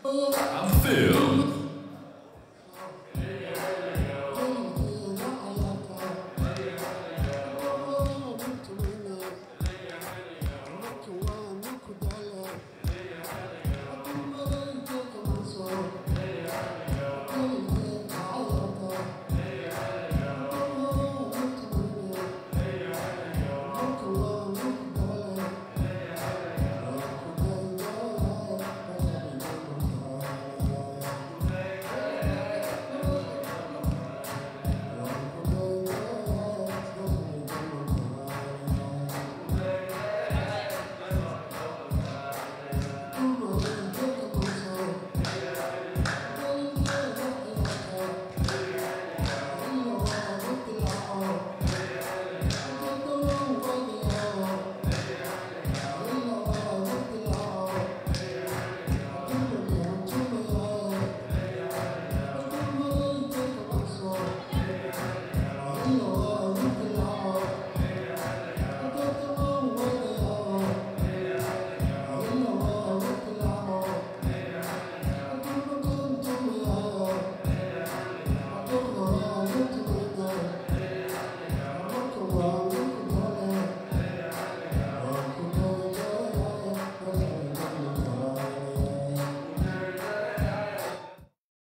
[SPEAKER 9] I'm filled with